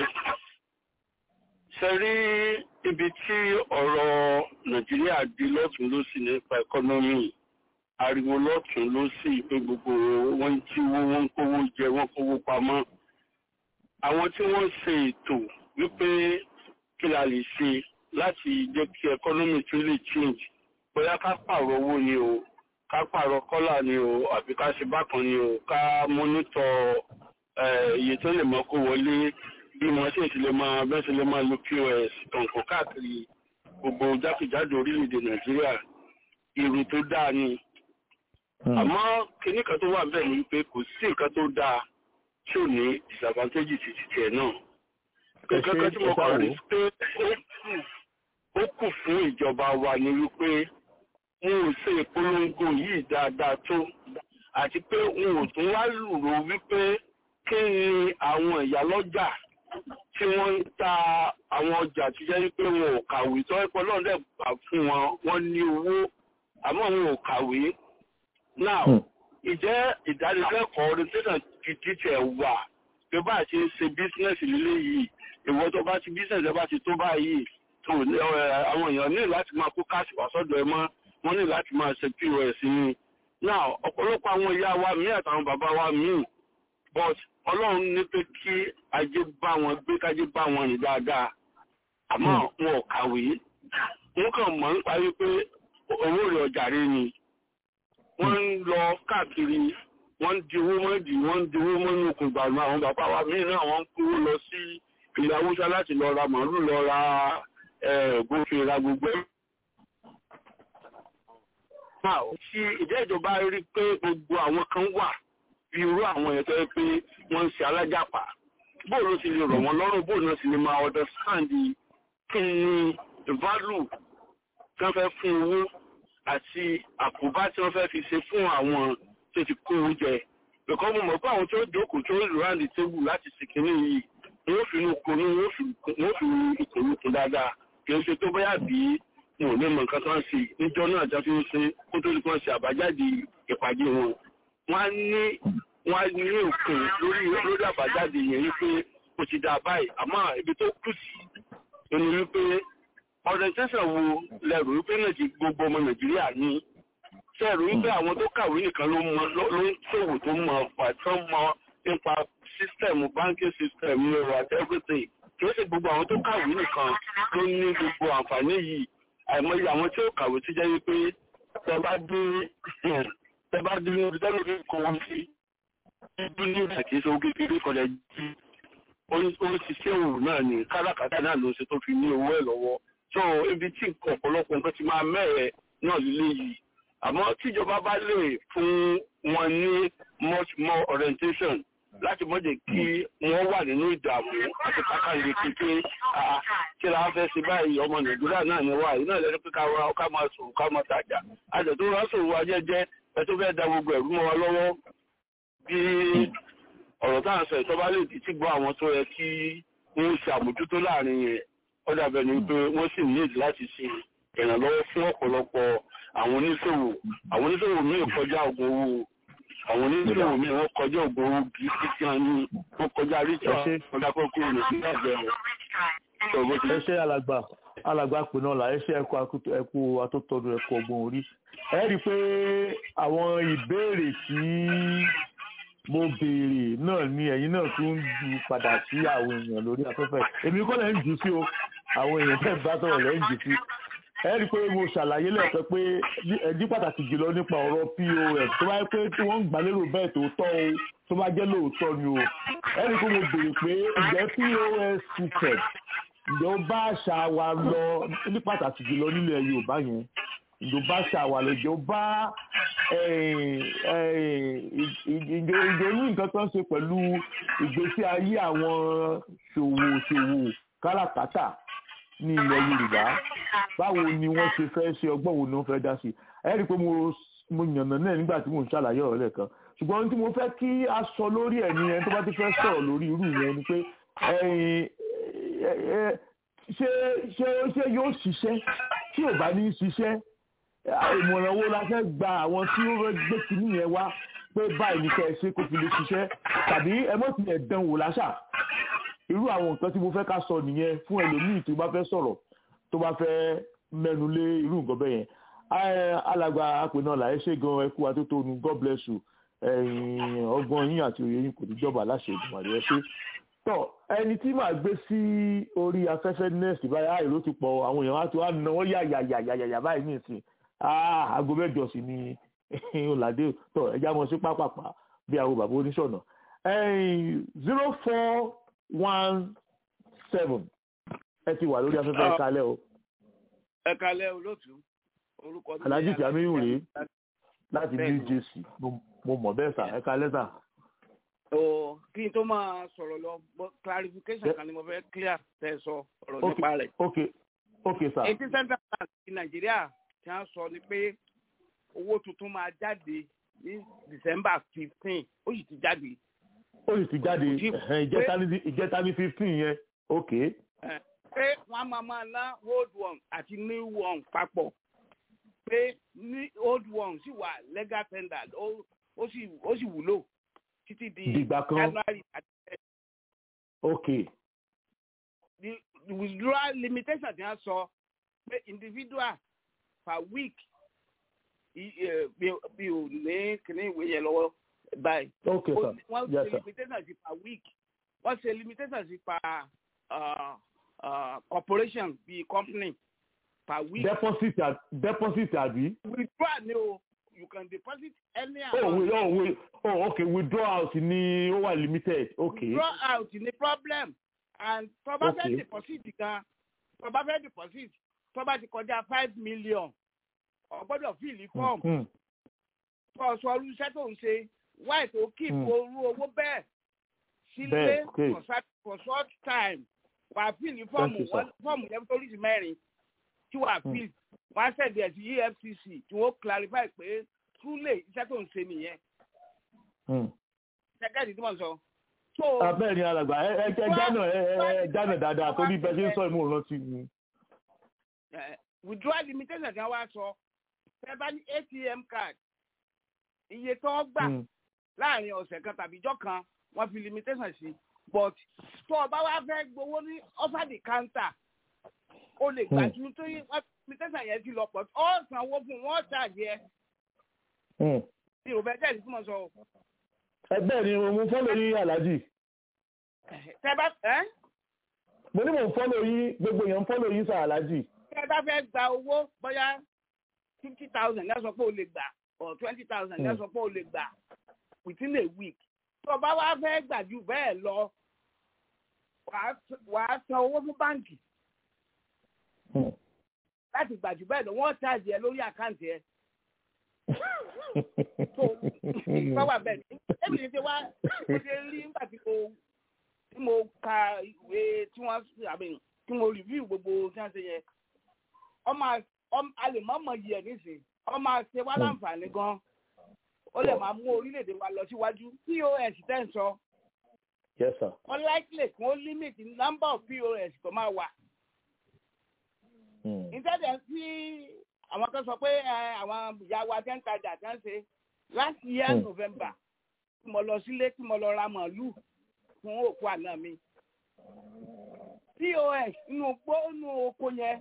ṣe rí ibi tí ọ̀rọ̀ nàìjíríà di lọ́tún lọ́sì nípa ẹkọ́nọ́mì ariwo lọ́tún lọ́sì pé gbogbo wọn ń jíwó wọn ń kówó jẹ wọn kówó pamọ́ àwọn tí wọ́n ṣe ètò wípé kí la lè ṣe láti jẹ́ kí ẹkọ́nọ́mì tún lè change bóyá ká pààrọ̀ owó ni o ká pààrọ̀ kọ́là ni o àbí ká ṣe bákan ni o ká mọ́nítọ̀ eh, iye tó lè mọ kó wọlé bí wọn sì ti lè máa bẹ́ẹ̀ sì lè máa lo pos kànkó káàkiri gbogbo jákèjádò orílẹ̀-èdè nàìjíríà èrò tó dáa ni àmọ́ kinní kan tó wà bẹ́ẹ̀ ni wípé kò sí nǹkan tó dáa tí ò ní disadvantage ti ti tiẹ̀ náà Ẹ ṣé, nǹkan kan tí mo ẹ kàn sáwò. rí pé ó kù ó kù fún ìjọba wa ni wípé wọn ò ṣe ìpolongo yìí dáadáa tó àti pé wọn ò tún wá lùrò wípé kí ni àwọn ìyálọ́jà tí wọ́n ń ta àwọn ọjà tí jẹ́ wípé wọn ò kàwé tó ẹ̀pọ̀ náà dẹ̀ gbà fún wọn wọ́n ní owó àmọ́ wọn ò kàwé. now ìjẹ́ ìdánilẹ́kọ̀ọ́ orientation gidi tẹ̀ wà pé bá a ṣe ń ṣe bísínẹ́sì lílé yìí ìwọ tó bá ti bísínẹ́sì ẹ bá ti tó báyìí tó ní, ẹ, àwọn èèyàn ní láti máa kó káàsì wá sọ́dọ̀ ẹ mọ́ wọ́n ní láti máa ṣe pos ní. now ọ̀pọ̀lọpọ̀ àwọn ìyá wa míì àtàwọn bàbá wa míì but ọlọ́run ní pé kí ajé bá wọn gbé kájé bá wọn rìn dáadáa àmọ́ wọn ò kàwé wọn kàn mọ̀ ń parí pé owó rẹ̀ ọjà rẹ̀ ni wọ́n ń lọ káàkiri wọ́n ń di owó mọ́dì wọ́n ń di owó mọ́nú okùn gbàgbọ́ àwọn bàbá wa míì náà wọ́n ń kówó lọ sí ilẹ̀ haúsá láti lọ ra màálù lọ ra ògbófin ra gbogbo ẹ̀. Now, tí ìjẹ́ ìjọba rí pé gbogbo àwọn kan wà bí irú àwọn ẹ̀ tó yẹ pé wọ́n ń ṣe alájàpá bóòlù ti lè rọ̀ wọ́n lọ́rùn bóòlù ti lè máa understand kí ni value tí wọ́n fẹ́ fún owó àti àkóbá tí wọ́n fẹ́ fi ṣe fún àwọn tó ti kó oúnjẹ because mo mọ̀ pé àwọn tó jókòó tó round the table láti ṣèkínní yìí wọ́n fi inú konú wọ́n fi ìkòlù kún dáadáa kì í ṣe tó bóyá bí wọn ò ní mọ nǹkan tó ń ṣe níjọ́ náà jẹ́ fi ń ṣe kó tó di kan ṣe àbájáde ìpàdé wọn wọ́n á ní wọ́n á ní òkun lórí lórí àbájáde yẹn wípé ó ti dáa báyìí àmọ́ ibi tó kù sí ó ní wípé orientation wo lẹ́rù wípé nàìjí gbogbo ọmọ nàìjíríà ní ṣe rò wípé àwọn tó kàwé nìkan ló mọ ló ló ń ṣòwò tó mọ pàtó mọ nípa system banking system euro àti everything kì í ṣe gbogbo àwọn tó kàwé nìkan ló ní gbogbo àǹfààní yìí àìmọye àwọn tí ó kàwé tí jẹ́ wípé tẹ bá dé tẹ bá dé níbi tẹ́lẹ̀ fi kọ́ wọn sí ibi ní ìgbà kì í ṣe owó kékeré kọjá jí ó ń ṣiṣẹ́ òwò náà ní káràkátà náà ló ṣe tó fi ní owó ẹ̀ lọ́wọ́ so ibi tí ọ̀pọ̀lọpọ̀ nǹkan ti máa mẹ́rẹ̀ẹ́ náà lílé yìí àmọ́ tíjọba bá lè fún wọn ní much more orientation láti mọ̀ jẹ́ kí wọ́n wà nínú ìdààmú àti kákàlẹ̀ kékeré kí la fẹ́ ṣe báyìí ọmọ nàìjíríà náà ni wà yìí náà lẹ́nu pé ká wá ká máa sòrò ká máa tajà àjẹ́ tó rán sòrò wa jẹ́jẹ́ ẹ tó fẹ́ da gbogbo ẹ̀rú mọ́ wa lọ́wọ́ bí ọ̀rọ̀ tá à ń sọ ìtọ́ba lè di tí gbọ́ àwọn tó yẹ kí wọ́n ṣe àmójútó láàrin yẹn ó dàbẹ̀ ni pé wọ́n sì ní èdè láti ṣe ìrànlọ́wọ́ fún ọ̀pọ̀lọpọ̀ àwọn oníṣòwò àwọn oníṣòwò míì kọjá ògùn owó àwọn oníṣòwò míì wọ́n kọjá ògùn owó kì í sí kí wọ́n ní wọ́n kọjá ríjà ọ̀dà kọ́kọ́ nàìjíríà bẹ̀rẹ̀. ẹ ṣe alàgbà alàgbà pè náà là ẹ ṣe ẹkọ ẹkọ atótọdún ẹkọ ọgbọ́n orí ẹ rí i pé àwọn ìbéèrè tí mo béèrè náà ni ẹ̀yin náà tún ń ju padà sí àwọn èèyàn lórí afẹ́fẹ́ èmi kọ́ lẹ́ ń jù sí o àwọn èèyàn tẹ́ bá sọ̀rọ̀ lẹ́ ń jù sí ẹ rí i pé mo ṣàlàyé lẹ́ẹ̀pẹ́ pé ẹjí pàtàkì jùlọ nípa ọ̀rọ̀ pos tó bá yẹ pé tí wọ́n ń gbà lérò bẹ́ẹ̀ tó tọ́ o tó bá jẹ́ lóòótọ́ ni o ẹ rí i pé mo béèrè pé ǹjẹ́ pos system ǹjẹ́ ó bá àṣà wa lọ ní pàtàkì jùlọ nílẹ̀ yorùbá yẹn ǹjẹ́ ó bá àṣà wa lọ ǹjẹ́ ó bá ìjọ ní nǹkan tó ń ṣe pẹ̀lú ìgbésí ayé àwọn ṣòwò-ṣòwò káràkátà ní ilẹ̀ yorùbá báwo ni wọ́n ṣe fẹ́ ṣe ọgbọ́n wo ni wọ́n fẹ́ dá sí ẹ rí i pé mo yànnà náà nígbà tí mo ń ṣàlàyé ọ̀rọ̀ lẹ́ẹ̀kan ṣùgbọ́n ohun tí mo fẹ́ kí a sọ lórí ẹ̀ ni ẹni tó bá ti fẹ́ sọ̀rọ̀ lórí irú yẹn ni pé ṣé ṣé ṣé yóò ṣiṣẹ́ tí ò bá ní ṣiṣẹ́ ìmọ̀ràn wo la fẹ́ gba àwọn tí ó fẹ́ gbé kinní yẹn wá pé báyìí ní kẹ́ ẹ ṣe kó fi lè ṣiṣẹ́ tàbí ẹ mọ̀ tilẹ̀ dán wò láṣà irú àwọn nǹkan tí mo fẹ́ ká sọ nìyẹn fún ẹlòmíì tó bá fẹ́ sọ̀rọ̀ tó bá fẹ́ mẹ́nu lé irú nǹkan bẹ́ẹ̀ yẹn alàgbà àpè náà là ẹ ṣe gan ẹ kú atótónu god bless you ọgbọ́n yín àti òye yín kò ní jọba láṣẹ ìgbìmọ̀ rẹ ṣe tọ ẹni tí màá gbé sí orí afẹ́fẹ́ nẹ́ẹ̀sì báyìí àì ló ti pọ̀ àwọn èèyàn wá ti wá náwó yàyàyàyàyà báyìí nìsín aago mẹ́jọ sí ni ọ̀làdé tọ ẹja mọ̀ sí pápápá bí àwọn bàbá oníṣọ̀nà zero four one seven ẹ ti wà lórí afẹ́fẹ́ ẹ kalẹ́ o. ẹ kalẹ́ olóòtú orúkọ mi. alhaji jamiu rèé láti new jersey mo mọ̀ bẹ́ẹ̀ sà ẹ kalẹ́ sà o kí n tó máa sọ̀rọ̀ lọ clarification kan ni mo fẹ́ clear tẹ́ sọ ọ̀rọ̀ nípa rẹ̀. ok ok sir. eighteen central bank ti nàìjíríà ti ń sọ ni pé owó tuntun máa jáde ní december fifteen ó sì ti jáde. ó sì ti jáde ìjẹta ní fifteen yẹn ok. pé wọ́n máa máa ná old one àti new one papọ̀ pé old one sì wà legal tender ó sì wúlò títí di dìgbà kan january àti. ok. the the withdrawal limitation ti wọ́n sọ pé individual per week bí o ní kíní ìwé yẹn lọ́wọ́ báyìí. ok sir wọ́n yes ṣe sir limitation sí per week wọ́n ṣe limitation sí per uh, uh, corporation bíi company per week. deposit à- deposit àbí. withdraw ni o you can deposit any oh amount. we oh we oh ok withdraw out ni ó wà limited ok. draw out ní problem and tó bá fẹ́ Okay. deposit gan tó bá fẹ́ deposit tó bá ti kọjá five million o gbọ́dọ̀ fill form Hmm. tó sọ irú iṣẹ́ tó ń ṣe why tó keep Hmm. orú owó bẹ́ẹ̀ sílé Bẹ́ẹ̀, okay. for short for short time wà á fill Thank fọ́ọ̀mù you, sir. wọn fọ́ọ̀mù yẹn tó oríṣi mẹ́rin tí wà á Hmm. fill wọ́n á sẹ̀dí ẹ̀ sí efcc tí wọ́n clarify pé truly iṣẹ́ tó ń ṣe nìyẹn Hmm. ṣẹ́gẹ́dì tí mo sọ. so abẹ́ẹ̀ ni alàgbà ẹ ẹ ẹ jánà ẹ ẹ ẹ jánà dáadáa torí bẹ́ẹ̀ ṣe ń sọ ìmú ìrántí mi. eh, withdrawal limitation kan wá sọ fẹ́ bá ní atm card iye tó ń gbà Hmm. láàrin ọ̀sẹ̀ kan tàbí ijọ́ kan wọ́n fi limitation sí but tó o bá wá fẹ́ gbowó ní over the counter o lè gbà ju tó yí limitation yẹn ti lọ pọ̀ ọ́ sanwó fún wọn ṣáàjì ẹ bí o bẹ jẹ́ ìdí tí mo sọ o. ẹgbẹ́ ni mo fọ́lọ̀ yín aláàjì tẹ bá ẹ mo ní mò ń fọ́lọ̀ yín gbogbo èèyàn ń fọ́lọ̀ yín sà aláàjì tẹ bá fẹ́ gba owó bóyá fifty thousand ní ẹ sọ pé o lè gbà or twenty thousand ní ẹ sọ pé o lè gbà within a week tó o bá wá fẹ́ gbà ju bẹ́ẹ̀ lọ wàá wàá san owó fún báǹkì láti gbà jù bẹ́ẹ̀ lọ wọ́n ṣáàjì ẹ lórí àkáǹtì ẹ. Fọwọ́ bẹ́ẹ̀ ni èmi ní ṣe wá mo ṣe rí nígbà tí mo tí mo ka ìwé tí wọ́n àbí tí mo review gbogbo tí wọ́n ṣe yẹn. Ọmọ a lè mọ̀ mọ̀ yẹ nísìn ọmọ ṣe wá láǹfààní gan. Ó lè máa mú orílẹ̀-èdè wa lọ síwájú. POS tẹ̀ ń sọ. yes sir Unlikely kí wọ́n limit number of POS tó máa wà ìtẹ́jẹ̀ tí àwọn kan sọ pé àwọn ìyá wa tẹ́ ń tajà tẹ́ ń ṣe last year Mm. november tí mo lọ sílé tí mo lọ ra màálù fún òkú àná mi pos inú gbó inú oko yẹn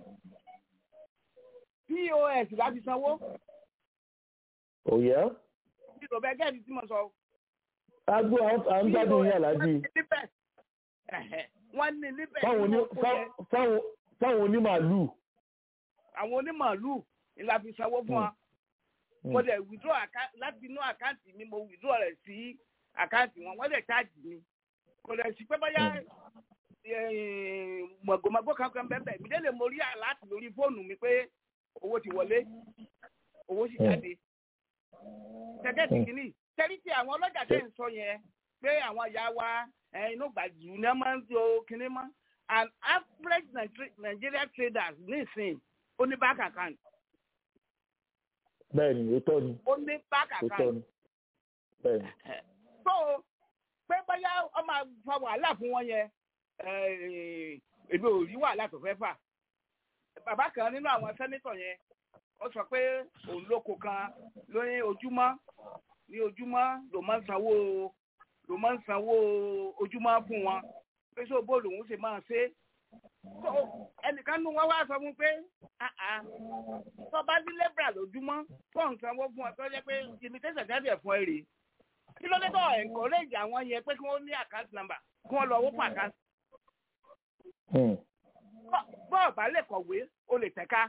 pos láti sanwó òye tí ló bẹ gẹ́ẹ̀dì tí mo sọ. agbó à ń gbádùn yín aláàjì níbẹ̀ ẹ̀hẹ̀, wọ́n ní níbẹ̀ fáwọn nínú oní- oko fá- yẹn fáwọn- fáwọn onímàálù àwọn onímàálù ni la fi sanwó fún wa. mo dẹ̀ withdraw account láti inú àkáǹtì mi mo withdraw rẹ̀ sí àkáǹtì wọn wọ́n dẹ̀ charge mi kò dẹ̀ sí pé bóyá eh, mọ̀gòmọ̀gò kankan bẹ́ẹ̀ bẹ́ẹ̀ mi délé mo rí àláàtì lórí fóònù mi pé owó ti wọlé owó sì jáde tẹ́gẹ́tì kìíní tẹ́rí tí àwọn ọlọ́jà tẹ̀ ń sọ yẹn pé àwọn ìyá wa eh, inú gbàjú ní wọ́n máa ń lo kinní mọ́ and average Nigeria- Nigeria traders nísìnyí ó ní bank account bẹ́ẹ̀ ni òótọ́ ni ó ní bank òótọ́ account ni bẹ́ẹ̀ ni so pé bóyá ọ máa fa wàhálà fún wọn yẹn eh, èmi ò rí wàhálà tó fẹ́ fà bàbá kan nínú àwọn sẹ́nítọ̀ yẹn ó sọ pé òun lóko kan lórí ojúmọ́ ní ojúmọ́ ló máa ń sanwó ló máa ń sanwó ojúmọ́ fún wọn pé sọ bó lòun ṣe máa ṣe so ẹnìkan nínú wọn wá sọ fún pé "Ah, ah, tó bá ní lébra lójúmọ́ tó ń sanwó fún ọ tó jẹ́ pé limitation jáde ẹ̀ fún ẹ rèé kí ló dé tó encourage àwọn yẹn pé kí wọ́n ní account number kí wọ́n lọ owó fún account Hmm. bọ́ọ̀ bá lè kọ̀wé o lè tẹ̀ka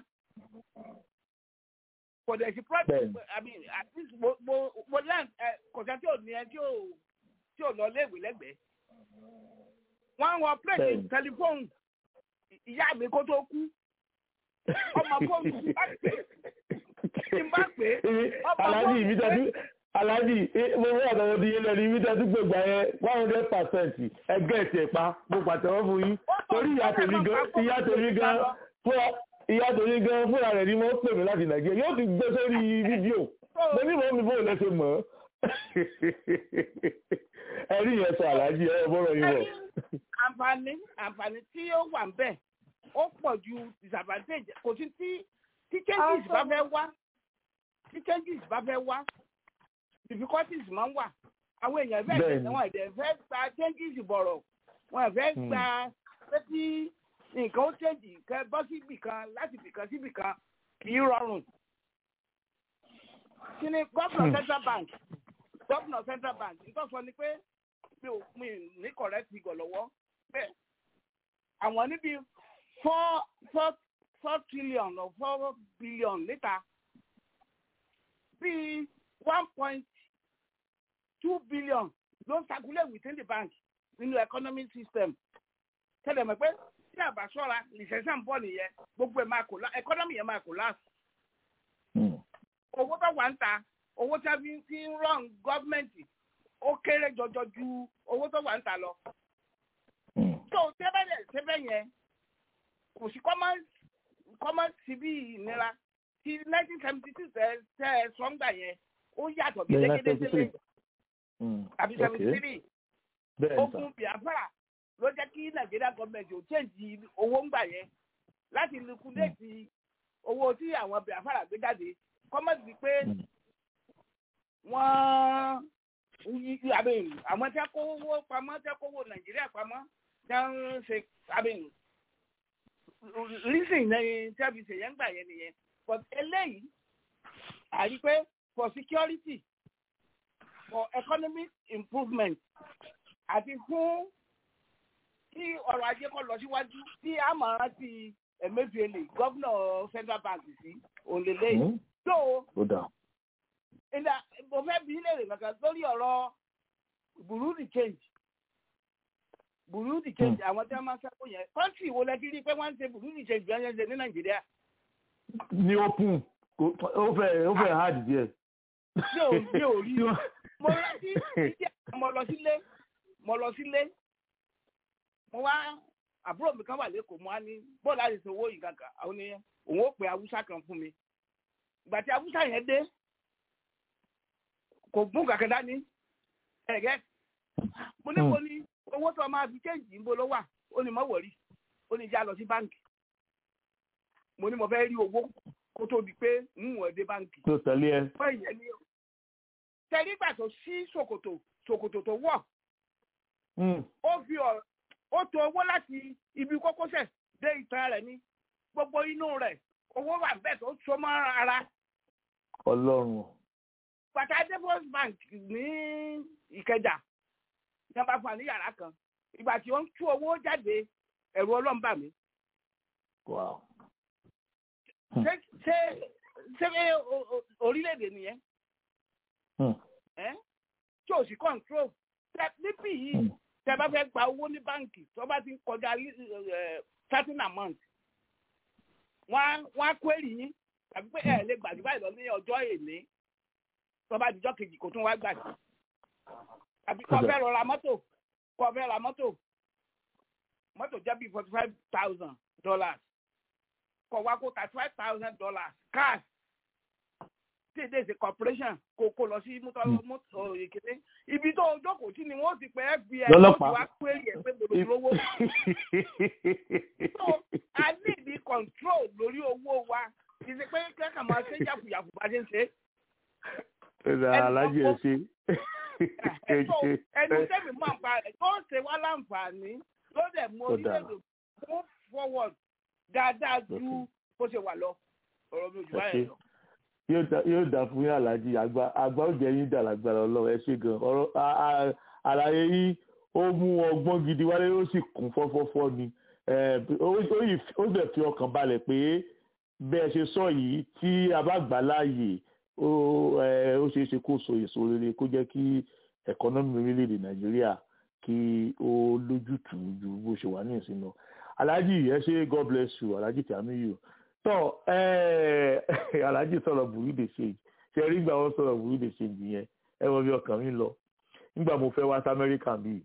kò dẹ̀ sí project Bẹ́ẹ̀ni. I mean at least mo mo mo learn ẹ kò sẹ́ tí ò ní ẹ tí ò tí ò lọ léèwé lẹ́gbẹ̀ẹ́ wọ́n wọ plate Bẹ́ẹ̀ni. tẹlifóònù ìyá mi kó tó kú ọmọ fóònù tí bá pè tí bá pè ọmọ aláàjì fóònù ìbí pé tẹ́tí aláàjì eh, mo wọ́n àtàwọn di ilẹ̀ ní ìbí tẹ́tí gbègbà yẹn one hundred percent ẹgbẹ́ ẹ̀sẹ̀ pa mo pàtẹ́wọ́ fún yín torí ìyá tèmi gan ìyá tèmi gan fúnra ìyá tèmi gan fúnra rẹ̀ ni mo pè mí láti nàìjíríà yóò ti gbé sórí fídíò mo ní mọ̀ mi bó lẹ́sẹ̀ mọ̀ ẹ̀rí yẹn sọ aláàjì ẹ̀ bọ́rọ̀ yín wọ̀. àǹfààní àǹfààní tí ó wà ń bẹ̀ ó pọ̀ ju disadvantage kò sí tí tí changes bá fẹ́ wá tí changes bá fẹ́ wá difficulties máa ń wà àwọn èèyàn bẹ́ẹ̀ Bẹ́ẹ̀ni. tẹ̀sán wọn ẹ̀dẹ̀ fẹ́ gba changes bọ̀rọ̀ wọn fẹ́ Hmm. gba pé tí nǹkan ó change kẹ bọ́ sí ibì kan láti ibì kan sí ibì kan kì í rọrùn. kí ni gómìnà central bank gómìnà central bank nítorí sọ ni pé mi ò mi ò ní correct figure lọ́wọ́ bẹ́ẹ̀ àwọn níbi four four four trillion or four billion níta bíi one point two billion ló ń circulate within the bank nínú economic system tẹ́lẹ̀ mọ̀ pé tí àbá ṣọ́ra recession bọ̀ nìyẹn gbogbo ẹ̀ máa collapse economy yẹn máa collapse owó tó wà ń ta owó tí a fi fi ń run gọ́ọ̀mẹ̀ntì ó kéré jọjọ ju owó tó wà ń ta lọ. tó tẹ́bẹ̀lẹ̀ tẹ́bẹ̀ yẹn kò sí kọ́mọ́ sí bí ìnira ti nineteen seventy six tẹ́ ẹ sọ́ngbà yẹn ó yàtọ̀ gédégédé sílẹ̀ àbí seventy three ogun biafra ló jẹ́ kí nàìjíríà gọ́ọ̀mẹ̀ntì ò change owó ńgbà yẹn láti liquidate owó tí àwọn biafra gbé jáde kọ́mọ̀tì pé wọ́n àwọn tí a kó owó pamọ́ tí a kó owó nàìjíríà pamọ́ tí a ń ṣe reason ní tí a fi ṣèyẹn gbà yẹn nìyẹn but eléyìí àrí pé for security for economic improvement àti fún kí ọrọ̀ ajé kó lọ síwájú tí a máa rántí Emefiele gómìnà central bank sí òǹlẹ̀lẹ́yìn tó ó dà ìdá mo fẹ́ bí léèrè kankan lórí ọ̀rọ̀ Burundi change Burundi change àwọn tí wọ́n máa ń sẹ́kọ̀ọ́ yẹn kọ́ńtì wo lẹ ti rí i pé wọ́n ń ṣe Burundi change bí wọ́n ń ṣe ní Nàìjíríà. ní open kò- ó fẹ́ ó fẹ́ hard díẹ̀. mi ò mi ò rí mo rántí ìdí mo lọ sílé mo lọ sílé mo wá àbúrò mi kan wà lẹ́kọ̀ọ́ mo wá ní bọ́ọ̀lù àti ìṣòwò yìí kankan àwọn ni òun ó pe haúsá kan fún mi ìgbà tí haúsá yẹn dé kò gún kankan dání ẹ̀gẹ́ mo ní mo ní owó tó máa fi kéèjì ń bo ló wà ó ní mọ́ wọ̀rí ó ní já lọ sí báǹkì mo ní mo fẹ́ rí owó kó tó di pé ń wọ̀ dé báǹkì tó tẹ̀lé ẹ. fún ìyẹn ní o. Tẹ̀lé ìgbà tó sí ṣòkòtò ṣòkòtò tó wọ̀, ó fi ọ̀ ó to owó láti ibi kókósẹ̀ dé ìtàn rẹ̀ ní gbogbo inú rẹ̀ owó wà bẹ́ẹ̀ tó so mọ́ ara. ọlọ́run Bàtà Depot Bank ní Ìkẹjà ní wọ́n bá fún wa ní yàrá kan. Ìgbà tí ó ń tú owó jáde ẹ̀rù ọlọ́run bà mí. wow. Ṣé ṣé ṣé o- o- orílẹ̀-èdè nìyẹn? ẹ́ tí o sì control tẹ níbí yìí tẹ bá fẹ́ gba owó ní báǹkì tó bá ti ń kọjá thirteen a month wọ́n á wọ́n á query yín tàbí pé ẹ̀ lè gbàdúrà báyìí lọ ní ọjọ́ èlé tó bá dijọ́ kejì kò tún wá gbà sí tàbí kó fẹ́ lọ ra mọ́tò kó fẹ́ ra mọ́tò mọ́tò jẹ́ bíi forty five thousand dollars kó wá kó thirty five thousand dollars cash tí èdè ṣe corporation kò kò lọ sí mọ́tò mọ́tò ìkéde ibi tó o jókòó sí ni wọ́n ti pẹ́ FBI Lọ́lọ́pàá. wá query ẹ̀ pé mo lò lówó so a ní ìdí control lórí owó wa kì í ṣe pé kẹ́kàn máa ṣe yàfùyàfù bá ṣe ń ṣe. ẹ̀rọ alájẹ ẹ ṣe. so ẹni tẹ́mi máa ń pa rẹ̀ tó ń ṣe wá láǹfààní ló dẹ̀ mú Ó dára. orílẹ̀-èdè move forward dáadáa ju bó ṣe wà lọ ọ̀rọ̀ mi ò jù ẹ báyẹn ṣe lọ. yóò dá- yóò dà fún yín alájí àgbà àgbà ó jẹ yín dà lágbára Ọlọ́run ẹ ṣe gan ọ̀rọ̀ a- a- àlàyé yín ó mú ọgbọ́n gidi wálé ó sì kún fọ́fọ́fọ́ ni Eh, ó ó yìí ó dẹ̀ fi ọkàn balẹ̀ pé bẹ́ẹ̀ ṣe sọ yìí tí a bá gbà láàyè ó eh, ó ṣeé ṣe kó so èso rere kó jẹ́ kí ẹ̀kọ́nọ́mì orílẹ̀-èdè Nàìjíríà kí ó lójútùú ju bó ṣe wà ní ìsinmi lọ alájí ẹ ṣe God bless you alájí Tìámíyù tọ ẹ alhaji sọ̀rọ̀ burú de ṣe ṣe rí gbà wọn sọ̀rọ̀ burú de ṣe yẹn ẹ wọ bí ọkàn mi lọ nígbà mo fẹ́ wá sí amẹ́ríkà bíi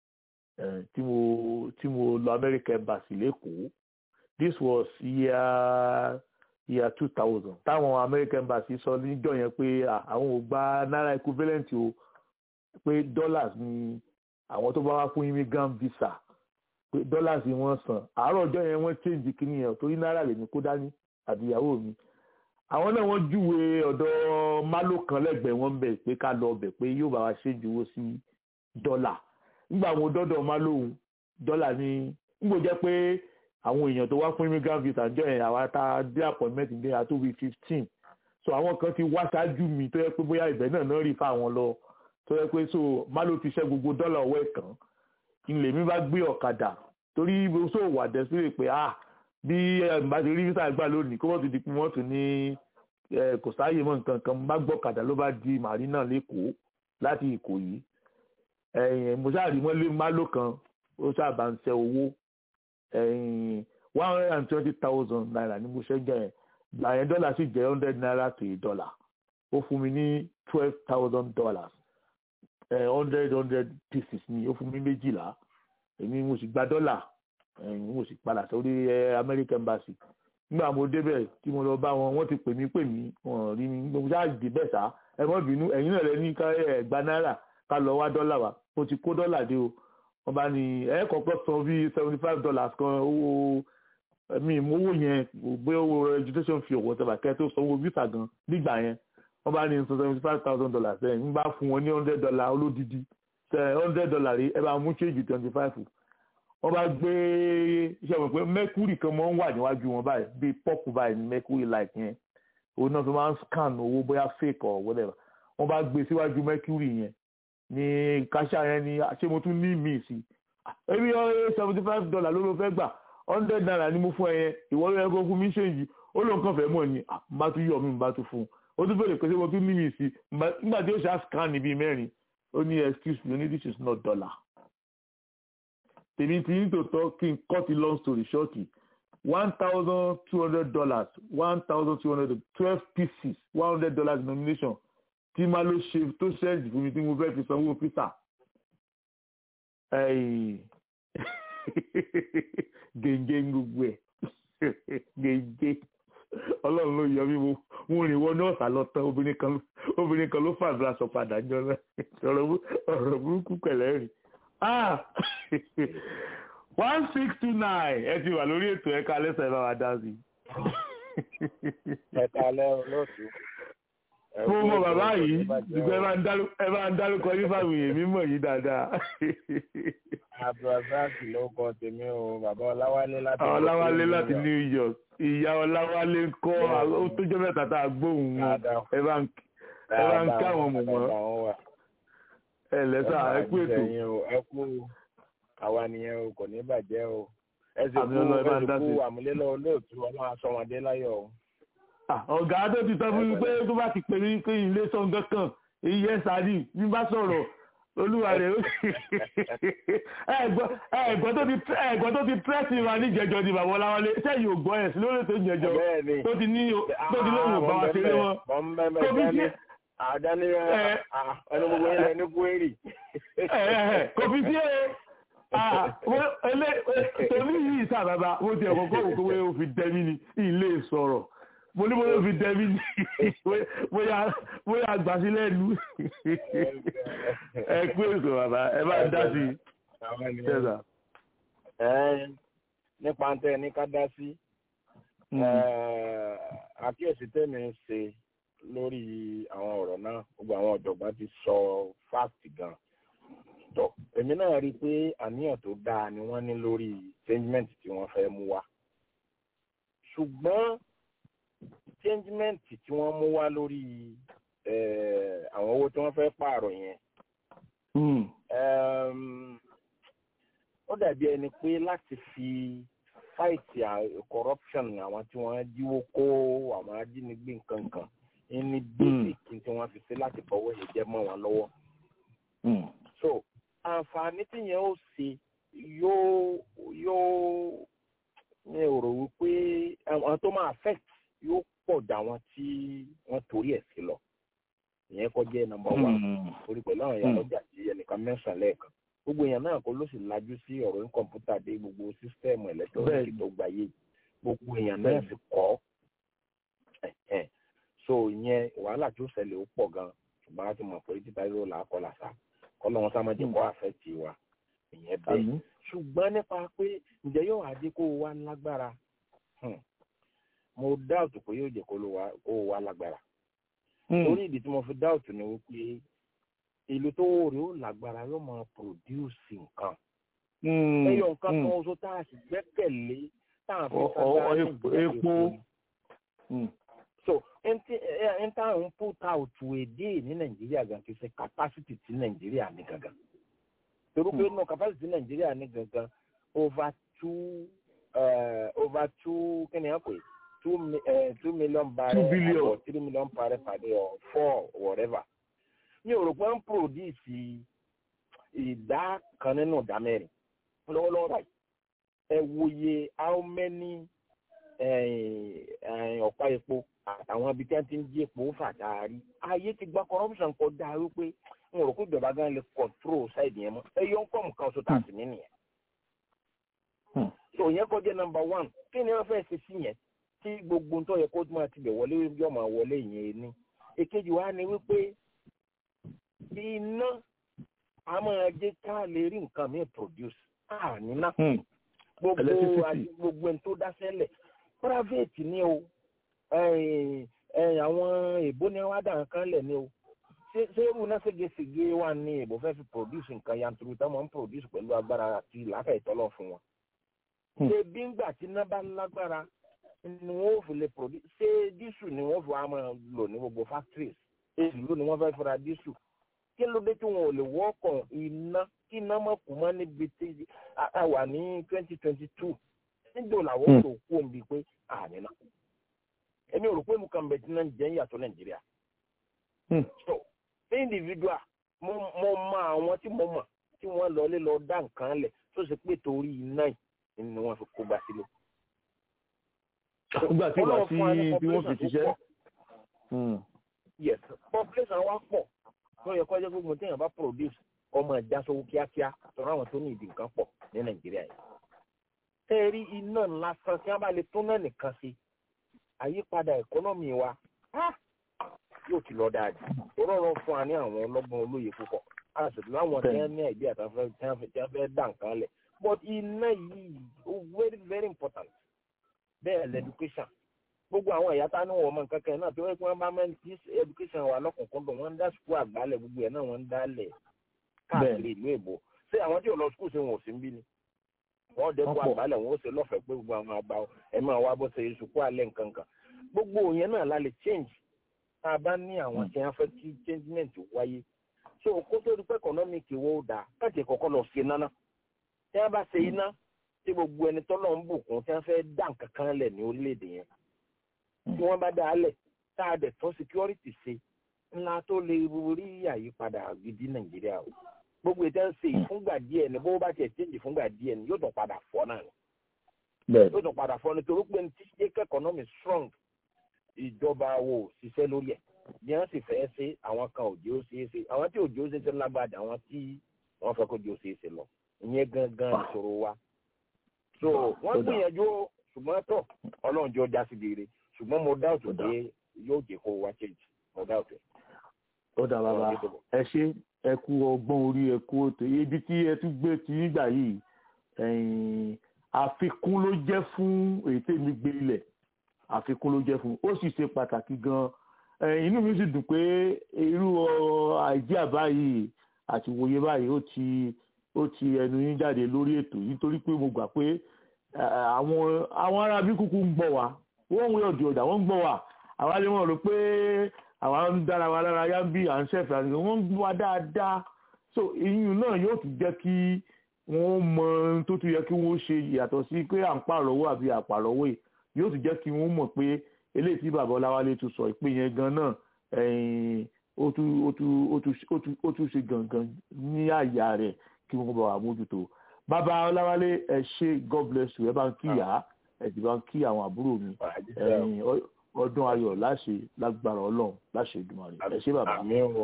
ẹ tí mo tí mo lọ amẹ́ríkà embassy lẹ́kọ̀ọ́ this was year year two thousand táwọn amẹ́ríkà embassy sọ níjọ́ yẹn pé à, àwọn ò gba náírà equivalent o pé dollars ni àwọn tó bá wá fún immigrant visa pé dollars ni wọ́n san àárọ̀ ọjọ́ yẹn wọ́n change kínní yẹn torí náírà lèmi kó dání àti ìyàwó mi àwọn náà wọ́n júwe ọ̀dọ̀ malo kan lẹ́gbẹ̀ẹ́ wọn bẹ̀ pé ká lọ bẹ̀ pé yóò bá wa ṣe ìjòwò sí dọ́là nígbà àwọn dọ́dọ̀ malo òun dọ́là ní nígbò jẹ́ pé àwọn èèyàn tó wá fún immigrant visa jọ yẹn àwa tá a dé appointment dé àtúwì fifteen so àwọn kan ti wá ṣáájú mi tó yẹ pé bóyá ibẹ̀ náà náà rí fáwọn lọ tó yẹ pé so malo ti ṣẹ́ gbogbo dọ́là ọwọ́ ẹ̀ kàn ilé mi bá gbé ọ̀kadà torí mo sọ wà dẹ́sílẹ̀ pé ah bí bá ti rí visa gbà lónìí kó wọ́n ti di pé wọ́n tún ní eh, kò sáàyè mọ́ nǹkan kan bá gbọ́ ọ̀kadà ló bá di marina lẹ́kọ̀ọ́ láti ìkòyí ẹ̀yìn mo ṣáà rí wọ́n lé malo kan ó ṣàbà ń ṣe owó ẹ̀yìn one hundred and twenty thousand naira ní mo ṣe jẹ́ yẹn àyẹn dọ́là sì jẹ́ hundred naira to a dollar ó fún mi ní twelve thousand dollars hundred hundred pieces ni ó fún mi méjìlá èmi mo sì gba dọ́là ẹ̀yìn mo sì padà sórí ẹ, American embassy nígbà mo débẹ̀ tí mo lọ bá wọn wọ́n ti pè mí pè mí wọ́n rí mi mo ṣáà dé bẹ́ẹ̀ sá ẹ mọ́ bínú ẹ̀yin náà lẹ ní ká ẹ gba náírà ká lọ wá dọ́là wa mo ti kó dọ́là dé o wọ́n bá ní ẹ kọ́kọ́ san bíi seventy five dollars kan owó mi mo owó yẹn gbé owó education fee ọ̀wọ́ tẹ̀bà kẹ́ tó sanwó visa gan nígbà yẹn wọ́n bá ní san seventy five thousand dollars ẹ̀ ń bá fún wọn ní hundred dollar olódìdí hundred dollar rí ẹ bá mú change twenty five wọ́n bá gbé iṣẹ́ wọn pé mercury kan máa ń wà níwájú wọn báyìí bíi pọ́ọ̀pù báyìí ní mercury light yẹn òun náà fi máa ń scan owó bóyá fake or whatever wọ́n bá gbé síwájú mercury yẹn ní káṣá yẹn ní ṣé mo tún ní míì sí ebi seventy five dollar ló ló fẹ́ gbà hundred naira ni mo fún ẹ yẹn ìwọ ló yẹ kó fún mi ṣéǹjì ó lóun kàn fẹ́ mọ̀ ni bá tún yọ̀ mí bá tún fún un ó tún bèrè pé ṣé mo tún ní míì sí nígbà tí ó ṣe scan níbi mẹ́rin ó ní excuse me ní this is not dollar tèmi ti ní tòótọ́ kí n cut the long story short one thousand two hundred dollars one thousand two hundred twelve pieces one hundred dollars denomination tí máa ló ṣe tó ṣẹ́ẹ̀jì fún mi tí mo fẹ́ fi sanwó pizza gègé gbogbo ẹ̀ gègé ọlọ́run ló yọ mí mo mo rìn wọnú ọ̀sà lọ tán obìnrin kan obìnrin kan ló fàdúrà sọ padà jọ náà ọ̀rọ̀ burúkú pẹ̀lẹ́ rìn one six two nine ẹ ti wà lórí ètò ẹ̀ka lẹ́sẹ̀ bá wa dá sí. ẹ̀ka lẹ́rù lóòtú. mo mọ bàbá yìí ṣùgbọ́n ẹ bá ń dárúkọ yín fáwọn èèyàn mímọ̀ yìí dáadáa. abdulrasaq ló kọ tèmi o bàbá ọláwálé láti. ọláwálé láti new york ìyá ọláwálé ń kọ́ ó tó jẹ́ mẹ́ta tá a gbóhùn wọn ẹ bá ń ká àwọn mọ̀mọ́ ẹ lẹ́sà ẹ kú ètò. ẹ kú àwa nìyẹn o kò ní bàjẹ́ o ẹ sì kú ẹ sì kú àmúlélọ́ olóòtú ọlọ́run aṣọ́wọ́dé láyọ̀ o. ọ̀gá tó ti sọ fún mi pé tó bá ti pè mí pé ilé sọ̀ngàn kan iye sáré bí bá sọ̀rọ̀ olúwa rẹ̀ ó ẹ̀gbọ́n tó ti pẹ́ẹ́sì wa níjẹjọ ni bàbá ọláwálé sẹ́yìn ò gbọ́ ẹ̀ sí lórí ètò ìjẹjọ tó ti ní lóhùn bá wa ṣeré wọn. tó fi ṣe àdáni ẹnu gbogbo ilẹ̀ ní kwérì. kò fi sí ẹ tèmi yìí sá bàbá mo ti ẹ̀kọ́ kọ́ òkú wẹ́ o fi dẹ́mi ni ilé sọ̀rọ̀ mo ní bóyá o fi dẹ́mi ni bóyá àgbà sí lẹ́nu ẹ pé èso bàbá ẹ bá dá sí i. nípa tẹ ní ká dá sí àkíyèsí tẹ̀mí ń ṣe lórí àwọn ọ̀rọ̀ náà gbogbo àwọn ọ̀jọ̀gbọ́n ti sọ fáàtì gan tọ èmi náà rí i pé àníyàn tó dáa ni wọ́n ní lórí changement tí wọ́n fẹ́ mú wá ṣùgbọ́n changement tí wọ́n mú wá lórí àwọn owó tí wọ́n fẹ́ pààrọ̀ yẹn ó dàbí ẹni pé láti fi fight corruption àwọn tí wọ́n jíwó kó àwọn ajínigbé nǹkan kan ní basic tí wọ́n fi ṣe láti fọwọ́ yẹn jẹ́ mọ́ wọn lọ́wọ́ so àǹfààní tí yẹn ó ṣe yóò yóò mi ò rò wípé àwọn tó máa affect yóò pọ̀ dà wọ́n tí wọ́n torí ẹ̀ sí lọ ìyẹn kọjá nọ́mbà wà torí pẹ̀lú àwọn ìyá lọ́jà tí ẹnìkan mẹ́sàn-án lẹ́ẹ̀kan gbogbo èèyàn náà kó ló sì lajú sí ọ̀rọ̀ ní kọ̀ǹpútà dé gbogbo sísítẹ́ẹ̀mù ẹ̀lẹ́tọ́rọ́nìkì tó gbàyè gbogbo èèyàn náà sì kọ́ so ìyẹn wàhálà tó ṣẹlẹ̀ ó pọ̀ gan ṣùgbọ́n a ti mọ̀ pé títa yóò là á kọ́ làṣà kọ́lọ́ wọn sáà má jẹ́ kó àfẹ́ tì wá ìyẹn bẹ́ẹ̀ ṣùgbọ́n nípa pé ǹjẹ́ yóò adé kó o wá lágbára mo dáùtù pé yóò jẹ́ kó o wá lágbára torí ìdí tí mo fi dáùtù ni wípé ìlú tó rí ó lágbára yóò máa pòdúùsì nǹkan ẹyọ nǹkan kan oṣù tá a sì gbẹ́kẹ̀lé tá a fi sábà epo so n ta n put out a day ní nàìjíríà gan kì í ṣe capacity ti nàìjíríà ní gangan torí pé nù capacity nàìjíríà ní gangan over two uh, over two kí ni ẹ pè two uh, two million barrel two billion or three million barrel per day or four whatever mi ò rò pé ń produce ìdá kan nínú ìdá mẹ́rin lọ́wọ́lọ́wọ́ báyìí ẹ wòye how many ọ̀pá epo àtàwọn ibi tí wọ́n ti ń jí epo fàtàrí ayé ti gba corruption kọjá wípé n ò rò pé ìjọba gan lè control side yẹn mọ́ ẹ yọ ń kọ́ nǹkan oṣù tá a sì ní nìyẹn. so yẹn kọjá number one kí ni wọ́n fẹ́ ṣe sí yẹn tí gbogbo ń tọ́ yẹ kó máa ti bẹ̀ wọlé yọ máa wọlé yẹn ní. èkejì wa ni wípé iná a máa jẹ́ ká lè rí nǹkan míì produce a níná gbogbo gbogbo ẹni tó dá sẹ́lẹ̀ private ni o àwọn èbó ni wọ́n á dà kan lẹ̀ ni o ṣé ṣé irú náà ségesège wà ní ìbò fẹ́ fi produce nǹkan yanturu tí wọ́n ń produce pẹ̀lú agbára àti ìlàkà ìtọ́lọ̀ fún wọn. ṣé bí ngbà tí iná bá lágbára ni wọ́n ò fi lè produce ṣé dísù ni wọ́n fi wá máa lò ní gbogbo factories èyí ló ni wọ́n fẹ́ fura dísù kí ló dé tí wọn ò lè wọ́ọ̀kàn iná kí iná mọ̀ kú mọ́ níbi tí a wà ní twenty twenty two níjọ́ làwọn ò kú òǹbí pé àní náà èmi ò rò pé mo kàn bẹ̀ tí náà jẹ́ ń yàtọ̀ nàìjíríà. so ní individual mo mo mọ àwọn tí mo mọ̀ tí wọ́n lọ lé lọ dá nǹkan lẹ̀ tó ṣe pé torí iná yìí ni wọ́n fi kó gbà sílẹ̀. nígbà tí wàá sí bí wọ́n fi ṣiṣẹ́. yes population wa pọ̀ tó yẹ kó jẹ́ gbogbo téèyàn bá produce ọmọ ìjà sówó kíákíá tọ́ra àwọn tó ní ìdí nǹkan pọ̀ ní nàìjíríà yìí. tẹ́ẹ̀rí iná lásán tí wọ́n bá lè tún náà nìkan sí àyípadà ẹ̀kọ́nọ́mì wa yóò ti lọ dáa jù ó rọrùn fún wa ní àwọn ọlọ́gbọ́n olóye púpọ̀ a sì láwọn tí wọ́n ní àìdí àtàfẹ́ tí wọ́n fẹ́ dà nǹkan lẹ̀ but iná yìí ó very very important bẹ́ẹ̀ lẹ́dúkéṣàn gbogbo àwọn ẹ̀yà tá ní wọ́n mọ nǹkan kan náà tí wọ́n pẹ́ bá mẹ́rin tí education wà lọ́kùnkúndùn wọ́n ń dá sukú àgbálẹ̀ gbogbo ẹ̀ náà wọ́n ń dálẹ̀ káàkiri ìlú èbó ṣé àwọn tí ò lọ sukú ṣe wọn ò sí ń bí ni wọ́n dẹ́kun àgbálẹ̀ wọn ó ṣe lọ́fẹ̀ẹ́ pé gbogbo àwọn àgbà ẹ̀ máa wá bó ṣe sukú alẹ́ nǹkan kan gbogbo yẹn náà la lè change tá a bá ní àwọn tí wọ́n fẹ́ kí changement wáyé so kó tó di pé economic wo dà káàkiri kọ́kọ́ lọ ṣe iná náà tí wọ́n bá ṣe iná tí gbogbo ẹni tọ́lọ̀ ń bùkún tí wọ́n fẹ́ dá nǹkan kan lẹ̀ ní orílẹ̀-èdè yẹn tí wọ́n bá dá a lẹ̀ tá a dẹ̀ tọ́ security ṣe ńlá tó lè rí àyípadà gidi nàìjíríà o gbogbo ìtẹ́ ń ṣe ìfúngbà díẹ̀ ni bó bá tiẹ̀ change ìfúngbà díẹ̀ ni yóò tún padà fọ́ náà ni yóò tún padà fọ́ ni torí pé ní tí ṣe economy strong ìjọba wo ṣiṣẹ́ lórí ẹ̀ bí wọ́n sì fẹ́ ṣe àwọn kan òjò ṣe é ṣe àwọn tí òjò ṣe é ṣe lágbàdà àwọn tí wọ́n fẹ́ kó òjò ṣe é ṣe lọ ìyẹn gangan ìṣòro wa so wọ́n gbìyànjú ṣùgbọ́n tọ̀ ọlọ́run jọ já sí dèrè ṣùgbọ́n mo dá òtún pé yóò jẹ́ kó wá change mo dá òtún. ó dà bàbá ẹ ṣe ẹ kú ọgbọ́n orí ẹ kú òtò ibi tí ẹ tún gbé ti nígbà yìí àfikún ló jẹ́ fún èyí tèmi gbé ilẹ̀ àfikún ló jẹ́ fún ó sì ṣe pàtàkì gan inú mi sì dùn pé irú àìjíà báyìí àti wòye báyìí ó ti ó ti ẹnu yín jáde lórí ètò yìí torí pé mo gbà pé àwọn àwọn arábí kúkú ń gbọ́ wa wọ́n ń wé ọ̀dì ọ̀dà wọ́n ń gbọ́ wa àwa lè wọ́n rò pé àwa ń dára wa lára yá ń bí à ń ṣẹ̀fẹ̀ àti wọ́n ń gbọ́ wa dáadáa so ìyún náà yóò tún jẹ́ kí wọ́n mọ ohun tó tún yẹ kí wọ́n ṣe yàtọ̀ sí pé à ń pàrọ̀wọ́ àbí àpàrọ̀wọ́ yìí yóò tún jẹ́ kí wọ́n mọ̀ pé eléyìí tí bàbá ọláwálé tún sọ ìpín yẹn gan náà ó tún ṣe gangan ní àyà rẹ̀ kí wọ́n bá wà mójútó bàbá ọláwálé ẹ ṣe god bless you ẹ bá ń kí ìyá ẹ sì bá ń kí àwọn àbúrò mi ọdún ayọ̀ láṣẹ lágbára ọlọ́run láṣẹ ìdùnnú rẹ̀ ẹ ṣe bàbá.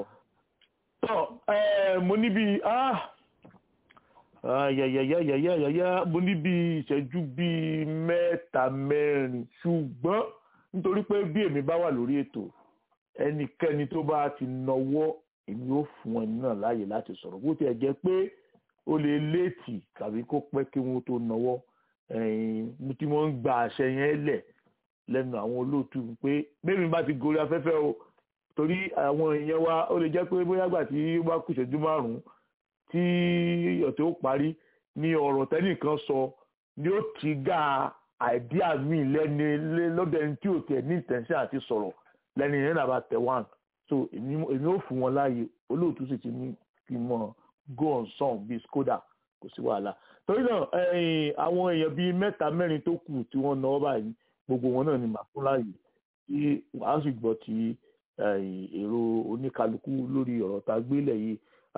tọ́ mo níbi yàyàyàyàyàyà mo ní bí ìṣẹ́jú bíi mẹ́ta mẹ́rin ṣùgbọ́n nítorí pé bí èmi bá wà lórí ètò ẹnikẹ́ni tó bá ti nọwọ́ èmi ó fún ẹni náà láàyè láti sọ̀rọ̀ bó tiẹ̀ jẹ́ pé ó lè léètì tàbí kó pẹ́ kí wọ́n tó nọwọ́ mo ti mọ̀ ń gba àṣẹ yẹn lẹ̀ lẹ́nu àwọn olóòtú pé bẹ́ẹ̀ mi bá ti gorí afẹ́fẹ́ o torí àwọn èèyàn wa ó lè jẹ́ pé bóyá gbà tí ó bá kù ìṣẹ́jú márùn-ún tí ọ̀tẹ̀ ó parí ní ọ̀rọ̀ tẹ́nìkan sọ ni ó ti gá àìdíà míì lẹ́ni lọ́dọ̀ ẹni tí ò tẹ̀ ní ìtẹ̀sẹ̀ àti sọ̀rọ̀ lẹ́ni yẹn nàbà tẹ̀ wán so èmi ó fún wọn láàyè olóòtú sì ti ní kí n mọ go on song bíi skoda kò sí wàhálà torí náà àwọn èèyàn bíi mẹ́ta mẹ́rin tó kù tí wọ́n náwó báyìí gbogbo wọn náà ni màá fún láàyè tí wàá sì gbọ́ ti èrò oníkálukú lórí ọ̀rọ̀ tá a gbélé yìí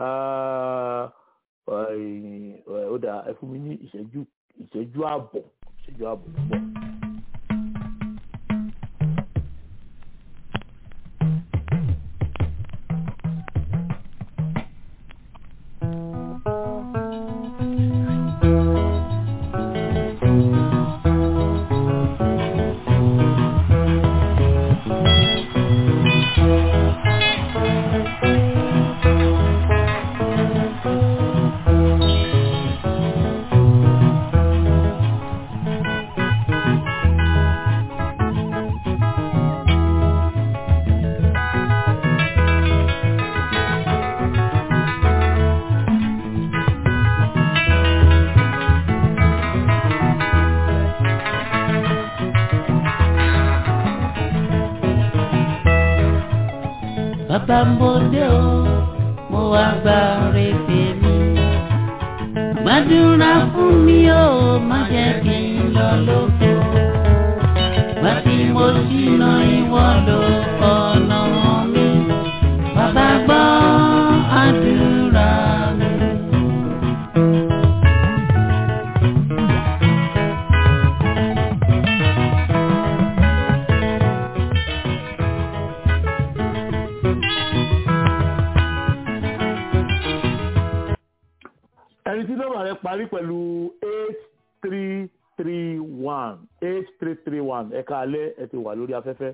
ó dà ẹ fún mi ní ìṣẹ́jú ìṣẹ́jú ààbọ̀ ìṣẹ́jú ààbọ̀ púpọ̀. bàbá mo dé o mo wá gba oore tèmi gbàdúrà fún mi o má jẹ́ kí n lọ lóko gbà tí mo ṣìnà ìwọ lọ ọ̀nà mi bàbá gbọ́ àdúrà mi. ẹni tí nọ́mbà rẹ̀ parí pẹ̀lú eight three three one eight three three one ẹ̀ka alẹ́ ẹ ti wà lórí afẹ́fẹ́.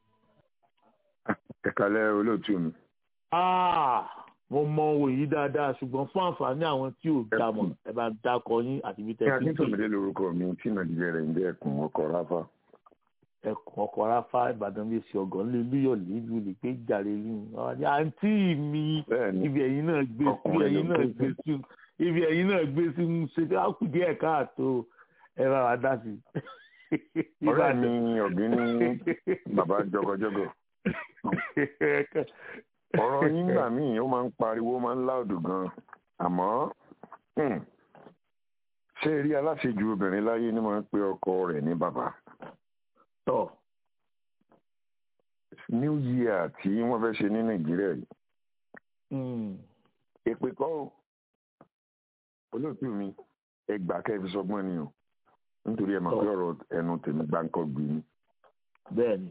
ẹ kalẹ́ olóòtú mi. Ah, mo mọ owó yìí dáadáa ṣùgbọ́n fún àǹfààní àwọn tí ò dá mọ̀ ẹ bá dákọ yín àti ibi ní tẹ́ fi ń pè akíntòmídé lorúkọ mi tí nàìjíríà rẹ̀ ń jẹ́ ẹ̀kún ọkọ̀ ráfà. ẹkùn ọkọ̀ ráfá ìbàdàn bíi ṣe ọ̀gán lé lúyọ̀ lílu lè pé jàre lù ní àǹtí mi ibi ẹ̀yin náà gbé sí ibi ẹ̀yin náà gbé sí ibi ẹ̀yin náà gbé sí ń ṣe pé á kù díẹ̀ káàtó ẹ bá wa dá sí. ọ̀rẹ́ mi ọ̀gbìn ní bàbá jọgọjọgọ. ọ̀rọ̀ yín gbà míì ó máa ń pariwo ó máa ń láòdù gan-an àmọ́ hmm, ṣé rí aláṣejù obìnrin láyé ni máa ń pe ọkọ rẹ̀ ní bàbá. tọ́ new year tí wọ́n fẹ́ ṣe ní nàìjíríà yìí èpè kọ́ o olóòtú mi ẹgbàá kẹfì sọgbọ́n ni o nítorí ẹ máa pé ọ̀rọ̀ ẹnu tèmi gbáǹkọ́ gbé ni. bẹ́ẹ̀ni.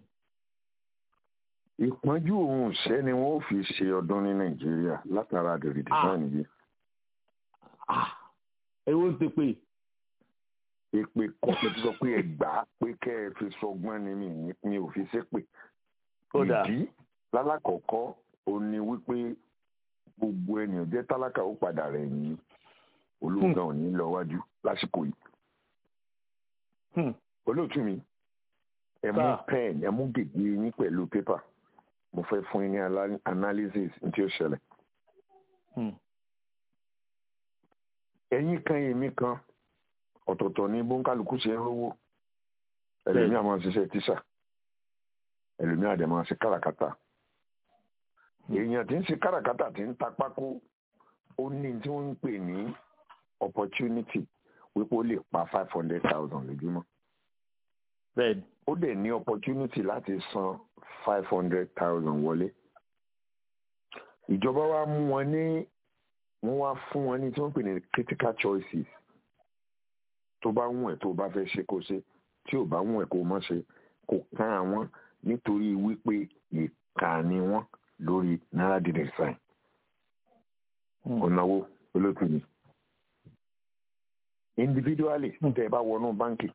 ìpọ́njú òun ṣẹ́ ni wọ́n fi ṣe ọdún ní nàìjíríà látara the redesign yìí. ewo ń ti pè. èpè kọ́ pé tí sọ pé ẹgbàá pé kẹ́ ẹ fi sọgbọ́n ni mi ní mi ò fi ṣépè. ìdí lálákọ̀ọ́kọ́ ò ní wípé gbogbo ènìyàn jẹ́ tálákà ó padà rẹ̀ yín olóògbé ò ní lọ wájú lásìkò yìí. olóòtú mi ẹ mú pen ẹ mú gègé yín pẹ̀lú pépà mo fẹ́ fún yín ní analysis tí ó ṣẹlẹ̀. ẹ̀yin kan èmi kan ọ̀tọ̀ọ̀tọ̀ ní bóńkálukú ṣe ń rówó ẹlòmíà máa ń ṣiṣẹ́ tíṣà ẹlòmíà dẹ̀ máa ń ṣe káràkátà èèyàn tí ń ṣe káràkátà tí ń ta pákó ó ní tí wọ́n ń pè ní opportunity wípé ó lè pa five hundred thousand lójúmọ́. bẹ́ẹ̀ni. ó dẹ̀ ní opportunity láti san five hundred thousand wọlé. ìjọba wa mú wọn ní wọ́n wá fún wọn ní tí wọ́n pè ní critical choices tó bá wùn ẹ́ tó bá fẹ́ ṣe kó ṣe tí ò bá wùn ẹ́ kó má ṣe kò kàn àwọn nítorí wípé ìkà ni wọ́n lórí náírà dídẹ̀ sáìn ọ̀nàwó olóòtú ni individually tẹ́ ẹ bá wọnú báńkì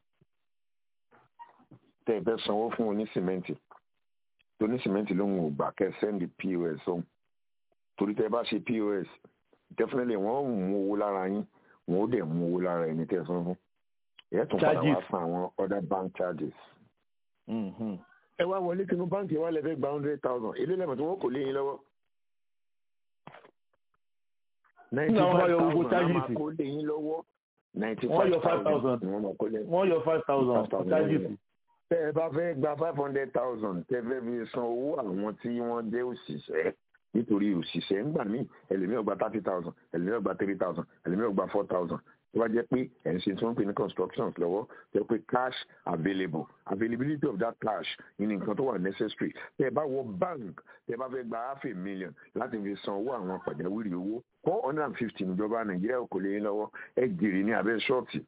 tẹ́ ẹ bẹ́ sanwó fún onísìmẹ́ǹtì onísìmẹ́ǹtì lóhun ò gbà kẹ́ ẹ sẹ́ndì pos ọ̀hún torí tẹ́ ẹ bá ṣe pos definitely wọ́n ò mú owó lára yín wọ́n ó dẹ̀ mú owó lára ẹni tẹ́ ẹ san fún ẹ̀ tún padà wá san àwọn other bank charges. ẹ wá wọlé sínú báńkì wa lè fẹ́ gba hundred thousand èlé lẹ́mọ̀ tí wọ́n kò lé yín lọ́wọ́ ninety five thousand a máa kó lé yín lọ́wọ́ ninety five thousand ni wọ́n máa kó lé yín. wọ́n yọ five thousand charges. tẹ́ ẹ bá fẹ́ gba five hundred thousand tẹ́ fẹ́ fi san owó àwọn tí wọ́n jẹ́ òṣìṣẹ́ nítorí òṣìṣẹ́ ńgbà míì ẹlòmíràn gba thirty thousand ẹlòmíràn gba three thousand ẹlòmíràn gba four thousand tó bá jẹ́ pé ẹ̀ ń ṣe tí wọ́n ń pè ní constructions lọ́wọ́ jẹ́ pé cash available availability of that cash ní nǹkan tó wà necessary tẹ́ ẹ bá wọ bank tẹ́ ẹ bá fẹ́ gba half a million láti fi san owó àwọn pàjáwìrì owó four hundred and fifty níjọba nàìjíríà kò lè yín lọ́wọ́ ẹ jèrè ní abẹ́ ṣọ́ọ̀tì.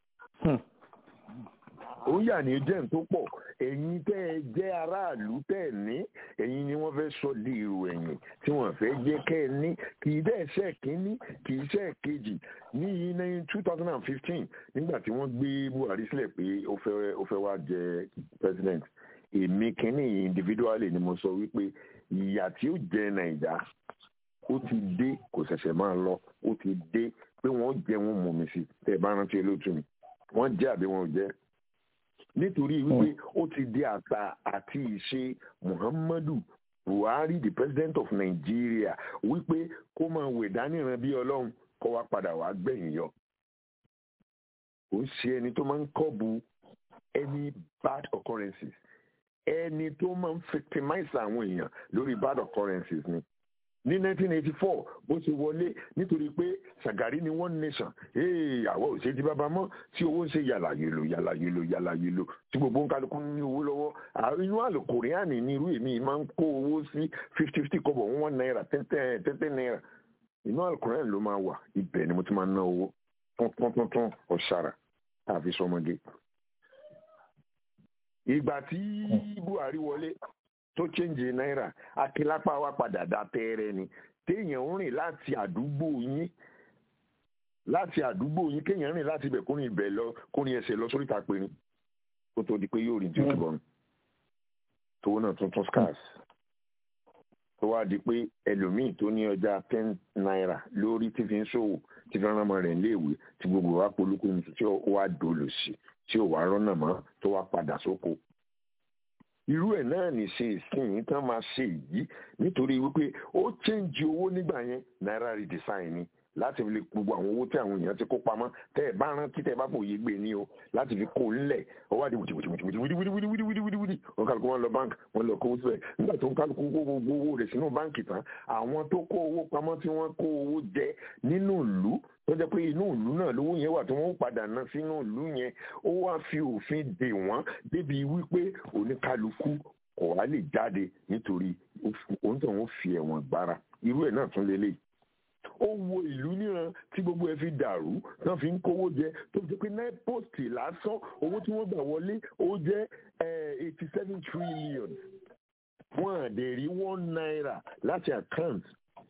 ó yà ní jẹ́ tó pọ̀ ẹ̀yin tẹ́ ẹ jẹ́ aráàlú tẹ́ ẹ ní ẹ̀yin ni wọ́n fẹ́ sọ di èrò ẹ̀yìn tí wọ́n fẹ́ jẹ́ kẹ́ ẹ ní kì í dẹ́ ṣe kínní kì í ṣe kejì ní yìí ní two thousand and fifteen nígbà tí wọ́n gbé buhari sílẹ̀ pé ó fẹ́ ó fẹ́ wá jẹ president èmi kínní individually ni mo sọ wípé ìyà tí ó jẹ nàìjà ó ti dé kò ṣẹ̀ṣẹ̀ máa lọ ó ti dé pé wọ́n jẹ wọn mú mi sí tẹ́ ẹ bá rántí olóòtú mi wọ́n jẹ́ àbí wọn ò jẹ́ nítorí wípé ó ti di àṣà àti ìṣe muhammadu buhari the president of nigeria wípé kó máa wè dáníran bí ọlọ́run kó wá padà wá gbẹ̀yìn yọ ó ń ṣe ẹni tó máa ń kọ́bu any bad occurrences ẹni tó máa ń victimize àwọn èèyàn lórí bad occurrences ni ní 1984 bó ṣe wọlé nítorí pé Ṣàgàrí ni one nation ee àwọn ò ṣe di bàbá mọ́ tí owó ń ṣe yàlà yèlò yàlà yèlò yàlà yèlò tí gbogbo ń kálukú ní owó lọ́wọ́ inú àlùkòríàní ní irú èmi máa ń kó owó sí fifty fifty kọ́bọ̀ one naira ten ten ten ten naira inú àlùkòríàní ló máa wà ibẹ̀ ni mo ti máa ná owó tuntun tuntun ọ̀ṣàrà àfi sọmọdé. ìgbà tí Buhari wọlé tó change náírà akílápá wa padà dá tẹ́rẹ́ ni téèyàn ń rìn láti àdúgbò yín láti àdúgbò yín kéèyàn rìn láti ibẹ̀ kórìn ibẹ̀ lọ kórìn ẹsẹ̀ lọ sórí ìtàpérin kó tó di pé yóò rí tí ó ti bọ̀rùn tówó náà tuntun scars tó wá di pé ẹlòmíì tó ní ọjà ten naira lórí tí fi ń ṣòwò tí fi rán ọmọ rẹ̀ léèwé tí gbogbo wa polúkú ní tí ó wá dolo sí tí ò wá rọ́nà mọ́ tó wá padà sóko irú ẹ̀ náà ní ṣe ìsìn tán máa ṣe yìí nítorí wípé ó change owó nígbà yẹn náírà redesign ni láti fi lè gbogbo àwọn owó tí àwọn èèyàn ti kó pamọ́ tẹ́ ẹ̀ bá rántí tẹ́ ẹ̀ bá fòye gbé ní o láti fi kó ńlẹ̀ ọwọ́ àdìbò wìtìwìtìwìtìwìtìwìtìwìtìwìtìwìtì wọn kálukú wọn lọ báńkì wọn lọ kówó síbẹ̀ nígbà tó ń kálukú kó gbogbo owó rẹ̀ sínú báńkì tán àwọn tó kó owó pamọ́ tí wọ́n kó owó jẹ nínú ìlú tó jẹ́ pé inú ìlú náà lówó yẹn wà tí wọ́n padà ná sínú ìlú yẹn ó wá fi òfin dè wọ́n débi wípé oníkálukú kò wá lè jáde nítorí òun tó ń fi ẹ̀wọ̀n gbára irú ẹ̀ náà tún lélẹ̀ ó wo ìlú níran tí gbogbo ẹ fi dàrú náà fi ń kówó jẹ tó fi pé nine post lásán owó tí wọ́n gbà wọlé ó jẹ́ eighty seven trillion wọ́n àdè rí one naira láti account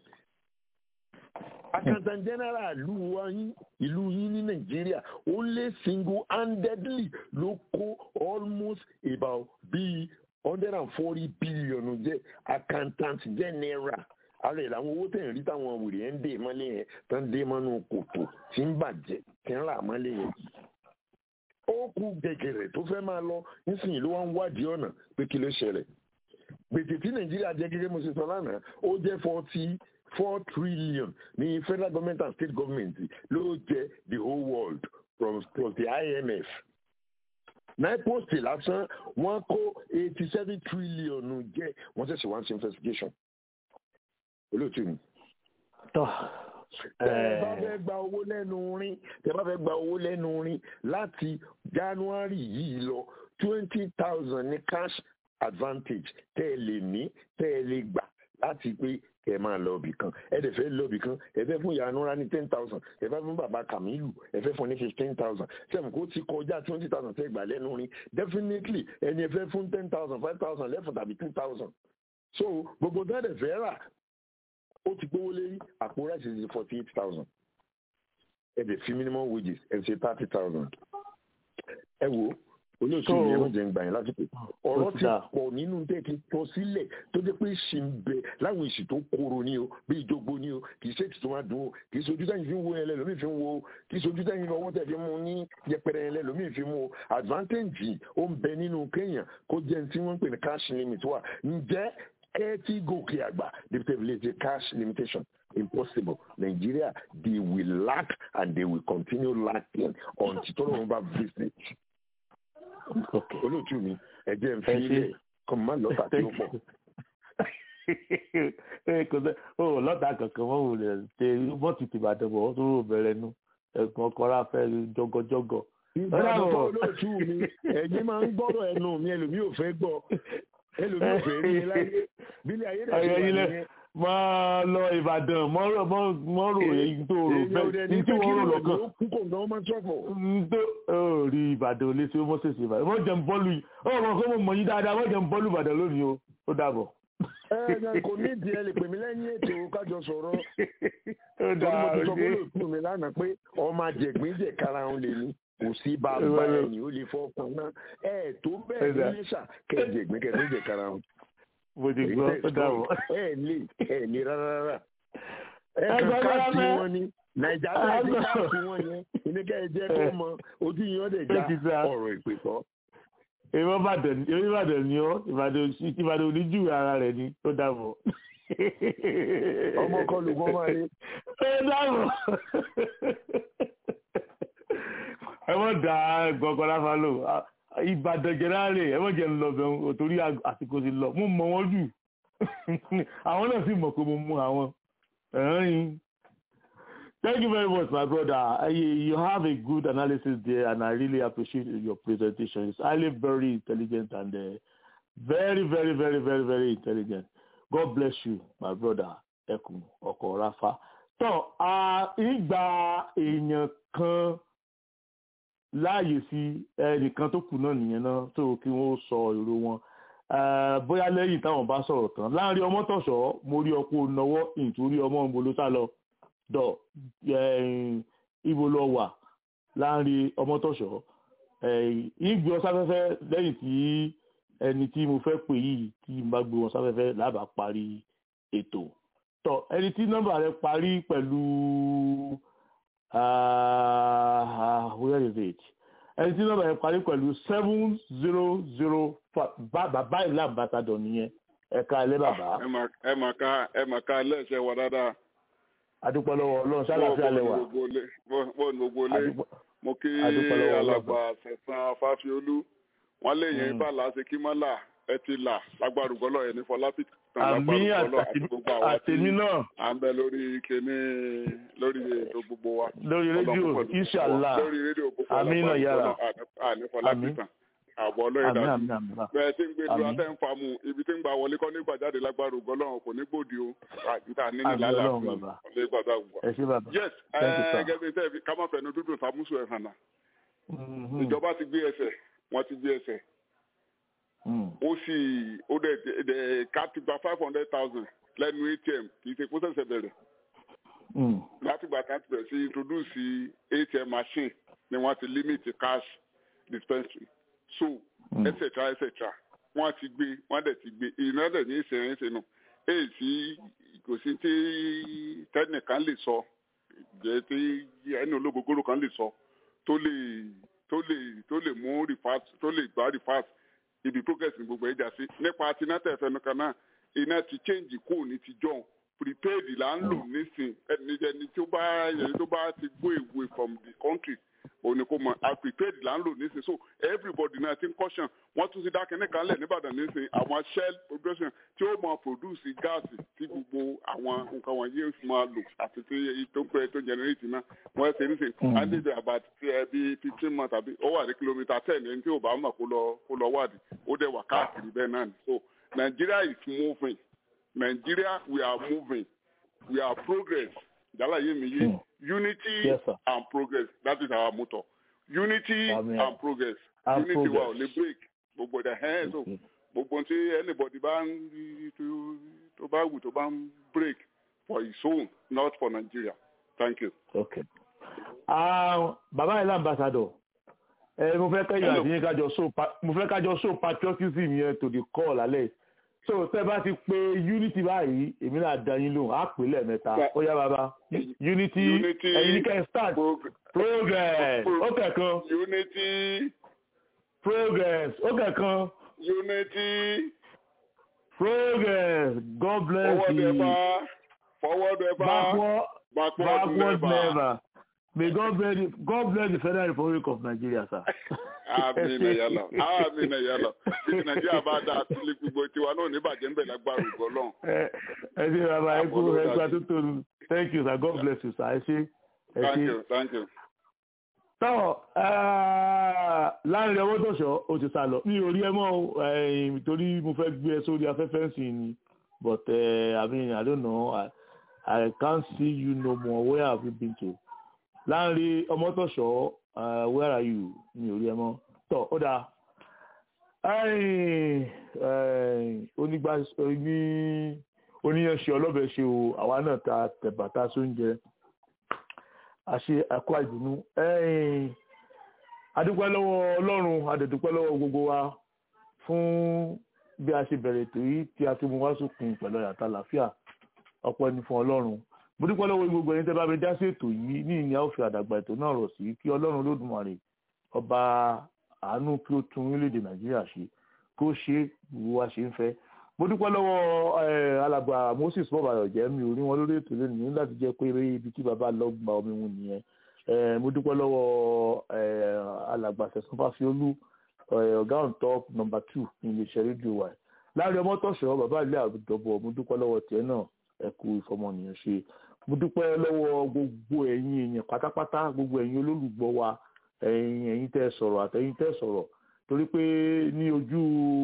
accountant general ìlú wa yín ìlú yín ní nàìjíríà only single handedly ló kó almost about bíi hundred and forty billion jẹ́ accountant general ara ẹ̀ làwọn owó tẹ̀ ń rí táwọn wèrè ẹ̀ ń dè mọ́lẹ̀ yẹn tó ń dé mọ́nú kòtò tí ń bàjẹ́ tí ń rà mọ́lẹ̀ yẹn. ó kú gẹ̀gẹ̀rẹ̀ tó fẹ́ máa lọ nísìnyí ló wá ń wádìí ọ̀nà pé kí ló ṣẹlẹ̀. gbèsè tí nàìjíríà jẹ́ gẹ́gẹ́ mo ṣe sọ lánàá ó jẹ́ forty four trillion ní federal government and state government ló jẹ́ the whole world from, from the IMF nine post lásán wọ́n kó eighty seven trillion jẹ́ wọ́n ṣẹ̀ṣẹ̀ wá ń ṣe investigation olóòtú mi. tọ́ tẹ ẹ bá fẹ́ gba owó lẹ́nu rin tẹ ẹ bá fẹ́ gba owó lẹ́nu rin láti january yìí lọ twenty thousand ní cash advantage tẹ ẹ lè ní tẹ ẹ lè gbà láti pé ẹ máa lọ ibì kan ẹ dẹ̀ fẹ́ lọ ibì kan ẹ fẹ́ fún ìyanura ní ten thousand ẹ fẹ́ fún bàbá kamilu ẹ fẹ́ fún ní fifteen thousand sẹ́mu kó ti kọjá twenty thousand tẹ́ gbà lẹ́nu rin definitely ẹni ẹ fẹ́ fún ten thousand five thousand lẹ́fún tàbí two thousand so gbogbo tẹ́lẹ̀ fẹ́ rà ó ti gbówó lé àpò rice is forty eight thousand ẹ dẹ̀ fi minimum wages ẹ ṣe thirty thousand ẹ wo olóòtú yẹn ló jẹ ń gbà yẹn lásìkò ọ̀rọ̀ ti pọ̀ nínú tẹ́ ti tọ́ sílẹ̀ tó jẹ́ pé ṣì ń bẹ láwọn èsì tó kóró ní o bí ìjogbo ní o kì í ṣe ètùtù máa dùn o kì í ṣojú tẹ́yìn fi ń wo yẹn lẹ́lòmíì fi ń wo o kì í ṣojú tẹ́yìn ọwọ́ tẹ̀ fi mú ní yẹpẹrẹ yẹn lẹ́lòmíì fi mú o advantage ó ń bẹ nínú kéèyàn kó jẹ́ tí wọ́n ń pè ní cash limit wà ǹjẹ́ ẹ ti gòkè àgbà dependability cash limitation impossible nigeria they will lack and they will continue lacking until tọ́lọ́run bá visit olóòtú mi ẹ̀jẹ̀ ń fi ilẹ̀ kọ́ máa lọ́tà tí ó pọ̀. kò sẹ́ o lọ́tà kankan wọ́n wò lè ṣe bọ́ọ̀tì tìbàdàn bọ̀ wọ́n tó rò bẹ̀rẹ̀ nu ẹ̀gbọ́n kọ́ra fẹ́ jọgọjọgọ. ìbáraẹni fún olóòtú mi ẹ̀yin máa ń gbọ́rọ̀ ẹnu mi ẹlòmíì ò fẹ́ gbọ́ ẹlòmíì ò fẹ́ rí i láyé bílẹ̀ ayé rẹ̀ ṣe wà nìyẹn máa lọ ìbàdàn mọ́rọ̀ mọ́rọ̀ èyí tó rò bẹ́ẹ̀ ní tí wọ́n rò lọ́kàn. kúkọ̀ ní ọmọ tọ́fọ̀. tó rí ìbàdàn olè tí ó mọ́ sèṣe ìbàdàn wọ́n jẹun bọ́ọ̀lù yìí ó mọ̀ kó mo mọ̀ yín dáadáa wọ́n jẹun bọ́ọ̀lù ìbàdàn lónìí o ó dàbọ̀. ẹ ẹ kò ní ìdí ẹ lè pè mí lẹ́yìn ètò kájọ sọ̀rọ̀ torí mo ti sọ fún olóòtú mi lánàá pé ọmọ àjẹgbín jẹ kára òun lè ní kò sí bàbá ẹni ó lè fọkàn náà ẹ tó bẹ́ẹ̀ ní lẹ́sà kẹ́ẹ̀jẹ̀gbín kẹ́ẹ̀jẹ̀ jẹ kára òun mo ti gbọ́ ó dàbọ̀. ẹ lè ẹ lè rárá rárá ẹ kàn káàtì wọn ni nàìjíríà ti káàtì wọn yẹn ìníkẹ́ ẹ jẹ́ kó mọ ojú yín ọ̀dẹ̀ já ọ̀rọ̀ ìpè kọ́. èmi ìbàdàn èmi ìbàdàn ni ọ ìbàdàn ìbàdàn oníjù ara rẹ ni ó dàbọ̀. ọmọ kan ló gbọ́ máa ní. ó dàbọ̀. ẹ mọ̀ dá gbọ̀ngàn láfa lò ìbàdàn jẹrárẹ ẹ mọ̀jẹ̀ ń lọ bẹ̀rù torí àsìkò ti lọ mo mọ̀ wọ́n jù àwọn náà sì mọ̀ pé mo mú àwọn ẹ̀rín. Thank you very much, my brother. Uh, you, you have a good analysis there, and I really appreciate your presentation. It's highly very intelligent and uh, very, very, very, very, very intelligent. God bless you, my brother. Ẹkùn ọkọ̀ Rafa. Tọ́ ìgbà èèyàn kan láàyè sí ẹnìkan tó kù náà nìyẹn náà tó kí wọ́n sọ èrò wọn. Bóyá lẹ́yìn táwọn bá sọ̀rọ̀ tán. Láàárín ọmọ tọ̀ṣọ́, mo rí ọkọ̀ náwó nítorí ọmọ ń bolo sá lọ dọ ibo lọ wà láàrin ọmọtọ̀ṣọ́ ìgbé ọ sáfẹ́fẹ́ lẹ́yìn tí ẹni tí mo fẹ́ pè yìí tí n bá gbé wọn sáfẹ́fẹ́ lábà parí ètò tọ ẹni tí nọ́mbà rẹ̀ parí pẹ̀lú where is it ẹni tí nọ́mbà rẹ̀ parí pẹ̀lú seven zero zero bàbá ìlà àbátadọ̀ nìyẹn ẹ̀ka ẹlẹ́ bàbá. ẹ mà ká ẹ mà ká lẹ́sẹ̀ wọ dáadáa adúpẹ́ lọ́wọ́ ọlọ́run sálàáfíà lẹ́wà. bọ́ọ̀nù gbogbo lé mo kí alàgbà sẹ̀sán fáfiolú wọ́n lè yẹn bá láti kí mọ́là ẹ ti là lágbárùgbọ́lọ̀ ẹ̀ ní fọlápì tán lágbárùgbọ́lọ̀ àti gbogbo àwọn tí à ń bẹ lórí kíní lórí ètò gbogbo wa. lórí rédíò ìṣàlá lórí rédíò gbogbo àmínà yàrá àní fọlápì tán àbọ̀ ọlọ́yẹ̀ dájú bẹ́ẹ̀ tí ń gbé dúró atẹ́ ń fa mu ibi tí ń gba wọlé kọ́ nígbà jáde lágbára ògbọ́ lọ́run kò ní gbòdì o àjùtà nínú lálẹ́ àfihàn ọ̀lẹ́ gbàgbà gbà. yes gẹ́gẹ́ bí sẹ́ẹ̀fì ká má fẹ̀nu dúdú sàmúsù ẹ̀ hànà ìjọba ti gbé ẹsẹ̀ wọ́n ti gbé ẹsẹ̀ ó sì ó dẹ̀ ká ti gba five hundred thousand lẹ́nu atm kì í ṣe kó ṣẹ̀ṣẹ̀ bẹ̀rẹ̀ látìgbà kan ti bẹ̀rẹ̀ sí introduce atm machine ni wọ́n ti limit cash dispensary so etc etc wọn ti gbé wọn dẹ̀ ti gbé iná dẹ̀ ní ìṣẹ̀yìn sínú èyí tí kò sí tí tẹnìkan lè sọ jẹ́ tí ẹni ológogoro kan lè sọ tó lè tó lè tó lè mú rìfáàt tó lè gbá rìfáàt ibi progress ní gbogbo ẹja sí nípa tinátẹ̀ fẹnukan náà iná ti change kù ní ti john prepaid là ń lò nísìn ẹni ẹni tó bá ẹni tó bá ti go away from the country òní kò mọ prepaid là ń lò nísìn so everybody náà ti ń caution wọ́n tún ti dá kínní kan lẹ̀ nìbàdàn nísìn àwọn shell production tí ó máa produce gáàsì tí gbogbo àwọn nǹkan wọ̀nyí máa lò àti tí tó ń pẹ́ tó generate náà wọ́n ṣe nísìn andéjọ about bí fifteen months àbí ó wà ní kìlómítà ten ẹni tí ò bá mọ̀ kó lọ kó lọ wádìí ó dẹ̀ wà káàkiri bẹ́ẹ̀ náà ni so Nigeria is moving Nigeria we are moving we are progress jalaye mi ye unity Yes, sir. and progress that is our motto unity Amen. and progress And unity wa ò progress. lè break gbogbo the hands so gbogbo tí anybody bá ń rí tó- tó bá wù tó bá ń break for his own not for Nigeria thank you. okay. Ah, bàbá ìlà ambassador ẹ mo fẹ́ kẹ́yìn àti yín kájọ so pa- mo fẹ́ kájọ so patriotism yẹn to the call alẹ́ so tẹ́ bá ti pe unity báyìí èmi náà dá yín lóhùn á pè lẹ́ẹ̀mẹ́ta ó yá bàbá unity Unity, ẹ̀yin ní kẹ́ ẹ start progress ó kẹ̀kan unity progress ó kẹ̀kan unity progress God bless forward you ever forward ever backward backward, backward never. never may God bless the God bless the Federal Republic of Nigeria sir. amina yálà amina yálà bí nàìjíríà bá dáa sílé gbogbo tiwa náà ní bàjẹ́ ń bẹ̀ lágbára ògbọ́ lọ́hùn. ẹ ẹ ṣe bàbá ẹ kú ẹ kú àtúntò thank you sir God bless you sir ẹ ṣe ẹ thank ṣe. you thank you. tọ́ láàrin ọwọ́ tọ̀ṣọ́ o ti sá lọ mi ò rí ẹ mọ́ o, eh, torí mo fẹ́ gbé ẹ sórí afẹ́fẹ́ sí ni but uh, I mean I don't know I, I can't see you no more where have you been to láàrin ọmọtọ̀ṣọ́ uh, where are you mi ò rí ẹ mọ́ tọ́ ó dáa ẹ̀yìn, ẹ̀yìn, onígbà oní oníyanṣe ọlọ́bẹ̀ ṣe o àwa náà ta tẹ̀bàtà sóúnjẹ àṣe ẹ̀kọ́ àìdùnnú ẹ̀yìn adúpẹ́ lọ́wọ́ ọlọ́run adẹ̀dúpẹ́ lọ́wọ́ gbogbo wa fún bí a ṣe bẹ̀rẹ̀ ètò yìí tí a ti mú wá sókun pẹ̀lú ọ̀yàtà àlàáfíà ọpẹ́ ni fún ọlọ́run mo dúpẹ́ lọ́wọ́ gbogbo ẹni tẹ́ bá mi dá sí ètò yìí ní ìyá òfin àdàgbà ètò náà rọ̀ sí kí ọlọ́run olódùmarè ọba àánú kí ó tún orílẹ̀-èdè nàìjíríà ṣe kó ṣe gbogbo wa ṣe ń fẹ́ mo dúpẹ́ lọ́wọ́ eh, alàgbà moses bọ́bàyọ̀ jẹ́ mi ò rí wọn lórí ètò lónìí ní láti jẹ́ pé ibi tí bàbá lọ gba omi mu nìyẹn Eh, mo dúpẹ́ lọ́wọ́ eh, alàgbà sẹ̀sán fásiolú ọ̀gá on top number two ní iléeṣẹ́ rédíò wa láàrin ọmọ tọ̀sọ̀ bàbá ilé àdọ̀bọ̀ mo dúpẹ́ lọ́wọ́ tiẹ̀ náà ẹ kú ìfọmọnìyàn ṣe mo dúpẹ́ lọ́wọ́ gbogbo ẹ̀yin èèyàn pátápátá gbogbo ẹ̀yin olólùgbọ́ wa ẹ̀yin ẹ̀yin tẹ́ sọ̀rọ̀ àtẹ̀yin tẹ́ sọ̀rọ̀ torí pé ní ojú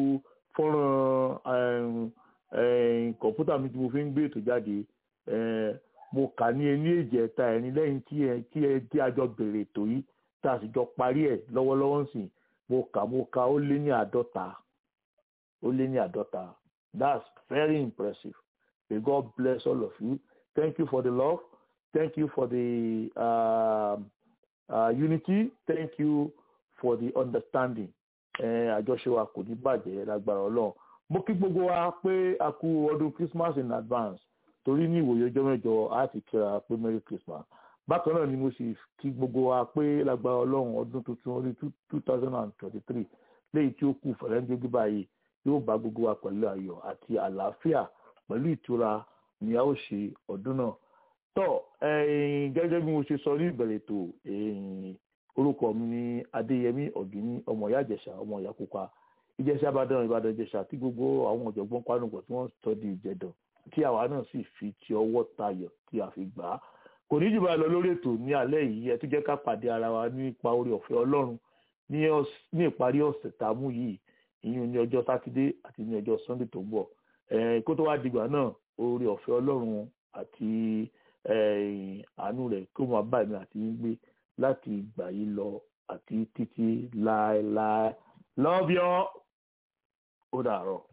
fọ́nrán kọ̀ǹpútà mi tí mo fi ń gbé ètò jáde mo kà ní ẹni èjì ẹ̀ta ẹ̀rin lẹ́yìn tí ẹ tí ẹ tí a jọ bẹ̀rẹ̀ ètò yìí tá a sì jọ parí ẹ̀ lọ́wọ́lọ́wọ́ ń sìn mo kà mo kà ó lé ní àádọ́ta ó lé ní àádọ́ta that's very impressive may God bless all of you thank you for the love thank you for the uh, uh, unity thank you for the understanding àjọṣe wa kò ní bàjẹ́ lágbára ọlọ́run mo kí gbogbo wa pé a kú ọdún Christmas in advance torí ní ìwòye ọjọ́ mẹ́jọ a ti kíra pé merry Christmas bákan náà ni mo sì kí gbogbo wa pé lágbára ọlọ́run ọdún tuntun orí two thousand and twenty-three léyìí tí ó kù fẹ̀rẹ́ńdógí báyìí yóò bá gbogbo wa pẹ̀lú ayọ̀ àti àlàáfíà pẹ̀lú ìtura ni a ó ṣe ọdún náà tọ́ gẹ́gẹ́ bí mo ṣe sọ ní ìbẹ̀rẹ̀ ètò orúkọ mi ní adéyẹmí ọ̀gíní ọmọ ìyá ìjẹ̀ṣà ọmọ ìyá pupa ìjẹ̀ṣà ìbàdàn ìbàdàn ìjẹ̀ṣà tí gbogbo àwọn ọ̀jọ̀gbọ́n panupọ̀ tí wọ́n sọ di ìjẹ̀dàn tí àwa náà sì fi ti ọwọ́ tayọ̀ tí a fi gbà á kò ní jù bá lọ lórí ètò ní alẹ́ yìí ẹ tún jẹ́ ká pàdé ara wa nípa oore ọ̀fẹ́ ọlọ́run ní ìparí ọ̀sẹ̀ tá a mú yìí ìyún ní ọjọ́ sátidé àti ní ọjọ́ sunday tó ń bọ̀ kó tó wá dìgbà náà oore ọ̀fẹ́ ọlọ́run àti àánú rẹ̀ kó máa bá èmi àti yín gbé láti ìgbà yìí lọ àti títí láéláé love you ó dàárọ̀.